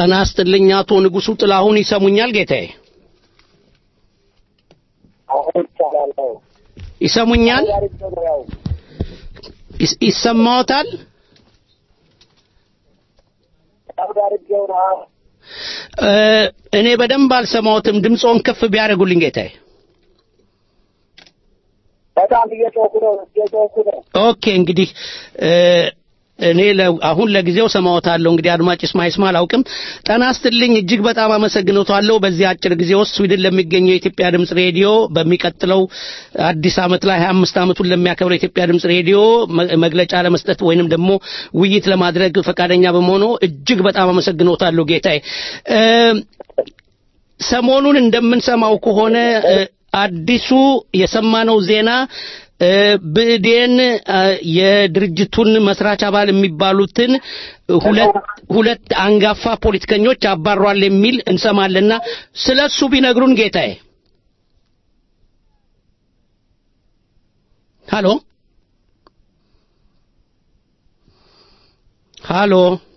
ጤና ይስጥልኝ አቶ ንጉሱ ጥላሁን ይሰሙኛል ጌታዬ? ይሰሙኛል? ይስ- ይሰማዎታል? እ፣ እኔ በደንብ አልሰማዎትም። ድምፅዎን ከፍ ቢያደርጉልኝ ጌታዬ። በጣም እየጮኩ ነው እየጮኩ ነው። ኦኬ እንግዲህ እ፣ እኔ ለ- አሁን ለጊዜው ሰማዎታለሁ። እንግዲህ አድማጭ ይስማ ይስማ አላውቅም። ጤና ይስጥልኝ እጅግ በጣም አመሰግኖታለሁ። በዚህ አጭር ጊዜ ውስጥ ስዊድን ለሚገኘው የኢትዮጵያ ድምፅ ሬዲዮ በሚቀጥለው አዲስ ዓመት ላይ 25 ዓመቱን ለሚያከብረው የኢትዮጵያ ድምፅ ሬዲዮ መ- መግለጫ ለመስጠት ወይንም ደግሞ ውይይት ለማድረግ ፈቃደኛ በመሆኑ እጅግ በጣም አመሰግኖታለሁ ጌታዬ። እ፣ ሰሞኑን እንደምንሰማው ከሆነ እ፣ አዲሱ የሰማነው ዜና እ፣ ብእዴን እ፣ የድርጅቱን መስራች አባል የሚባሉትን ሁለት ሁለት አንጋፋ ፖለቲከኞች አባሯል የሚል እንሰማለና ስለሱ ቢነግሩን ጌታዬ። ሃሎ ሃሎ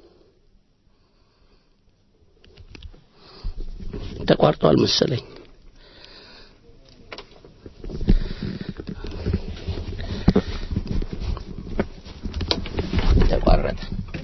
ተቋርጧል መሰለኝ። ተቋረጠ።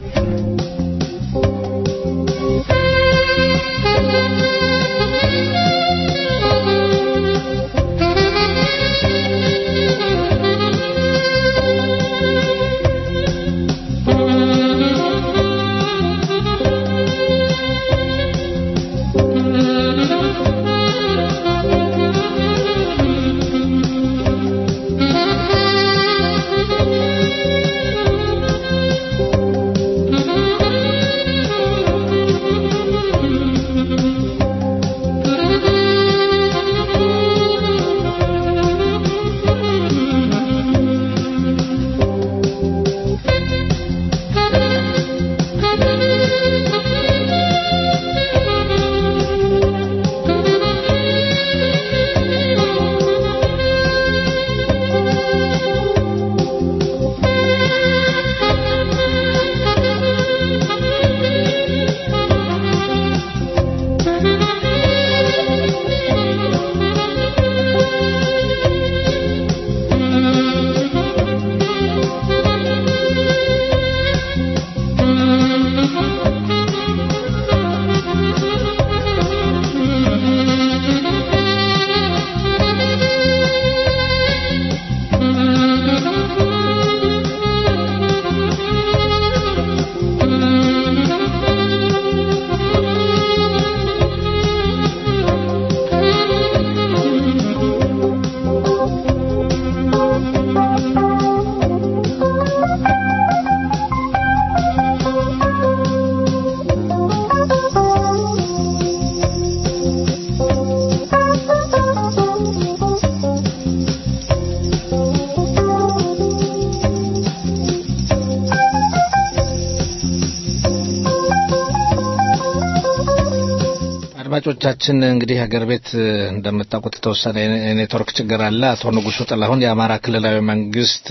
አድማጮቻችን እንግዲህ ሀገር ቤት እንደምታውቁት የተወሰነ የኔትወርክ ችግር አለ። አቶ ንጉሱ ጥላሁን የአማራ ክልላዊ መንግስት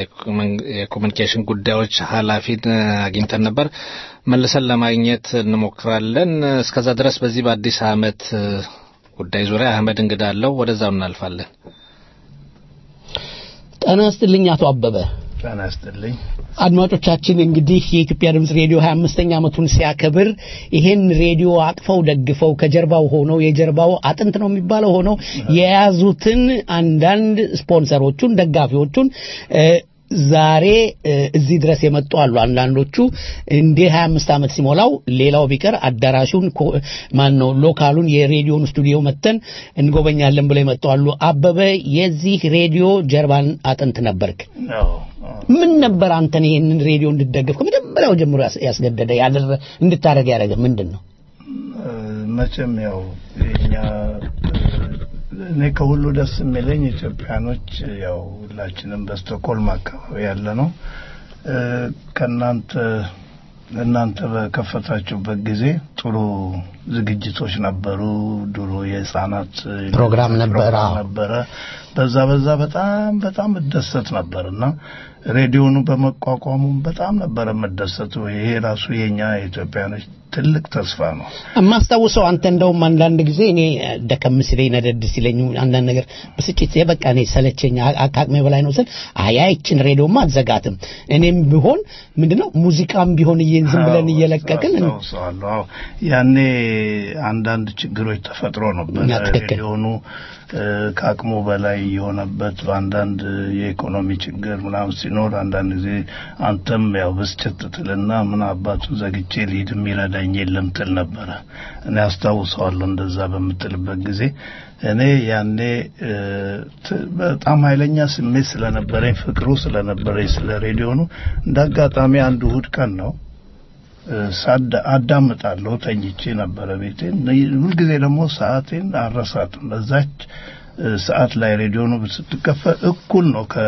የኮሚኒኬሽን ጉዳዮች ኃላፊን አግኝተን ነበር። መልሰን ለማግኘት እንሞክራለን። እስከዛ ድረስ በዚህ በአዲስ ዓመት ጉዳይ ዙሪያ አህመድ እንግዳ አለው። ወደዛው እናልፋለን። ጤና ይስጥልኝ አቶ አበበ። ጤና ይስጥልኝ። አድማጮቻችን እንግዲህ የኢትዮጵያ ድምፅ ሬዲዮ 25ኛ ዓመቱን ሲያከብር ይሄን ሬዲዮ አቅፈው ደግፈው ከጀርባው ሆነው የጀርባው አጥንት ነው የሚባለው ሆነው የያዙትን አንዳንድ ስፖንሰሮቹን ደጋፊዎቹን ዛሬ እዚህ ድረስ የመጡ አሉ። አንዳንዶቹ እንደ 25 ዓመት ሲሞላው ሌላው ቢቀር አዳራሹን ማን ነው ሎካሉን የሬዲዮን ስቱዲዮ መተን እንጎበኛለን ብለው የመጡ አሉ። አበበ የዚህ ሬዲዮ ጀርባን አጥንት ነበርክ። ምን ነበር አንተን ይሄንን ሬዲዮ እንድትደግፍ ከመጀመሪያው ጀምሮ ያስገደደ ያደረ እንድታደርግ ያደረገ ምንድን ነው? መቼም ያው የኛ እኔ ከሁሉ ደስ የሚለኝ ኢትዮጵያኖች ያው ሁላችንም በስቶኮልም አካባቢ ያለ ነው ከእናንተ እናንተ በከፈታችሁበት ጊዜ ጥሩ ዝግጅቶች ነበሩ። ድሮ የህፃናት ፕሮግራም ነበረ። ፕሮግራም ነበረ። በዛ በዛ በጣም በጣም እደሰት ነበር እና ሬዲዮኑ በመቋቋሙ በጣም ነበር የምደሰተው። ይሄ ራሱ የኛ የኢትዮጵያኖች ትልቅ ተስፋ ነው። የማስታውሰው አንተ እንደውም አንዳንድ ጊዜ እኔ ደከም ሲለኝ ነደድ ሲለኝ አንዳንድ ነገር ብስጭት በቃ እኔ ሰለቸኝ አ- ከአቅሜ በላይ ነው ስል አያ ይችን ሬዲዮማ አትዘጋትም እኔም ቢሆን ምንድነው ሙዚቃም ቢሆን እየ- ዝም ብለን አዎ፣ እየለቀቅን አስታውሰዋለሁ። አዎ ያኔ አንዳንድ ችግሮች ተፈጥሮ ነበር። ያ ትክክል። ሬዲዮኑ እ፣ ከአቅሙ በላይ የሆነበት በአንዳንድ የኢኮኖሚ ችግር ምናምን ሲኖር አንዳንድ ጊዜ አንተም ያው ብስጭት ትልና ምን አባቱን ዘግቼ ልሂድ የሚረዳኝ የለም ትል ነበረ። እኔ አስታውሰዋለሁ እንደዛ በምትልበት ጊዜ እኔ ያኔ እ፣ ት- በጣም ኃይለኛ ስሜት ስለነበረኝ ፍቅሩ ስለነበረኝ ስለ ሬዲዮኑ እንደ አጋጣሚ አንድ እሁድ ቀን ነው ሳዳ አዳምጣለሁ ተኝቼ ነበረ ቤቴ ሁልጊዜ ደግሞ ሰዓቴን አረሳትም በዛች እ፣ ሰዓት ላይ ሬዲዮኑ ስትከፈት እኩል ነው ከ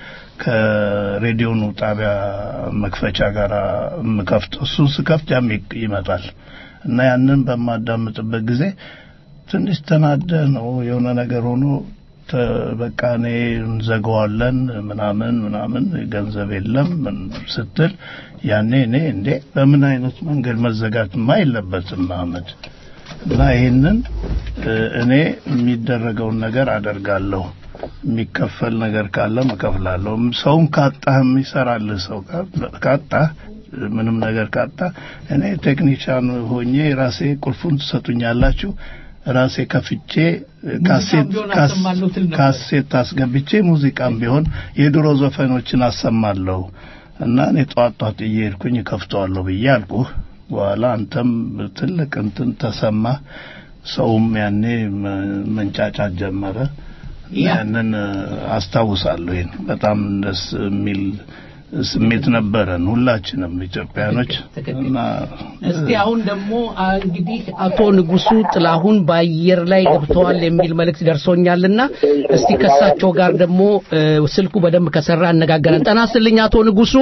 ከሬዲዮኑ ጣቢያ መክፈቻ ጋር የምከፍተው እሱን ስከፍት ያም ይ- ይመጣል እና ያንን በማዳምጥበት ጊዜ ትንሽ ተናደ ነው የሆነ ነገር ሆኖ ተ- በቃ እኔ እንዘጋዋለን ምናምን ምናምን ገንዘብ የለም ምን ስትል ያኔ እኔ እንዴ በምን አይነት መንገድ መዘጋትማ የለበትም አህመድ እና ይህንን እ፣ እኔ የሚደረገውን ነገር አደርጋለሁ የሚከፈል ነገር ካለም እከፍላለሁ ሰውም ካጣህ የሚሰራልህ ሰው ካ- ካጣህ ምንም ነገር ካጣ እኔ ቴክኒሻን ሆኜ ራሴ ቁልፉን ትሰጡኛላችሁ ራሴ ከፍቼ ካሴት ቢሆን ካስ- አሰማለሁ ትል ነበር። ካሴት አስገብቼ ሙዚቃም ቢሆን የድሮ ዘፈኖችን አሰማለሁ እና እኔ ጧት ጧት እየሄድኩኝ ከፍተዋለሁ ብዬ አልኩህ። በኋላ አንተም ትልቅ እንትን ተሰማ፣ ሰውም ያኔ መ- መንጫጫት ጀመረ። ያንን እ፣ አስታውሳለሁ። ይሄን በጣም ደስ የሚል ስሜት ነበረን ሁላችንም ኢትዮጵያኖች እና እስቲ አሁን ደግሞ አ፣ እንግዲህ አቶ ንጉሱ ጥላሁን በአየር ላይ ገብተዋል የሚል መልእክት ደርሶኛልና እስቲ ከሳቸው ጋር ደግሞ እ፣ ስልኩ በደንብ ከሰራ አነጋገረን። ጠና ስልኝ አቶ ንጉሱ።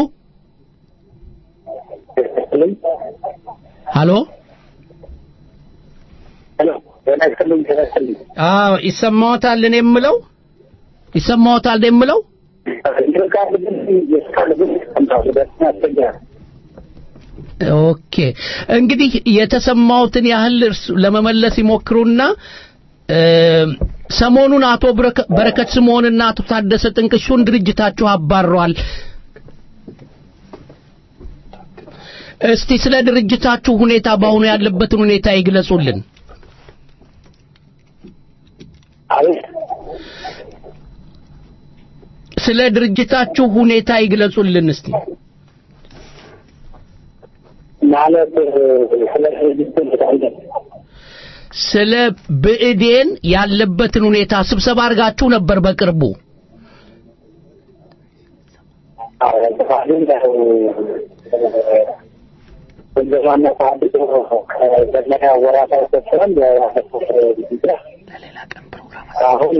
ሀሎ አዎ ይሰማዎታል? እኔ የምለው ይሰማዎታል? እኔ የምለው ኦኬ እንግዲህ የተሰማውትን ያህል እርሱ- ለመመለስ ይሞክሩና እ፣ ሰሞኑን አቶ በረከ- በረከት ስምዖንና አቶ ታደሰ ጥንቅሹን ድርጅታችሁ አባሯል። እስቲ ስለ ድርጅታችሁ ሁኔታ በአሁኑ ያለበትን ሁኔታ ይግለጹልን። ስለ ድርጅታችሁ ሁኔታ ይግለጹልን እስቲ። ማለት ስለ ድርጅቱ አይደለም ስለ ብእዴን ያለበትን ሁኔታ ስብሰባ አድርጋችሁ ነበር በቅርቡ። ገዛና ታድሶ ከዘመና ወራት አልተሰረም አሁን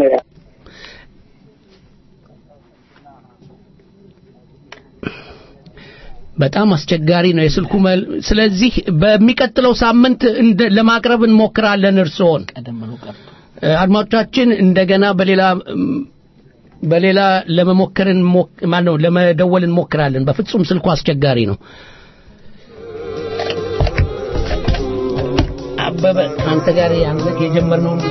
በጣም አስቸጋሪ ነው የስልኩ መል ስለዚህ በሚቀጥለው ሳምንት እንደ ለማቅረብ እንሞክራለን እርስዎን እ፣ አድማጮቻችን እንደገና በሌላ እም፣ በሌላ ለመሞከር እንሞክ- ማነው ለመደወል እንሞክራለን በፍጹም ስልኩ አስቸጋሪ ነው አበበ አንተ ጋር ያን የጀመርነውን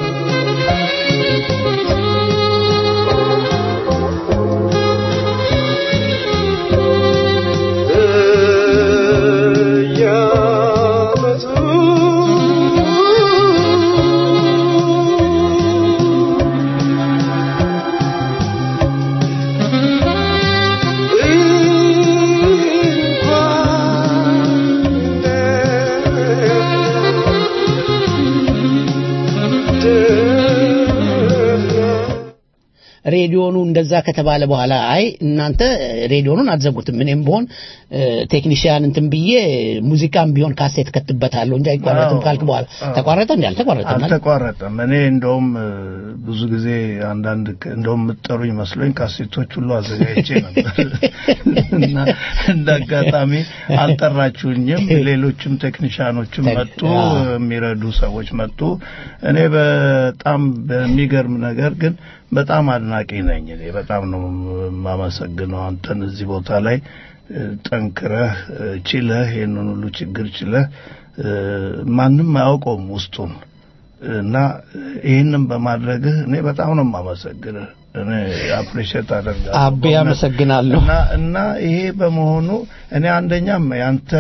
እንኳን ሬዲዮኑ እንደዛ ከተባለ በኋላ አይ እናንተ ሬዲዮኑን አትዘጉትም፣ እኔም ብሆን ቴክኒሽያን እንትን ብዬ ሙዚቃም ቢሆን ካሴት ከትበታለሁ እንጂ አይቋረጥም ካልክ በኋላ ተቋረጠ እንዴ? አልተቋረጠም። አልተቋረጠም። እኔ እንደውም ብዙ ጊዜ አንዳንድ እንደውም የምትጠሩኝ መስሎኝ ካሴቶች ሁሉ አዘጋጅቼ ነበር እና እንደ አጋጣሚ አልጠራችሁኝም። ሌሎችም ቴክኒሽያኖችም መጡ፣ የሚረዱ ሰዎች መጡ። እኔ በጣም በሚገርም ነገር ግን በጣም አድናቂ ነኝ። እኔ በጣም ነው የማመሰግነው አንተን እዚህ ቦታ ላይ ጠንክረህ ችለህ ይህንን ሁሉ ችግር ችለህ ማንም አያውቀውም ውስጡን እና ይህንን በማድረግህ እኔ በጣም ነው የማመሰግንህ። እኔ አፕሪሼት አደርጋለሁ። አቤ አመሰግናለሁ። እና እና ይሄ በመሆኑ እኔ አንደኛም ያንተ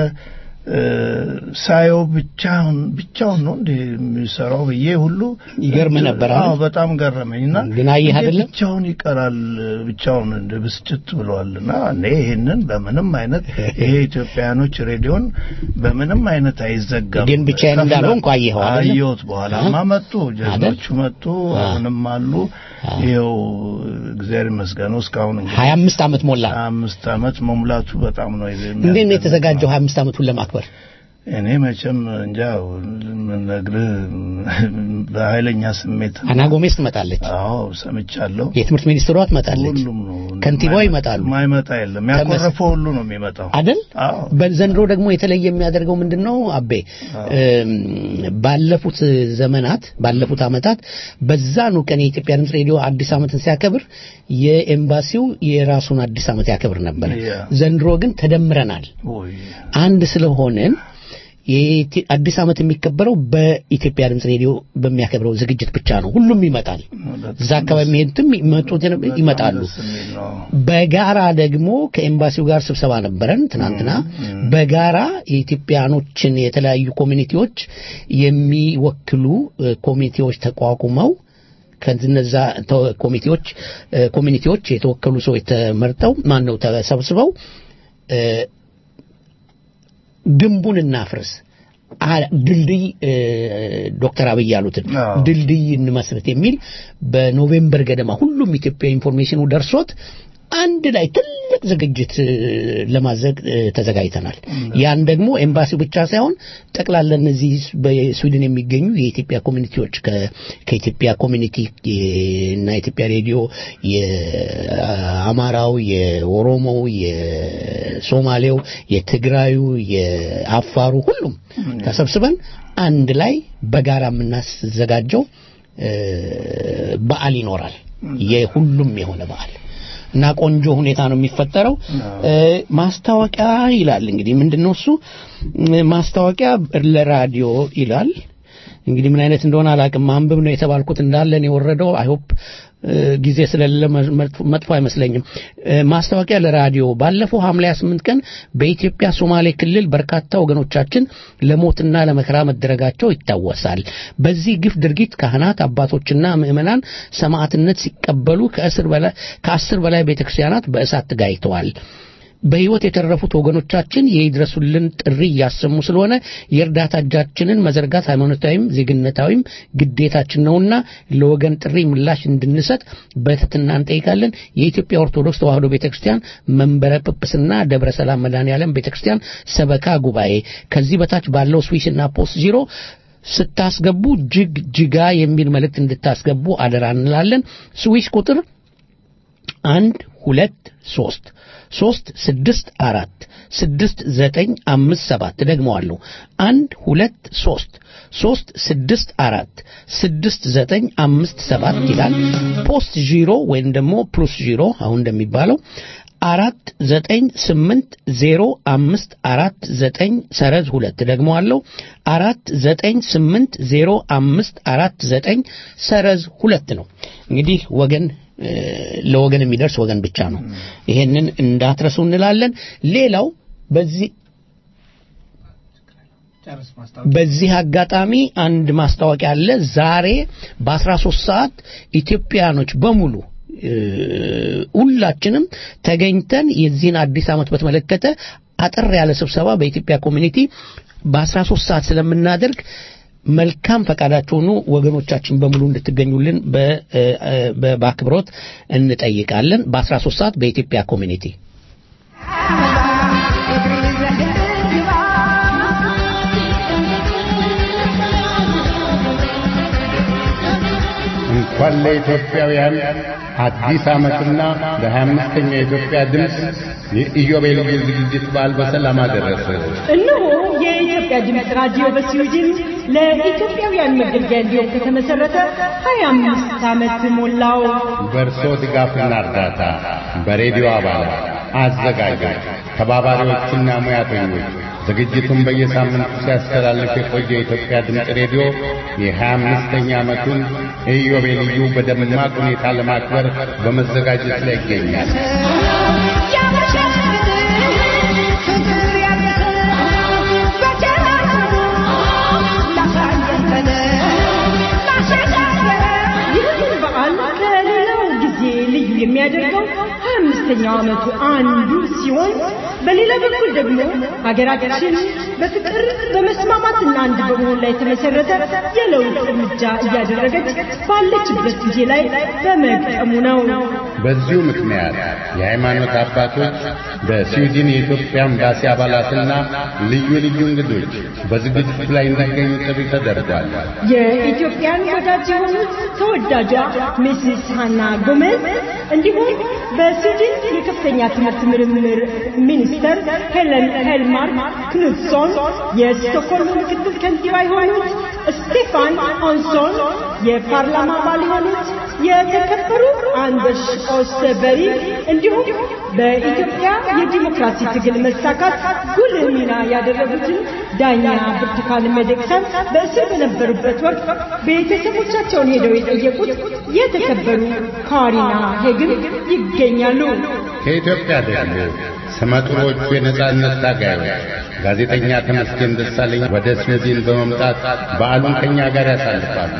ሳየው ብቻውን ብቻውን ነው እንደ የሚሰራው ብዬ ሁሉ ይገርም ነበር። አዎ በጣም ገረመኝና ግን አየህ አይደለም ብቻውን ይቀራል ብቻውን እንደ ብስጭት ብለዋልና እኔ ይሄንን በምንም አይነት ይሄ ኢትዮጵያኖች ሬዲዮን በምንም አይነት አይዘጋም። ግን ብቻዬን እንዳለው እንኳ አየኸው አይደል? አየሁት። በኋላማ መጡ፣ ጀግኖቹ መጡ፣ አሁንም አሉ። ይኸው እግዚአብሔር ይመስገነው እስካሁን እንግዲህ ሀያ አምስት ዓመት ሞላ። ሀያ አምስት ዓመት መሙላቱ በጣም ነው እንዴት ነው የተዘጋጀው ሀያ አምስት ዓመቱን ለማክበር? እኔ መቼም እንጃ ምነግርህ በኃይለኛ ስሜት አና ጎሜስ ትመጣለች። አዎ ሰምቻለሁ። የትምህርት ሚኒስትሯ ትመጣለች። ሁሉም ነው ከንቲባው ይመጣሉ። ማይመጣ የለም። ያኮረፈው ሁሉ ነው የሚመጣው አይደል? በዘንድሮ ደግሞ የተለየ የሚያደርገው ምንድን ነው አቤ? ባለፉት ዘመናት ባለፉት ዓመታት በዛኑ ቀን የኢትዮጵያ ድምፅ ሬዲዮ አዲስ ዓመትን ሲያከብር የኤምባሲው የራሱን አዲስ ዓመት ያከብር ነበር። ዘንድሮ ግን ተደምረናል። አንድ ስለሆንን አዲስ ዓመት የሚከበረው በኢትዮጵያ ድምፅ ሬዲዮ በሚያከብረው ዝግጅት ብቻ ነው። ሁሉም ይመጣል። እዛ አካባቢ የሚሄዱትም ይመጡት ይመጣሉ። በጋራ ደግሞ ከኤምባሲው ጋር ስብሰባ ነበረን ትናንትና። በጋራ የኢትዮጵያኖችን የተለያዩ ኮሚኒቲዎች የሚወክሉ ኮሚቴዎች ተቋቁመው ከነዛ ኮሚቴዎች ኮሚኒቲዎች የተወከሉ ሰዎች ተመርጠው ማን ነው ተሰብስበው ግንቡን እናፍርስ ድልድይ ዶክተር አብይ ያሉትን ድልድይ እንመስረት የሚል በኖቬምበር ገደማ ሁሉም ኢትዮጵያ ኢንፎርሜሽኑ ደርሶት አንድ ላይ ትልቅ ዝግጅት ለማዘግ ተዘጋጅተናል። ያን ደግሞ ኤምባሲው ብቻ ሳይሆን ጠቅላላ እነዚህ በስዊድን የሚገኙ የኢትዮጵያ ኮሚኒቲዎች ከኢትዮጵያ ኮሚኒቲ እና የኢትዮጵያ ሬዲዮ የአማራው፣ የኦሮሞው፣ የሶማሌው፣ የትግራዩ፣ የአፋሩ ሁሉም ተሰብስበን አንድ ላይ በጋራ የምናዘጋጀው በዓል ይኖራል። የሁሉም የሆነ በዓል እና ቆንጆ ሁኔታ ነው የሚፈጠረው። ማስታወቂያ ይላል እንግዲህ ምንድነው እሱ ማስታወቂያ ለራዲዮ ይላል። እንግዲህ ምን አይነት እንደሆነ አላቅም። ማንበብ ነው የተባልኩት እንዳለን የወረደው አይሆፕ ጊዜ ስለሌለ መጥፎ አይመስለኝም። ማስታወቂያ ለራዲዮ ባለፈው ሐምሌ 28 ቀን በኢትዮጵያ ሶማሌ ክልል በርካታ ወገኖቻችን ለሞትና ለመከራ መደረጋቸው ይታወሳል። በዚህ ግፍ ድርጊት ካህናት፣ አባቶችና ምዕመናን ሰማዕትነት ሲቀበሉ ከአስር በላይ ቤተክርስቲያናት በእሳት ተጋይተዋል። በህይወት የተረፉት ወገኖቻችን የይድረሱልን ጥሪ እያሰሙ ስለሆነ የእርዳታ እጃችንን መዘርጋት ሃይማኖታዊም ዜግነታዊም ግዴታችን ነውና ለወገን ጥሪ ምላሽ እንድንሰጥ በትህትና እንጠይቃለን። የኢትዮጵያ ኦርቶዶክስ ተዋሕዶ ቤተክርስቲያን መንበረ ጵጵስና ደብረ ሰላም መድኃኔዓለም ቤተክርስቲያን ሰበካ ጉባኤ ከዚህ በታች ባለው ስዊስና ፖስት ዚሮ ስታስገቡ ጅግ ጅጋ የሚል መልእክት እንድታስገቡ አደራ እንላለን። ስዊስ ቁጥር አንድ ሁለት ሶስት ሶስት ስድስት አራት ስድስት ዘጠኝ አምስት ሰባት ደግመዋለሁ አንድ ሁለት ሶስት ሶስት ስድስት አራት ስድስት ዘጠኝ አምስት ሰባት ይላል ፖስት ዢሮ ወይም ደግሞ ፕሉስ ዢሮ አሁን እንደሚባለው አራት ዘጠኝ ስምንት ዜሮ አምስት አራት ዘጠኝ ሰረዝ ሁለት ደግመዋለሁ አራት ዘጠኝ ስምንት ዜሮ አምስት አራት ዘጠኝ ሰረዝ ሁለት ነው እንግዲህ ወገን ለወገን የሚደርስ ወገን ብቻ ነው። ይሄንን እንዳትረሱ እንላለን። ሌላው በዚህ በዚህ አጋጣሚ አንድ ማስታወቂያ አለ። ዛሬ በ13 ሰዓት ኢትዮጵያኖች በሙሉ ሁላችንም ተገኝተን የዚህን አዲስ ዓመት በተመለከተ አጠር ያለ ስብሰባ በኢትዮጵያ ኮሚኒቲ በ13 ሰዓት ስለምናደርግ መልካም ፈቃዳችሁ ሆኖ ወገኖቻችን በሙሉ እንድትገኙልን በ- እ፣ በ- በአክብሮት እንጠይቃለን። በ13 ሰዓት በኢትዮጵያ ኮሚኒቲ እንኳን ለኢትዮጵያውያን አዲስ ዓመትና ለ25ኛ የኢትዮጵያ ድምፅ የኢዮቤልዩ ዝግጅት በዓል በሰላም አደረሰ። እነሆ የኢትዮጵያ ድምፅ ራዲዮ በስዊድን ለኢትዮጵያውያን መገልገያ እንዲሆን ከተመሰረተ 25 ዓመት ሞላው። በእርሶ ድጋፍና እርዳታ በሬዲዮ አባላት፣ አዘጋጆች፣ ተባባሪዎችና ሙያተኞች ዝግጅቱን በየሳምንቱ ሲያስተላልፍ የቆየ የኢትዮጵያ ድምፅ ሬዲዮ የ25ኛ ዓመቱን ኢዮቤልዩ በደማቅ ሁኔታ ለማክበር በመዘጋጀት ላይ ይገኛል። ይህንን በዓል ከሌላው ጊዜ ልዩ የሚያደርገው ሀያ አምስተኛው ዓመቱ አንዱ ሲሆን በሌላ በኩል ደግሞ ሀገራችን በፍቅር በመስማማትና አንድ በመሆን ላይ የተመሰረተ የለውጥ እርምጃ እያደረገች ባለችበት ጊዜ ላይ በመግጠሙ ነው። በዚሁ ምክንያት የሃይማኖት አባቶች በስዊድን የኢትዮጵያ ኤምባሲ አባላትና ልዩ ልዩ እንግዶች በዝግጅቱ ላይ እንዲገኙ ጥሪ ተደርጓል። የኢትዮጵያን ወዳጅ የሆኑት ተወዳጇ ሚስስ ሃና ጎሜዝ እንዲሁም በስዊድን የከፍተኛ ትምህርት ምርምር ሚኒስተር ሄለን ሄልማርክ ክኑትሶን፣ የስቶክሆልም ምክትል ከንቲባ የሆኑት ስቴፋን ኦንሶን፣ የፓርላማ አባል የሆኑት የተከበሩ አንደርስ ኦስተበሪ እንዲሁም በኢትዮጵያ የዲሞክራሲ ትግል መሳካት ጉልህ ሚና ያደረጉትን ዳኛ ብርቱካን ሚደቅሳን በእስር በነበሩበት ወቅት ቤተሰቦቻቸውን ሄደው የጠየቁት የተከበሩ ካሪና ሄግን ይገኛሉ። ከኢትዮጵያ ደግሞ ስመጥሮቹ የነጻነት ታጋዮች ጋዜጠኛ ተመስገን ደሳለኝ ወደ ስዊድን በመምጣት በዓሉን ከኛ ጋር ያሳልፋሉ።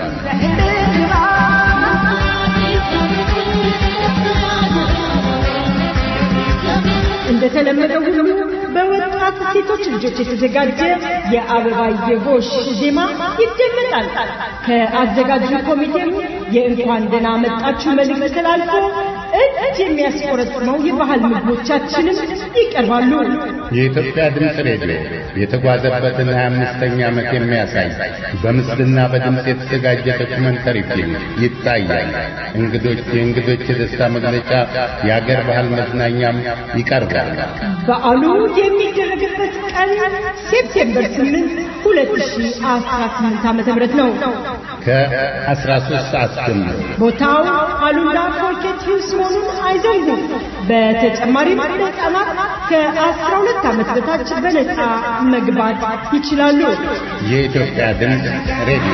እንደተለመደው ሁሉ በወጣት ሴቶች ልጆች የተዘጋጀ የአበባየ ጎሽ ዜማ ይደመጣል። ከአዘጋጁ ኮሚቴም የእንኳን ደህና መጣችሁ መልእክት ተላልፎ እጅ የሚያስቆረጥመው የባህል ምግቦቻችንም ይቀርባሉ። የኢትዮጵያ ድምፅ ሬዲዮ የተጓዘበትን 25ኛ ዓመት የሚያሳይ በምስልና በድምፅ የተዘጋጀ ዶክመንተሪ ፊልም ይታያል። እንግዶች የእንግዶች የደስታ መግለጫ፣ የአገር ባህል መዝናኛም ይቀርባል። በዓሉ የሚደረግበት ቀን ሴፕቴምበር 8 2018 ዓ.ም ነው። ከ13 ሰዓት ጀምሮ ቦታው አሉላ ፎርኬት ሂውስ መሆኑን አይዘንጉ። በተጨማሪም ሕፃናት ከ12 ዓመት በታች በነፃ መግባት ይችላሉ። የኢትዮጵያ ድምፅ ሬዲዮ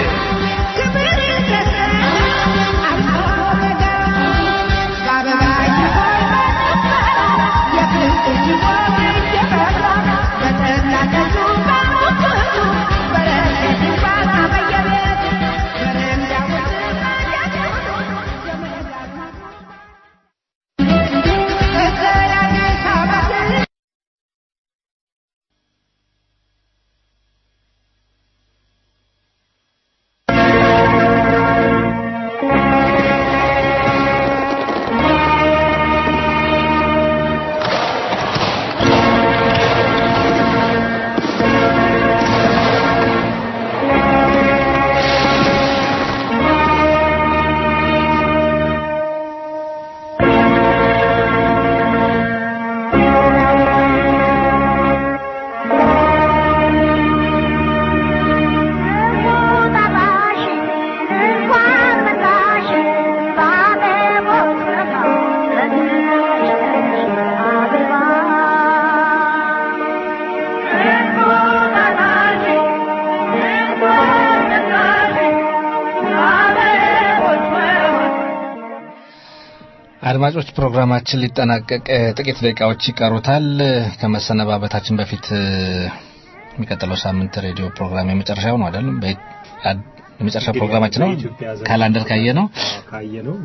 አድማጮች ፕሮግራማችን ሊጠናቀቅ ጥቂት ደቂቃዎች ይቀሩታል። ከመሰነባበታችን በፊት የሚቀጥለው ሳምንት ሬዲዮ ፕሮግራም የመጨረሻው ነው አይደለም? የመጨረሻ ፕሮግራማችን ነው። ካላንደር ካየ ነው ካየ ነው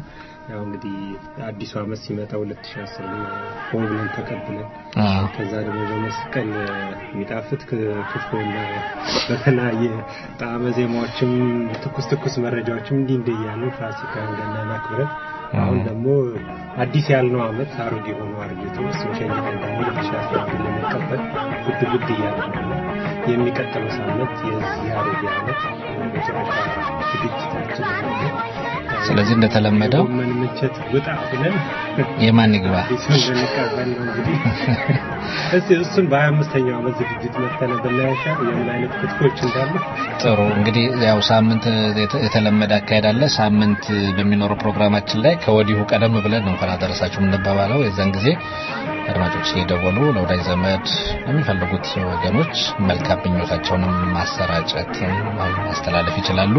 ያው እንግዲህ አዲሱ ዓመት ሲመጣ 2010 ሆን ብለን ተቀብለን አዎ። ከዛ ደግሞ በመስቀል የሚጣፍጥ ክትፎና በተለያየ ጣዕመ ዜማዎችም ትኩስ ትኩስ መረጃዎችም እንዲህ እንዲህ እያሉ ፋሲካን ገናን አክብረን አሁን ደግሞ አዲስ ያልነው ዓመት አሮጌ ሆኖ አርጌቶ እሱን ሸኝተን ደግሞ 2011 ለመቀበል ጉድ ጉድ እያለ ነው። የሚቀጥለው ሳምንት የዚህ አሮጌ ዓመት መጨረሻ ዝግጅታችን ነው። ስለዚህ እንደተለመደው ጎመን ምንቸት ውጣ ብለን የማን ይግባ አዲሱን ልንቀበል ነው እንግዲህ እስቲ እሱን በሀያ አምስተኛው ዓመት ዝግጅት መተነ ብናያሻ የምን አይነት ክትፎች እንዳሉ ጥሩ እንግዲህ ያው ሳምንት የተ- የተለመደ አካሄድ አለ። ሳምንት በሚኖረው ፕሮግራማችን ላይ ከወዲሁ ቀደም ብለን ነው እንኳን አደረሳችሁ የምንባባለው። የዛን ጊዜ አድማጮች እየደወሉ ለወዳጅ ዘመድ የሚፈልጉት ወገኖች መልካም ምኞታቸውንም ማሰራጨት ማስተላለፍ ይችላሉ።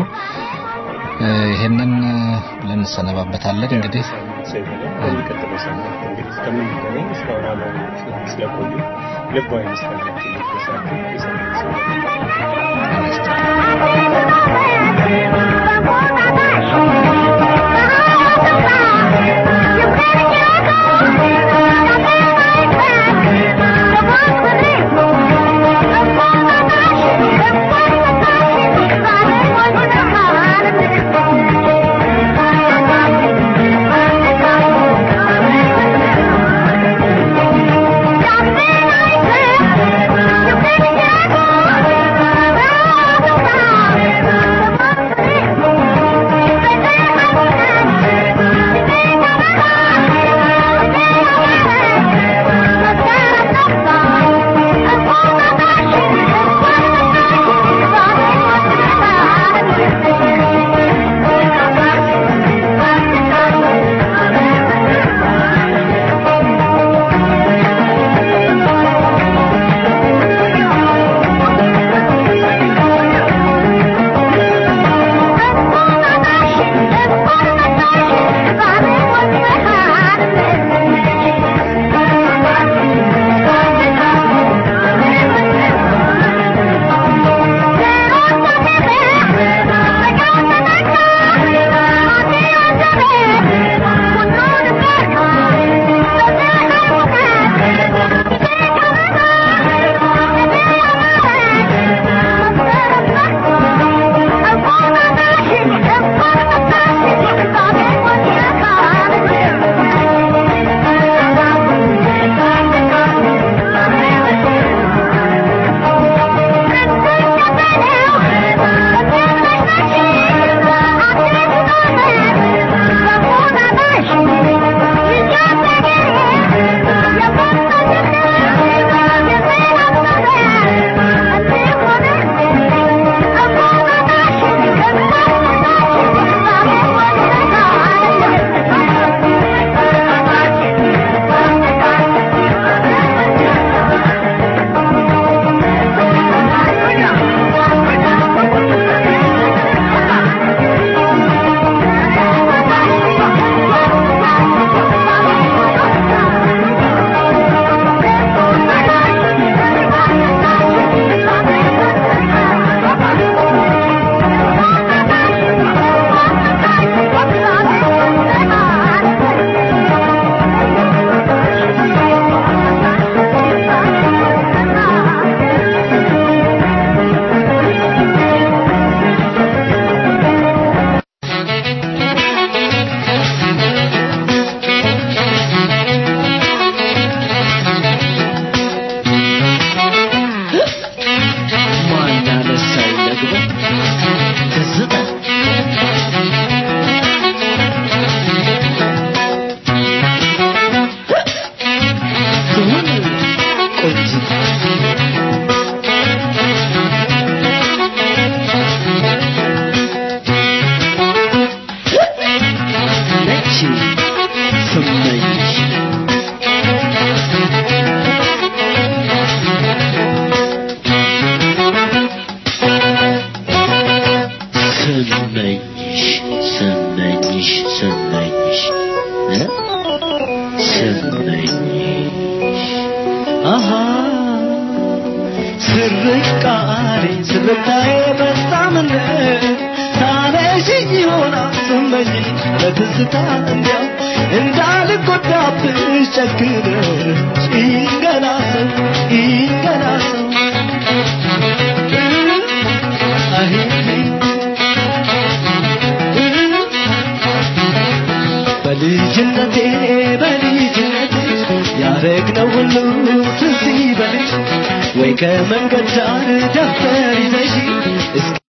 እ፣ ይሄንን ብለን እንሰነባበታለን። እንግዲህ ሰው ይበላል። በሚቀጥለው ሳምንት እንግዲህ እስከምንገናኝ እስካሁን አብረን ስለቆዩ ልባዊ ምስጋናችን ይድረሳችሁ። የሳምንት ሰው ስርቃሬ ስርታዬ በጣም ታነሽ ትተሽኝ ይሆናል ስመኝ በትዝታ እንዲያው እንዳልጎዳብሽ ጨክነሽ ይንገላ ሰው ይንገላ ሰው አሄ በልጅነቴ በልጅነቴ ያረግነው ሁሉ ትዝ ይበልሽ ወይ ከመንገድ ዳር ደብተር ይዘሽ